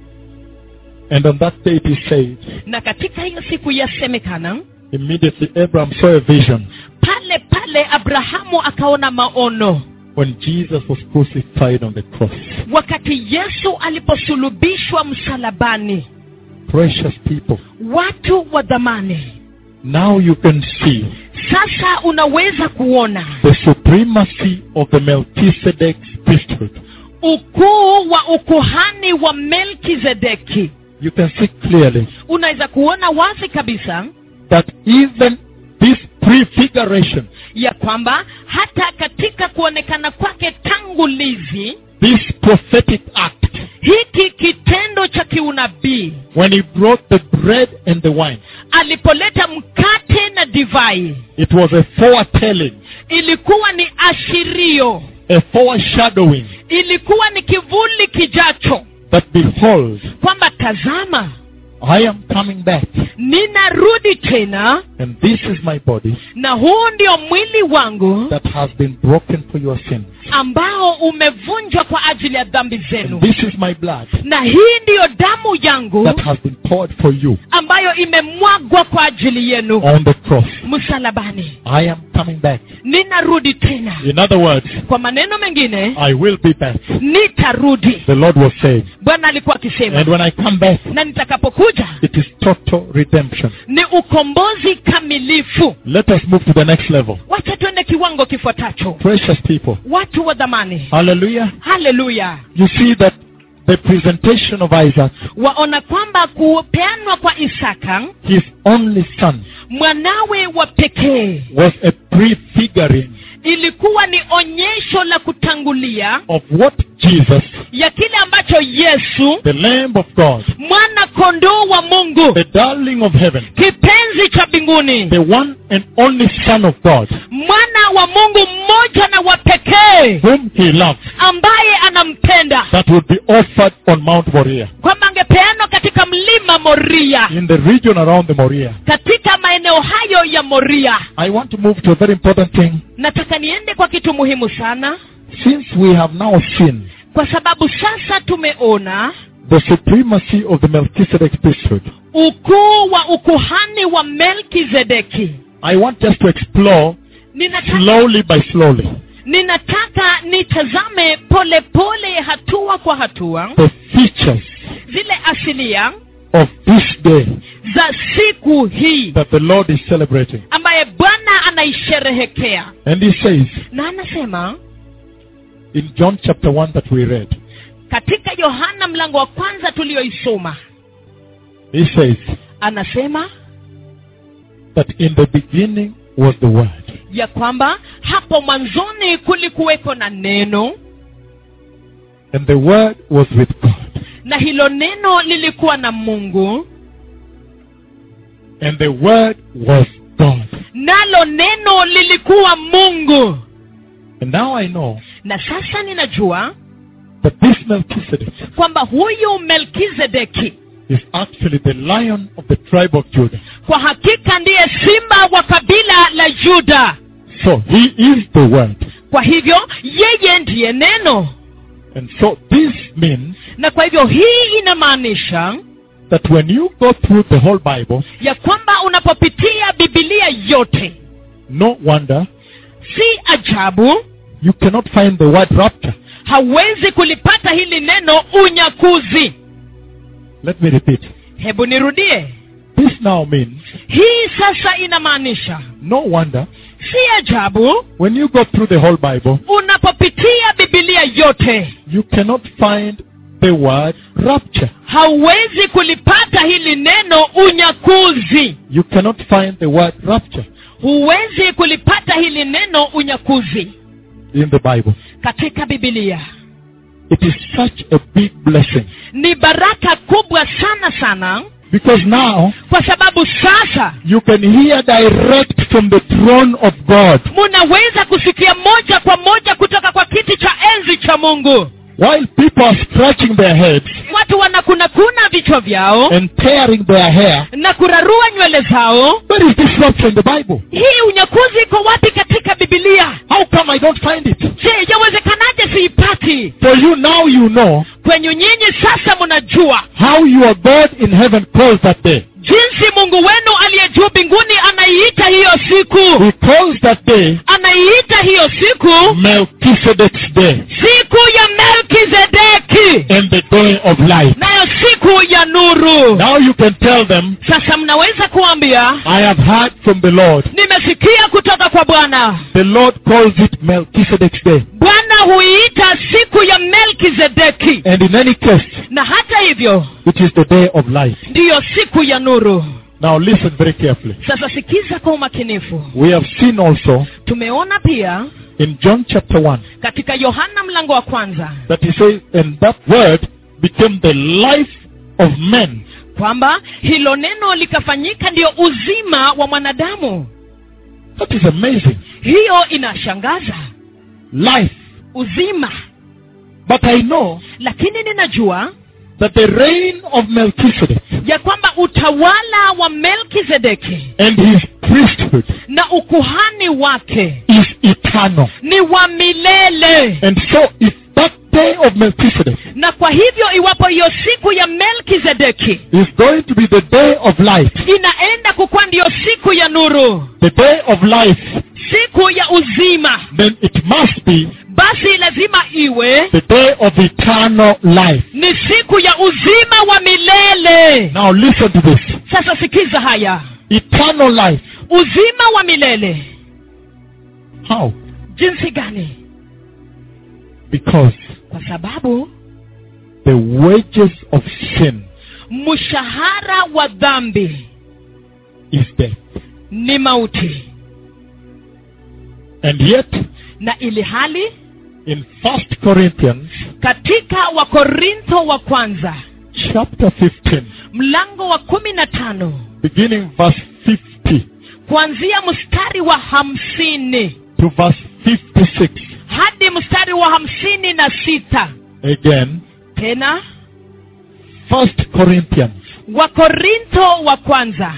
And on that day it is said, na katika hiyo siku yasemekana immediately Abraham saw a vision pale pale abrahamu akaona maono when Jesus was crucified on the cross. wakati yesu aliposulubishwa msalabani Precious people, watu wa dhamani now you can see sasa unaweza kuona the supremacy of the Melchizedek's priesthood. ukuu wa ukuhani wa melkizedeki you can see clearly unaweza kuona wazi kabisa that even this prefiguration, ya kwamba hata katika kuonekana kwake tangulizi this prophetic act, hiki kitendo cha kiunabii when he brought the bread and the wine, alipoleta mkate na divai it was a foretelling, ilikuwa ni ashirio a foreshadowing ilikuwa ni kivuli kijacho that behold, kwamba tazama I am coming back, ninarudi tena and this is my body na huu ndio mwili wangu that has been broken for your sins. ambao umevunjwa kwa ajili ya dhambi And zenu this is my blood na hii ndiyo damu yangu that has been poured for you ambayo imemwagwa kwa ajili yenu on the cross. msalabani I am coming back. ninarudi tena In other words, kwa maneno mengine I will be back. nitarudi The Lord was saying. bwana alikuwa akisema And when I come back, na nitakapokuja it is total redemption. ni ukombozi kamilifu Let us move to the next level. wacha tuende kiwango kifuatacho Precious people. watu wa dhamani Hallelujah. haleluya You see that the presentation of Isaac, waona kwamba kupeanwa kwa isaka his only son, mwanawe wa pekee was a prefiguring ilikuwa ni onyesho la kutangulia of what Jesus, ya kile ambacho yesu the Lamb of God, mwana kondoo wa mungu the darling of heaven, kipenzi cha mbinguni the one and only Son of God, mwana wa mungu mmoja na wa pekee whom he loved, ambaye anampenda that would be offered on Mount Moriah, kwamba angepeanwa katika mlima moria in the region around the Moriah. katika maeneo hayo ya moria I want to move to a very important thing. nataka niende kwa kitu muhimu sana Since we have now seen kwa sababu sasa tumeona the supremacy of the Melchizedek priesthood, ukuu wa ukuhani wa melkizedeki I want us to explore ninataka, slowly by slowly ninataka nitazame polepole pole hatua kwa hatua the features zile asilia of this day za siku hii that the Lord is celebrating. ambaye bwana anaisherehekea And he says na anasema in John chapter 1 that we read, katika yohana mlango wa kwanza tulioisoma he says anasema that in the beginning was the Word, ya kwamba hapo mwanzoni kulikuweko na neno and the Word was with God, na hilo neno lilikuwa na mungu and the Word was God. nalo neno lilikuwa mungu And now I know na sasa ninajua that this Melchizedek kwamba huyu melkizedeki is actually the lion of the tribe of Judah. kwa hakika ndiye simba wa kabila la yuda So he is the Word. kwa hivyo yeye ndiye neno And so this means na kwa hivyo hii inamaanisha that when you go through the whole Bible, ya kwamba unapopitia bibilia yote no wonder si ajabu you cannot find the word rapture. hawezi kulipata hili neno unyakuzi Let me repeat. hebu nirudie This now means hii sasa inamaanisha no wonder si ajabu when you go through the whole Bible, unapopitia bibilia yote you cannot find the word rapture. hauwezi kulipata hili neno unyakuzi You cannot find the word rapture huwezi kulipata hili neno unyakuzi in the Bible. katika bibilia It is such a big blessing ni baraka kubwa sana sana because now kwa sababu sasa you can hear direct from the throne of God munaweza kusikia moja kwa moja kutoka kwa kiti cha enzi cha mungu while people are scratching their heads watu wanakunakuna vichwa vyao and tearing their hair. na kurarua nywele zao Where is this rapture in the Bible? hii unyakuzi iko wapi katika bibilia How come I don't find it? je yawezekanaje siipati For you now you know kwenyu nyinyi sasa mnajua how your God in heaven calls that day. jinsi mungu wenu aliye juu mbinguni anaiita hiyo siku He calls that day anaiita hiyo siku Melchizedek's day siku ya melkizedeki and the day of light. nayo siku ya nuru Now you can tell them, sasa mnaweza kuambia I have heard from the Lord. nimesikia kutoka kwa bwana The Lord calls it Melchizedek's day. bwana huiita siku ya melkizedeki And in any case, na hata hivyo it is the day of light. ndiyo siku ya nuru Now listen very carefully. sasa sikiza kwa umakinifu We have seen also tumeona pia in John chapter 1 katika yohana mlango wa kwanza that he says, and that word became the life of men. kwamba hilo neno likafanyika ndiyo uzima wa mwanadamu That is amazing. hiyo inashangaza Life. uzima But I know lakini ninajua that the reign of Melchizedek ya kwamba utawala wa melkizedeki and his priesthood na ukuhani wake is eternal. ni wa milele And so if that day of Melchizedek na kwa hivyo iwapo hiyo siku ya melkizedeki is going to be the day of light, inaenda kukuwa ndiyo siku ya nuru the day of life, siku ya uzima then it must be basi lazima iwe the day of eternal life. ni siku ya uzima wa milele Now listen to this. sasa sikiza haya Eternal life. uzima wa milele How? jinsi gani Because kwa sababu the wages of sin mshahara wa dhambi is death. ni mauti And yet, na ili hali in First Corinthians katika wakorintho wa kwanza chapter 15, mlango wa kumi na tano beginning verse 50 kuanzia mstari wa hamsini to verse 56, hadi mstari wa hamsini na sita again, tena First Corinthians wakorintho wa kwanza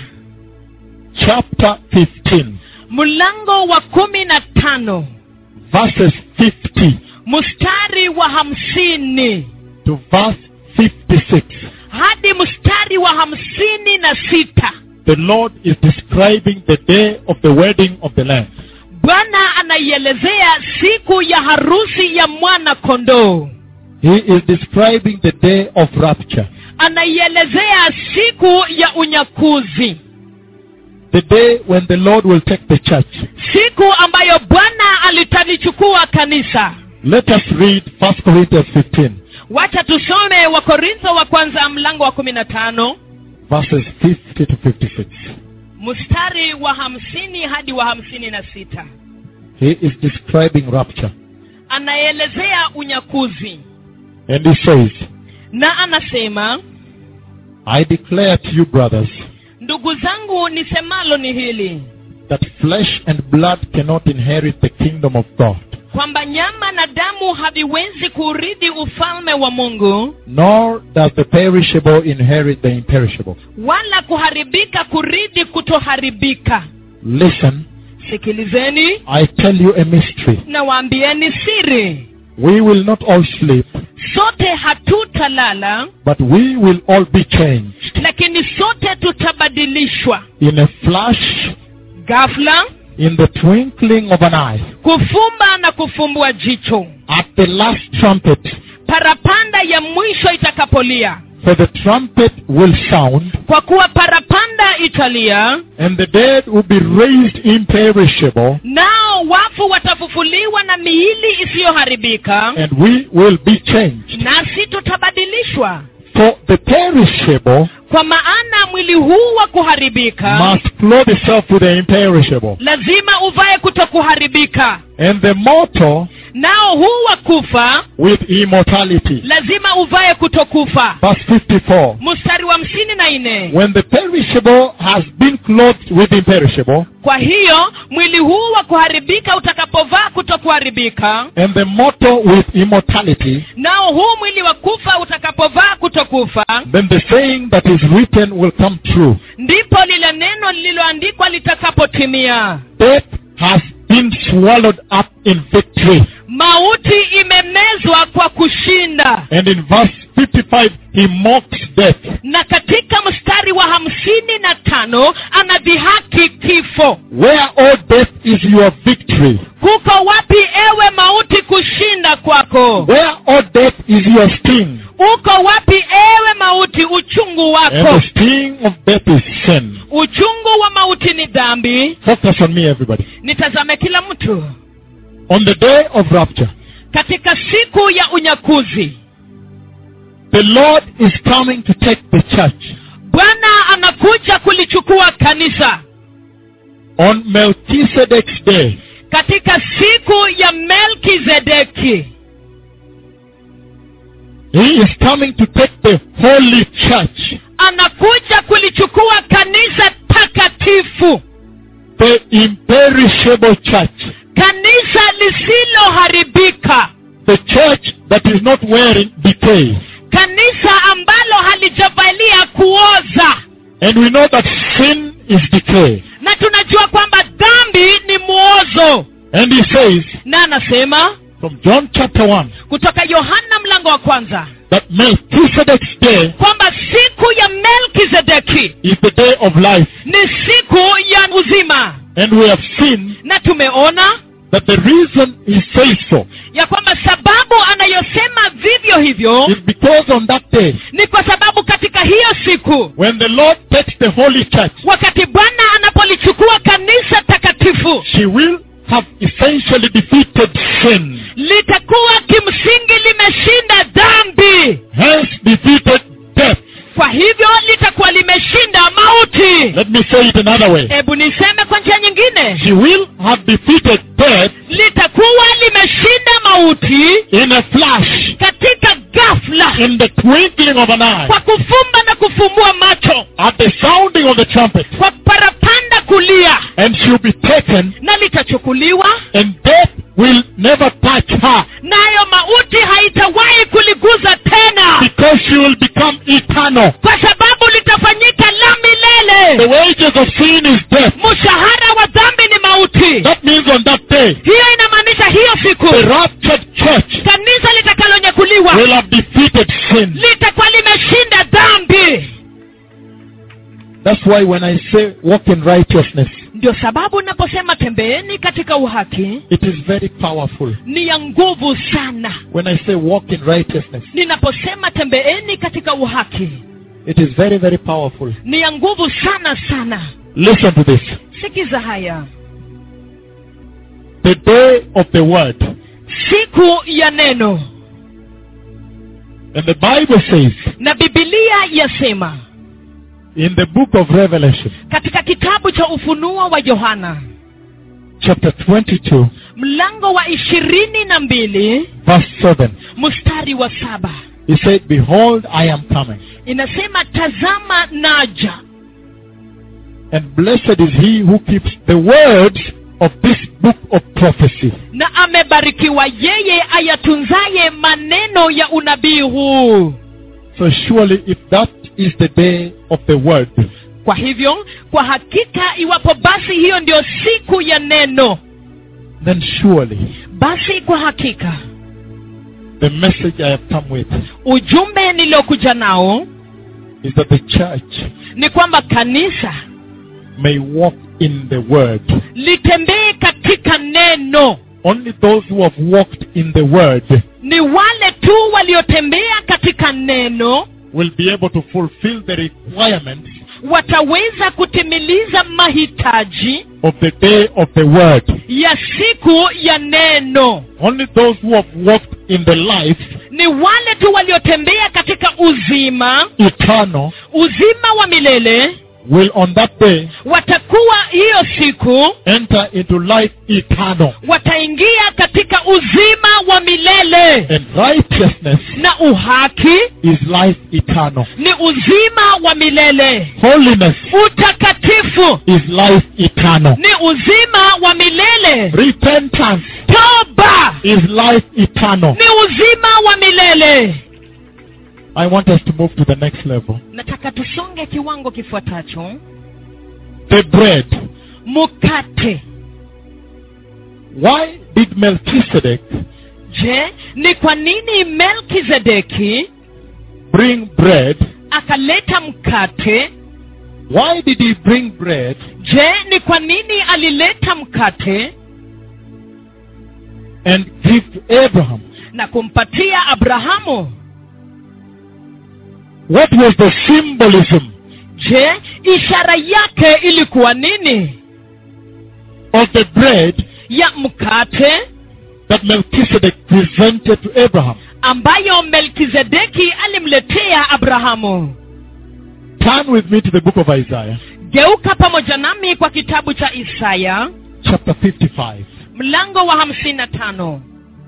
chapter 15, mlango wa kumi na tano verses 50 mstari wa hamsini to verse 56. hadi mstari wa hamsini na sita The Lord is describing the day of the wedding of the Lamb. bwana anaielezea siku ya harusi ya mwana kondoo He is describing the day of rapture, anaielezea siku ya unyakuzi the day when the Lord will take the church. siku ambayo bwana alitalichukua kanisa Let us read 1 Corinthians 15, wacha tusome wakorintho wa kwanza mlango wa kumi na tano verses 50 to 56. mstari wa hamsini hadi wa hamsini na sita He is describing rapture. anaelezea unyakuzi And he says, na anasema I declare to you, brothers, ndugu zangu nisemalo ni hili that flesh and blood cannot inherit the kingdom of God, kwamba nyama na damu haviwezi kurithi ufalme wa mungu nor does the perishable inherit the imperishable. wala kuharibika kurithi kutoharibika Listen, sikilizeni I tell you a mystery. na waambieni siri We will not all sleep, sote hatutalala but we will all be changed lakini sote tutabadilishwa in a flash, ghafla in the twinkling of an eye, kufumba na kufumbua jicho at the last trumpet. parapanda ya mwisho itakapolia For the trumpet will sound, kwa kuwa parapanda italia and the dead will be raised imperishable, nao wafu watafufuliwa na miili isiyoharibika and we will be changed. nasi tutabadilishwa For the perishable kwa maana mwili huu wa kuharibika must clothe itself with the imperishable, lazima uvae kutokuharibika and the mortal nao huu wa kufa with immortality. lazima uvae kutokufa Verse 54. mstari wa hamsini na nne When the perishable has been clothed with imperishable, kwa hiyo mwili huu wa kuharibika utakapovaa kutokuharibika and the mortal with immortality, nao huu mwili wa kufa utakapovaa kutokufa then the saying that is written will come true. ndipo lile neno lililoandikwa litakapotimia Death has been swallowed up in victory. mauti imemezwa kwa kushinda And in verse 55, he mocks death. na katika mstari wa hamsini na tano anadhihaki kifo Where, O death, is your victory? kuko wapi ewe mauti kushinda kwako Where, O death, is your sting? uko wapi ewe mauti uchungu And wako the sting of death is sin. uchungu wa mauti ni dhambi Focus on me, everybody. nitazame kila mtu On the day of rapture, katika siku ya unyakuzi the Lord is coming to take the church bwana anakuja kulichukua kanisa on Melchizedek's day. katika siku ya melkizedeki He is coming to take the holy church, anakuja kulichukua kanisa takatifu the imperishable church, kanisa lisiloharibika the church that is not wearing decay. kanisa ambalo halijavalia kuoza And we know that sin is decay. na tunajua kwamba dhambi ni mwozo And he says na anasema from John chapter 1 kutoka yohana mlango wa kwanza that Melchizedek's day kwamba siku ya melkizedeki is the day of life. ni siku ya uzima And we have seen na tumeona that the reason he says so ya kwamba sababu anayosema vivyo hivyo is because on that day, ni kwa sababu katika hiyo siku when the Lord takes the holy church, wakati bwana anapolichukua kanisa takatifu she will have essentially defeated sin, litakuwa kimsingi limeshinda dhambi hence defeated death. kwa hivyo litakuwa limeshinda mauti Let me say it another way. hebu niseme kwa njia nyingine She will have defeated death litakuwa limeshinda mauti in a flash, katika ghafla in the twinkling of an eye, kwa kufumba na kufumbua macho at the sounding of the trumpet, kwa parapanda kulia and she'll be taken, na litachukuliwa and death will never touch her nayo mauti haitawahi kuliguza tena because she will become eternal. kwa sababu litafanyika la The milele wages of sin is death. mshahara wa dhambi ni mauti That means on that day, hiyo inamaanisha hiyo siku the raptured church kanisa litakalonyakuliwa will have defeated sin. litakuwa limeshinda dhambi That's why when I say walk in righteousness, ndio sababu naposema tembeeni katika uhaki it is very powerful. ni ya nguvu sana When I say walk in righteousness, ninaposema tembeeni katika uhaki it is very, very powerful. ni ya nguvu sana sana Listen to this. sikiza haya The day of the word. siku ya neno And the Bible says na bibilia yasema in the book of Revelation, katika kitabu cha ufunuo wa yohana chapter 22, mlango wa ishirini na mbili verse 7, mstari wa saba he said, Behold, I am coming. inasema tazama naja And blessed is he who keeps the words of this book of prophecy. na amebarikiwa yeye ayatunzaye maneno ya unabii huu So surely if that is the day of the word, kwa hivyo kwa hakika iwapo basi hiyo ndio siku ya neno then surely basi kwa hakika the message I have come with ujumbe niliokuja nao is that the church ni kwamba kanisa may walk in the word. litembee katika neno Only those who have walked in the word ni wale tu waliotembea katika neno will be able to fulfill the requirements wataweza kutimiliza mahitaji of the day of the word. ya siku ya neno Only those who have walked in the life ni wale tu waliotembea katika uzima eternal uzima wa milele will on that day watakuwa hiyo siku enter into life eternal. wataingia katika uzima wa milele And righteousness na uhaki is life eternal. ni uzima wa milele Holiness utakatifu is life eternal. ni uzima wa milele Repentance toba is life eternal. ni uzima wa milele I want us to move to the next level. nataka tusonge kiwango kifuatacho The bread. mkate Why did Melchizedek je ni kwa nini melkizedeki bring bread? akaleta mkate Why did he bring bread je ni kwa nini alileta mkate and give to Abraham? na kumpatia abrahamu what was the symbolism je ishara yake ilikuwa nini of the bread ya mkate that Melchizedek presented to Abraham? ambayo melkizedeki alimletea abrahamu Turn with me to the book of Isaiah, geuka pamoja nami kwa kitabu cha isaya chapter 55. mlango wa hamsini na tano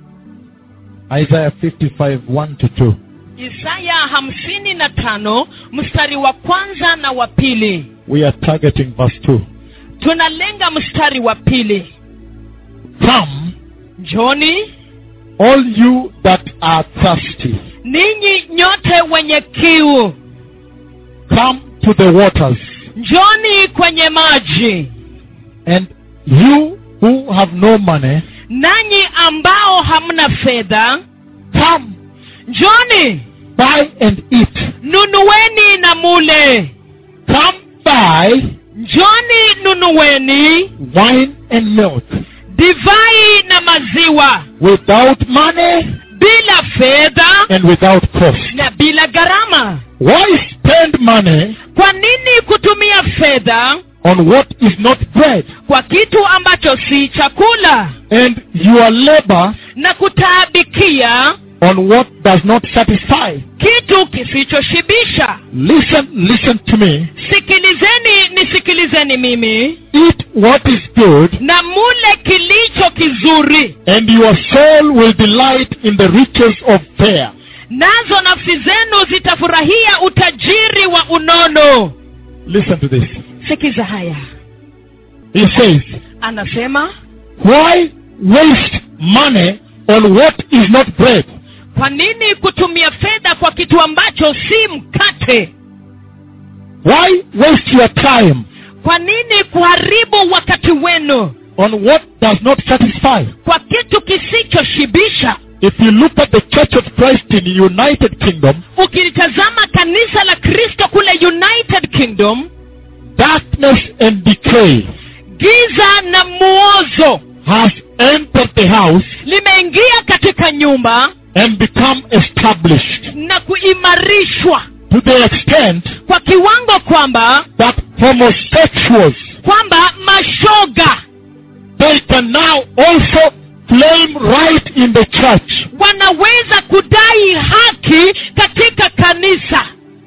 Isaiah 55, 1 to 2. isaya hamsini na tano mstari wa kwanza na wa pili We are targeting verse 2. tunalenga mstari wa pili Come, njoni all you that are thirsty, ninyi nyote wenye kiu come to the waters, njoni kwenye maji and you who have no money, nanyi ambao hamna fedha come, njoni buy and eat. nunuweni na mule Come buy njoni nunuweni wine and milk divai na maziwa without money bila fedha and without cost. na bila gharama Why spend money kwa nini kutumia fedha on what is not bread, kwa kitu ambacho si chakula and your labor na kutaabikia on what does not satisfy? kitu kisichoshibisha Listen, listen to me. sikilizeni nisikilizeni mimi Eat what is good, na mule kilicho kizuri and your soul will delight in the riches of fare. nazo nafsi zenu zitafurahia utajiri wa unono Listen to this. sikiza haya He says, anasema Why waste money on what is not bread? kwa nini kutumia fedha kwa kitu ambacho si mkate Why waste your time kwa nini kuharibu wakati wenu on what does not satisfy? kwa kitu kisichoshibisha If you look at the Church of Christ in United Kingdom, ukilitazama kanisa la kristo kule united kingdom darkness and decay giza na muozo has entered the house limeingia katika nyumba and become established na kuimarishwa to the extent kwa kiwango kwamba that homosexuals kwamba mashoga they can now also claim right in the church. wanaweza kudai haki katika kanisa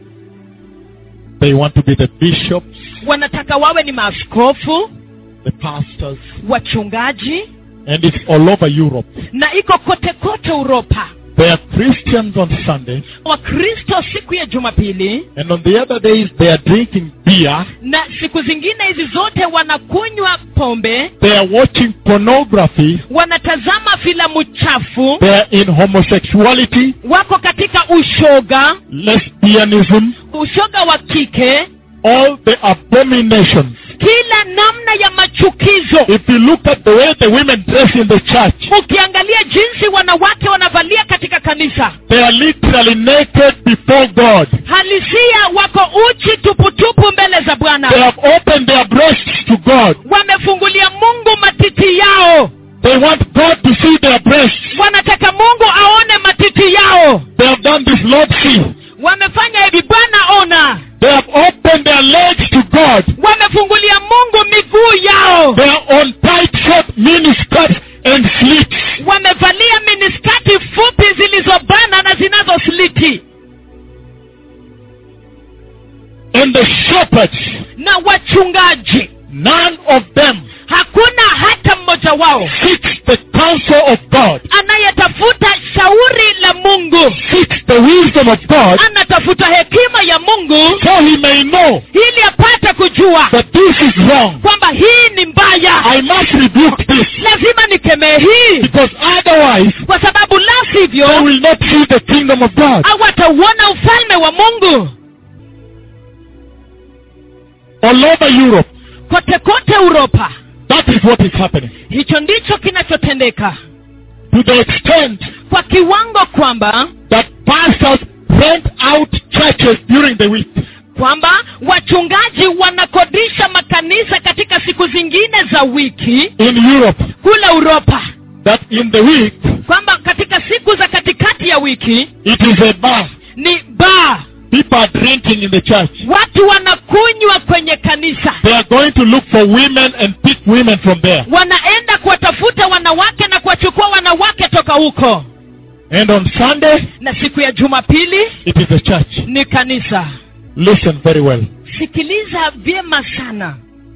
They want to be the bishops, wanataka wawe ni maaskofu the pastors, wachungaji and it's all over Europe. na iko kote kote uropa They are Christians on Sunday, wakristo siku ya jumapili and on the other days they are drinking beer, na siku zingine hizi zote wanakunywa pombe they are watching pornography, wanatazama filamu chafu they are in homosexuality, wako katika ushoga lesbianism, ushoga wa kike all the abominations. kila namna ya machukizo If you look at the way the women dress in the church, ukiangalia jinsi wanawake wanavalia katika kanisa they are literally naked before God. halisia wako uchi tuputupu mbele za They bwana have opened their breasts to God. wamefungulia mungu matiti yao They want God to see their breasts. wanataka mungu aone matiti yao They have done this, Lord, see. wamefanya hivi bwana ona They have opened their legs to God. wamefungulia mungu miguu yao They are on tight short miniskirts and slits. wamevalia miniskati fupi zilizobana na zinazosliti And the shepherds, na wachungaji none of them hakuna hata mmoja wao seeks the counsel of God, anayetafuta shauri la mungu seeks the wisdom of God, anatafuta hekima ya mungu so he may know ili apate kujua that this is wrong. kwamba hii ni mbaya I must rebuke this lazima nikemee hii because otherwise kwa sababu la they sivyo will not see the kingdom of God. hawatauona ufalme wa mungu All over Europe, kote kote uropa that is what is happening. hicho ndicho kinachotendeka To the extent kwa kiwango kwamba that pastors rent out churches during the week. kwamba wachungaji wanakodisha makanisa katika siku zingine za wiki in Europe kule uropa that in the week kwamba katika siku za katikati ya wiki it is a bar. ni baa People are drinking in the church. watu wanakunywa kwenye kanisa They are going to look for women and pick women from there. wanaenda kuwatafuta wanawake na kuwachukua wanawake toka huko And on Sunday, na siku ya jumapili it is the church. ni kanisa Listen very well. sikiliza vyema sana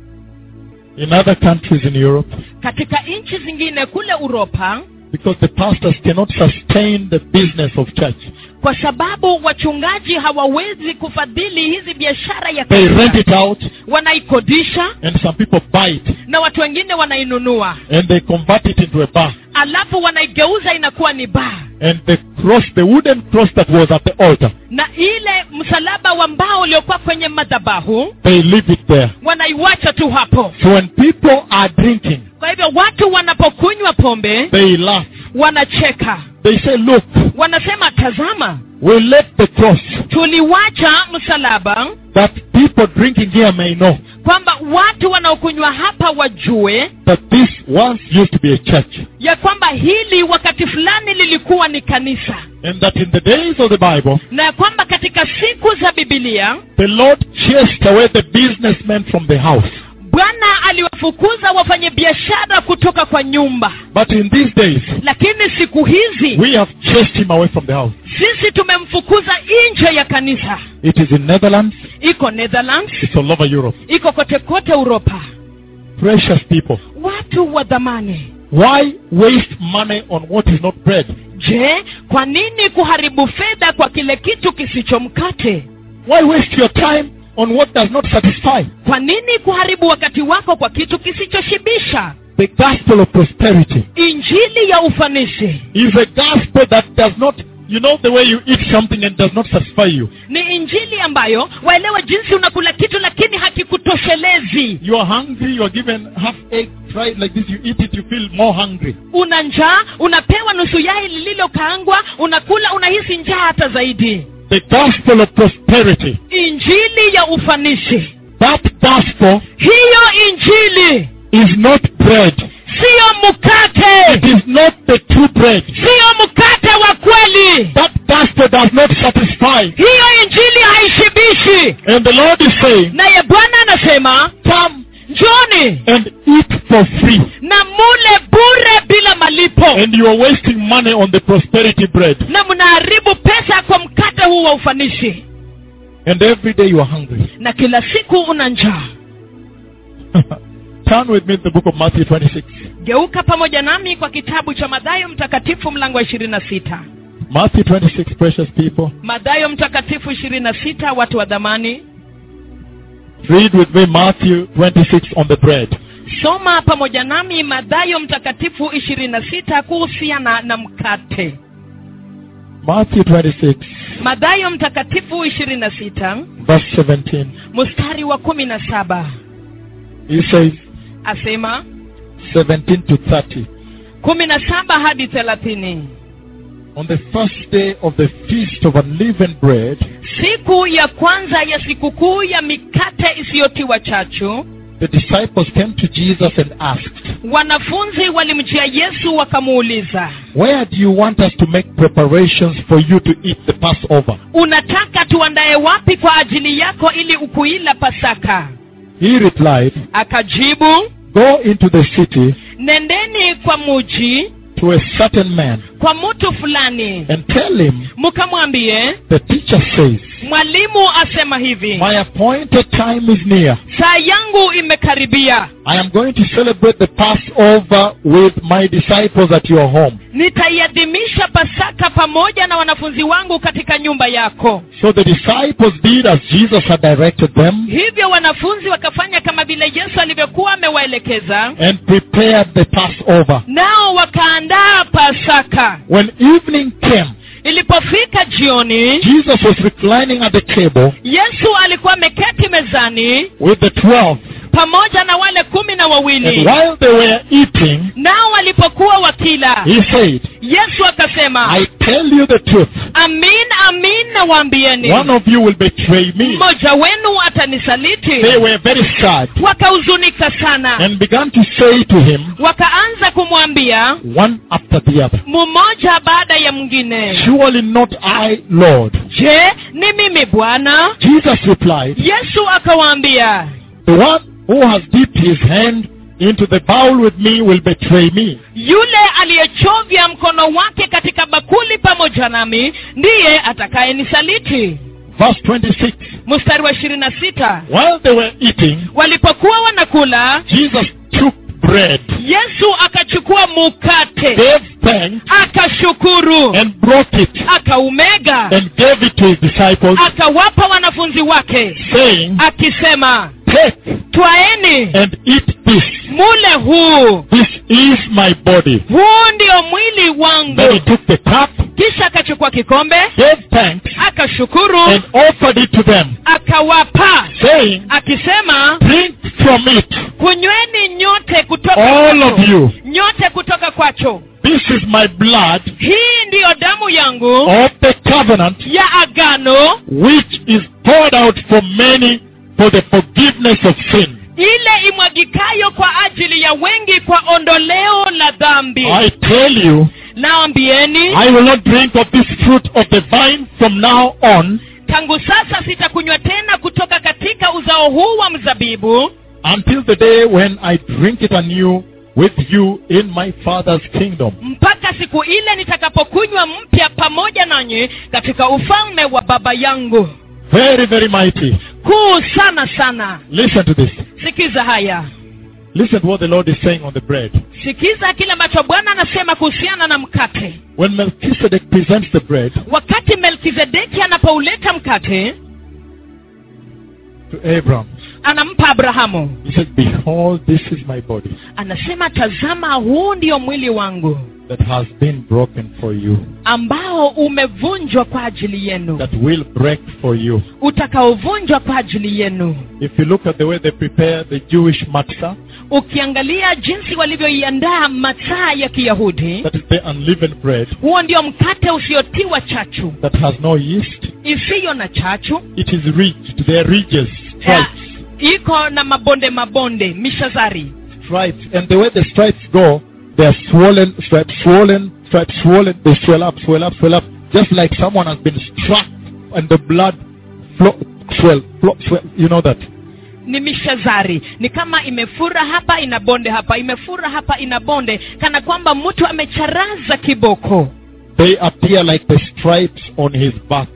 In other countries in Europe, katika nchi zingine kule uropa because the pastors cannot sustain the business of church, kwa sababu wachungaji hawawezi kufadhili hizi biashara ya they kanisa. rent it out wanaikodisha and some people buy it na watu wengine wanainunua and they convert it into a bar. alafu wanaigeuza inakuwa ni baa And the cross, the wooden cross that was at the altar, na ile msalaba wa mbao uliokuwa kwenye madhabahu they leave it there. wanaiwacha tu hapo So when people are drinking, kwa hivyo watu wanapokunywa pombe they laugh. wanacheka They say, look, wanasema tazama we left the cross tuliwacha msalaba that people drinking here may know kwamba watu wanaokunywa hapa wajue that this once used to be a church. ya kwamba hili wakati fulani lilikuwa ni kanisa And that in the days of the Bible, na ya kwamba katika siku za bibilia the Lord chased away the businessmen from the house. bwana aliwafukuza wafanyabiashara kutoka kwa nyumba But in these days, lakini siku hizi we have chased him away from the house. sisi tumemfukuza nje ya kanisa It is in Netherlands, iko netherlands it's all over Europe. iko kote kote uropa Precious people. watu wa dhamani Why waste money on what is not bread? je kwa nini kuharibu fedha kwa kile kitu kisicho mkate Why waste your time on what does not satisfy? kwa nini kuharibu wakati wako kwa kitu kisichoshibisha The gospel of prosperity injili ya ufanisi is a gospel that does not, you know, the way you eat something and does not satisfy you. ni injili ambayo waelewe jinsi unakula kitu lakini hakikutoshelezi You are hungry, you are given half egg fried like this, you eat it, you feel more hungry. una njaa unapewa nusu yai lililokaangwa unakula unahisi njaa hata zaidi The gospel of prosperity. injili ya ufanisi That gospel hiyo injili is not bread. siyo mkate It is not the true bread. siyo mkate wa kweli That gospel does not satisfy. hiyo injili haishibishi And the Lord is saying, naye bwana anasema come njoni and eat for free. na mule bure bila malipo And you are wasting money on the prosperity bread. na mnaharibu pesa kwa mkate huu wa ufanisi And every day you are hungry. na kila siku una njaa Turn with me to the book of Matthew 26. geuka pamoja nami kwa kitabu cha madhayo mtakatifu mlango wa ishirini na sita Matthew 26, precious people. madhayo mtakatifu ishirini na sita watu wa dhamani Read with me Matthew 26 on the bread. soma pamoja nami madhayo mtakatifu ishirini na sita kuhusiana na mkate Matthew 26, madhayo mtakatifu ishirini na sita verse 17. mstari wa kumi na saba He says, asema 17 to 30. kumi na saba hadi thelathini On the first day of the feast of unleavened bread, siku ya kwanza ya sikukuu ya mikate isiyotiwa chachu the disciples came to Jesus and asked, wanafunzi walimjia yesu wakamuuliza Where do you want us to make preparations for you to eat the Passover? unataka tuandaye wapi kwa ajili yako ili ukuila pasaka He replied, akajibu Go into the city nendeni kwa muji to a certain man kwa mtu fulani and tell him, mkamwambie The teacher says, mwalimu asema hivi My appointed time is near. saa yangu imekaribia I am going to celebrate the Passover with my disciples at your home. nitaiadhimisha pasaka pamoja na wanafunzi wangu katika nyumba yako So the disciples did as Jesus had directed them hivyo wanafunzi wakafanya kama vile yesu alivyokuwa amewaelekeza and prepared the Passover. nao wakaandaa pasaka When evening came, ilipofika jioni Jesus was reclining at the table yesu alikuwa ameketi mezani with the twelve. pamoja na wale kumi na And wawili while they were eating, nao walipokuwa wakila he said, yesu akasema I tell you the truth. amin amin nawaambieni one of you will betray me. mmoja wenu atanisaliti They were very sad wakahuzunika sana and began to say to him, wakaanza kumwambia one after the other, mmoja baada ya mwingine Surely not I, Lord. je ni mimi bwana Jesus replied, yesu akawaambia The one who has dipped his hand into the bowl with me will betray me. yule aliyechovya mkono wake katika bakuli pamoja nami ndiye atakayenisaliti Verse 26. mstari wa ishirini na sita While they were eating, walipokuwa wanakula Jesus took bread, yesu akachukua mukate gave thanks, akashukuru and broke it, akaumega and gave it to his disciples, akawapa wanafunzi wake saying, akisema Take twaeni and eat this. mule huu This is my body. huu ndio mwili Then he wangu took the cup, kisha akachukua kikombe gave thanks, akashukuru and offered it to them, akawapa saying, akisema Drink from it, kunyweni nyote kutoka all kwacho. of you. nyote kutoka kwacho This is my blood hii ndiyo damu yangu of the covenant, ya agano which is poured out for many for the forgiveness of sin. ile imwagikayo kwa ajili ya wengi kwa ondoleo la dhambi I tell you, naambieni I will not drink of this fruit of the vine from now on tangu sasa sitakunywa tena kutoka katika uzao huu wa mzabibu until the day when I drink it anew with you in my Father's kingdom. mpaka siku ile nitakapokunywa mpya pamoja nanyi katika ufalme wa baba yangu Very, very mighty. kuu sana sana Listen to this. sikiza haya Listen to what the Lord is saying on the bread. sikiza kile ambacho bwana anasema kuhusiana na mkate When Melchizedek presents the bread wakati melkizedeki anapouleta mkate to Abraham, anampa abrahamu he said, Behold, this is my body anasema tazama huu ndio mwili wangu that has been broken for you, ambao umevunjwa kwa ajili yenu that will break for you. utakaovunjwa kwa ajili yenu If you look at the way they prepare the Jewish matzah, ukiangalia jinsi walivyoiandaa mataa ya kiyahudi that is the unleavened bread huo ndio mkate usiotiwa chachu that has no yeast, isiyo na chachu it is ridged. They are ridges, ya, stripes, iko na mabonde mabonde mishazari stripes. And the way the stripes go, they are swollen, stripes swollen, stripes swollen. They swell up, swell up, swell up, just like someone has been struck and the blood flow, swell, flow, swell. You know that. ni mishazari ni kama imefura hapa ina bonde hapa imefura hapa ina bonde kana kwamba mtu amecharaza kiboko They appear like the stripes on his back.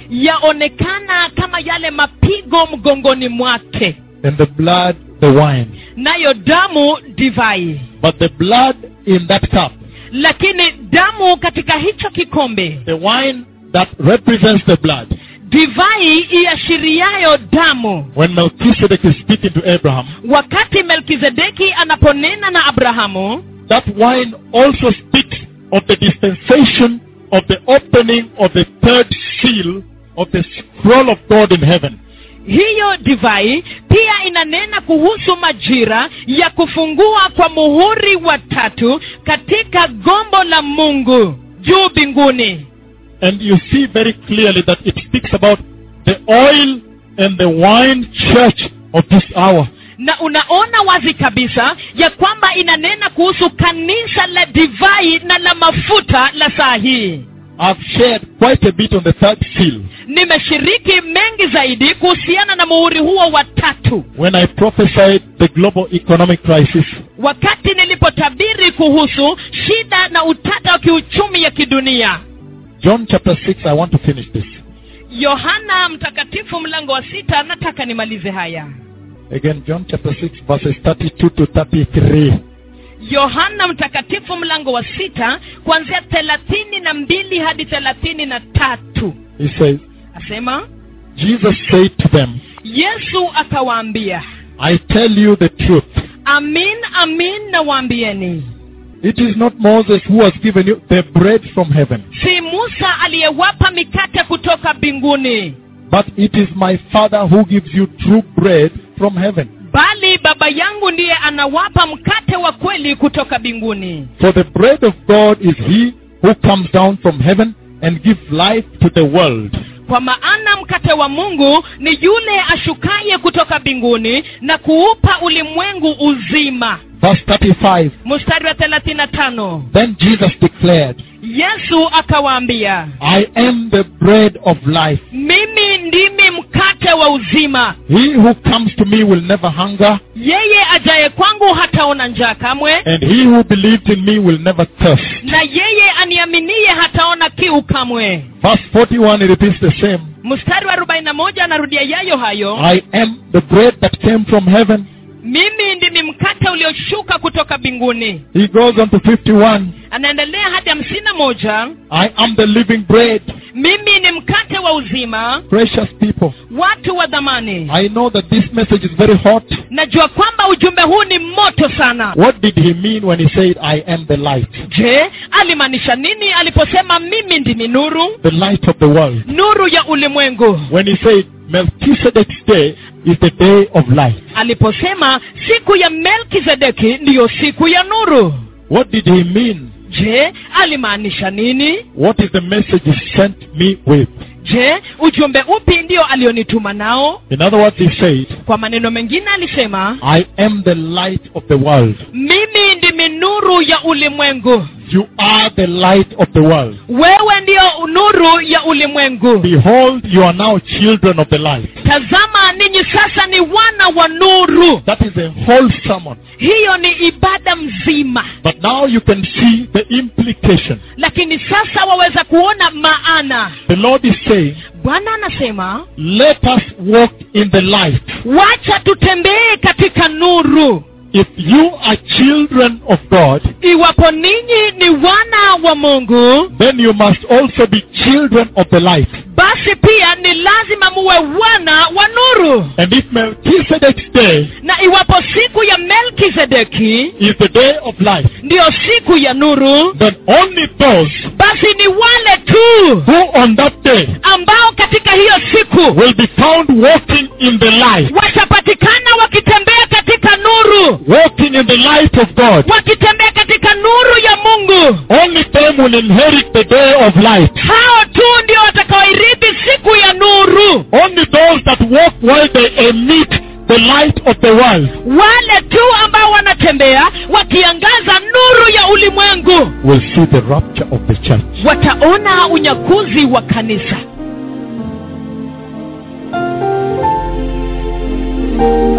yaonekana kama yale mapigo mgongoni mwake And the blood, the wine. nayo damu divai But the blood in that cup, lakini damu katika hicho kikombe the wine that represents the blood, divai iashiriayo damu when Melchizedek is speaking to Abraham, wakati melkizedeki anaponena na abrahamu that wine also speaks of the dispensation of the opening of the third seal of the scroll of God in heaven. hiyo divai pia inanena kuhusu majira ya kufungua kwa muhuri wa tatu katika gombo la mungu juu mbinguni And you see very clearly that it speaks about the oil and the wine church of this hour. na unaona wazi kabisa ya kwamba inanena kuhusu kanisa la divai na la mafuta la saa hii I've shared quite a bit on the third seal nimeshiriki mengi zaidi kuhusiana na muhuri huo wa tatu when I prophesied the global economic crisis. wakati nilipotabiri kuhusu shida na utata wa kiuchumi ya kidunia John chapter 6, I want to finish this. yohana mtakatifu mlango wa sita nataka nimalize haya Again, John chapter 6, verses 32 to 33. yohana mtakatifu mlango wa sita kuanzia thelathini na mbili hadi thelathini na tatu He says, asema Jesus said to them, yesu akawaambia I tell you the truth. amin amin nawaambieni It is not Moses who has given you the bread from heaven, si musa aliyewapa mikate kutoka mbinguni but it is my Father who gives you true bread from heaven. bali baba yangu ndiye anawapa mkate wa kweli kutoka mbinguni For the bread of God is he who comes down from heaven and gives life to the world. kwa maana mkate wa mungu ni yule ashukaye kutoka mbinguni na kuupa ulimwengu uzima Verse 35. mstari wa thelathini na tano Then Jesus declared, yesu akawaambia I am the bread of life. mimi ndimi mkate wa uzima He who comes to me will never hunger, yeye ajaye kwangu hataona njaa kamwe and he who believes in me will never thirst. na yeye aniaminie hataona kiu kamwe Verse 41, he repeats the same. mstari wa arobaini na moja anarudia yayo hayo I am the bread that came from heaven. mimi ndimi mkate ulioshuka kutoka mbinguni He goes on to 51. anaendelea hadi hamsini na moja I am the living bread. mimi ni mkate wa uzima Precious people, watu wa dhamani I know that this message is very hot. najua kwamba ujumbe huu ni moto sana What did he mean when he said, I am the light? je alimaanisha nini aliposema mimi ndimi nuru The light of the world. nuru ya ulimwengu When he said, Melchizedek's day is the day of light. aliposema siku ya melkizedeki ndiyo siku ya nuru What did he mean? je alimaanisha nini What is the message he sent me with? je ujumbe upi ndio alionituma nao In other words, he said, kwa maneno mengine alisema I am the light of the world. mimi ndimi nuru ya ulimwengu You are the light of the world. wewe ndiyo nuru ya ulimwengu Behold, you are now children of the light. tazama ninyi sasa ni wana wa nuru That is a whole sermon. hiyo ni ibada mzima But now you can see the implication. lakini sasa waweza kuona maana The Lord is saying, bwana anasema let us walk in the light. wacha tutembee katika nuru If you are children of God, iwapo ninyi ni wana wa mungu then you must also be children of the light. basi pia ni lazima muwe wana wa nuru And if Melchizedek's day na iwapo siku ya melkizedeki is the day of life, ndiyo siku ya nuru then only those basi ni wale tu who on that day ambao katika hiyo siku will be found walking in the light, watapatikana wakitembea katika nuru walking in the light of God, wakitembea katika nuru ya mungu only them will inherit the day of light. hao tu ndio watakaoirithi siku ya nuru Only those that walk while they emit the light of the world wale tu ambao wanatembea wakiangaza nuru ya ulimwengu will see the rapture of the church. wataona unyakuzi wa kanisa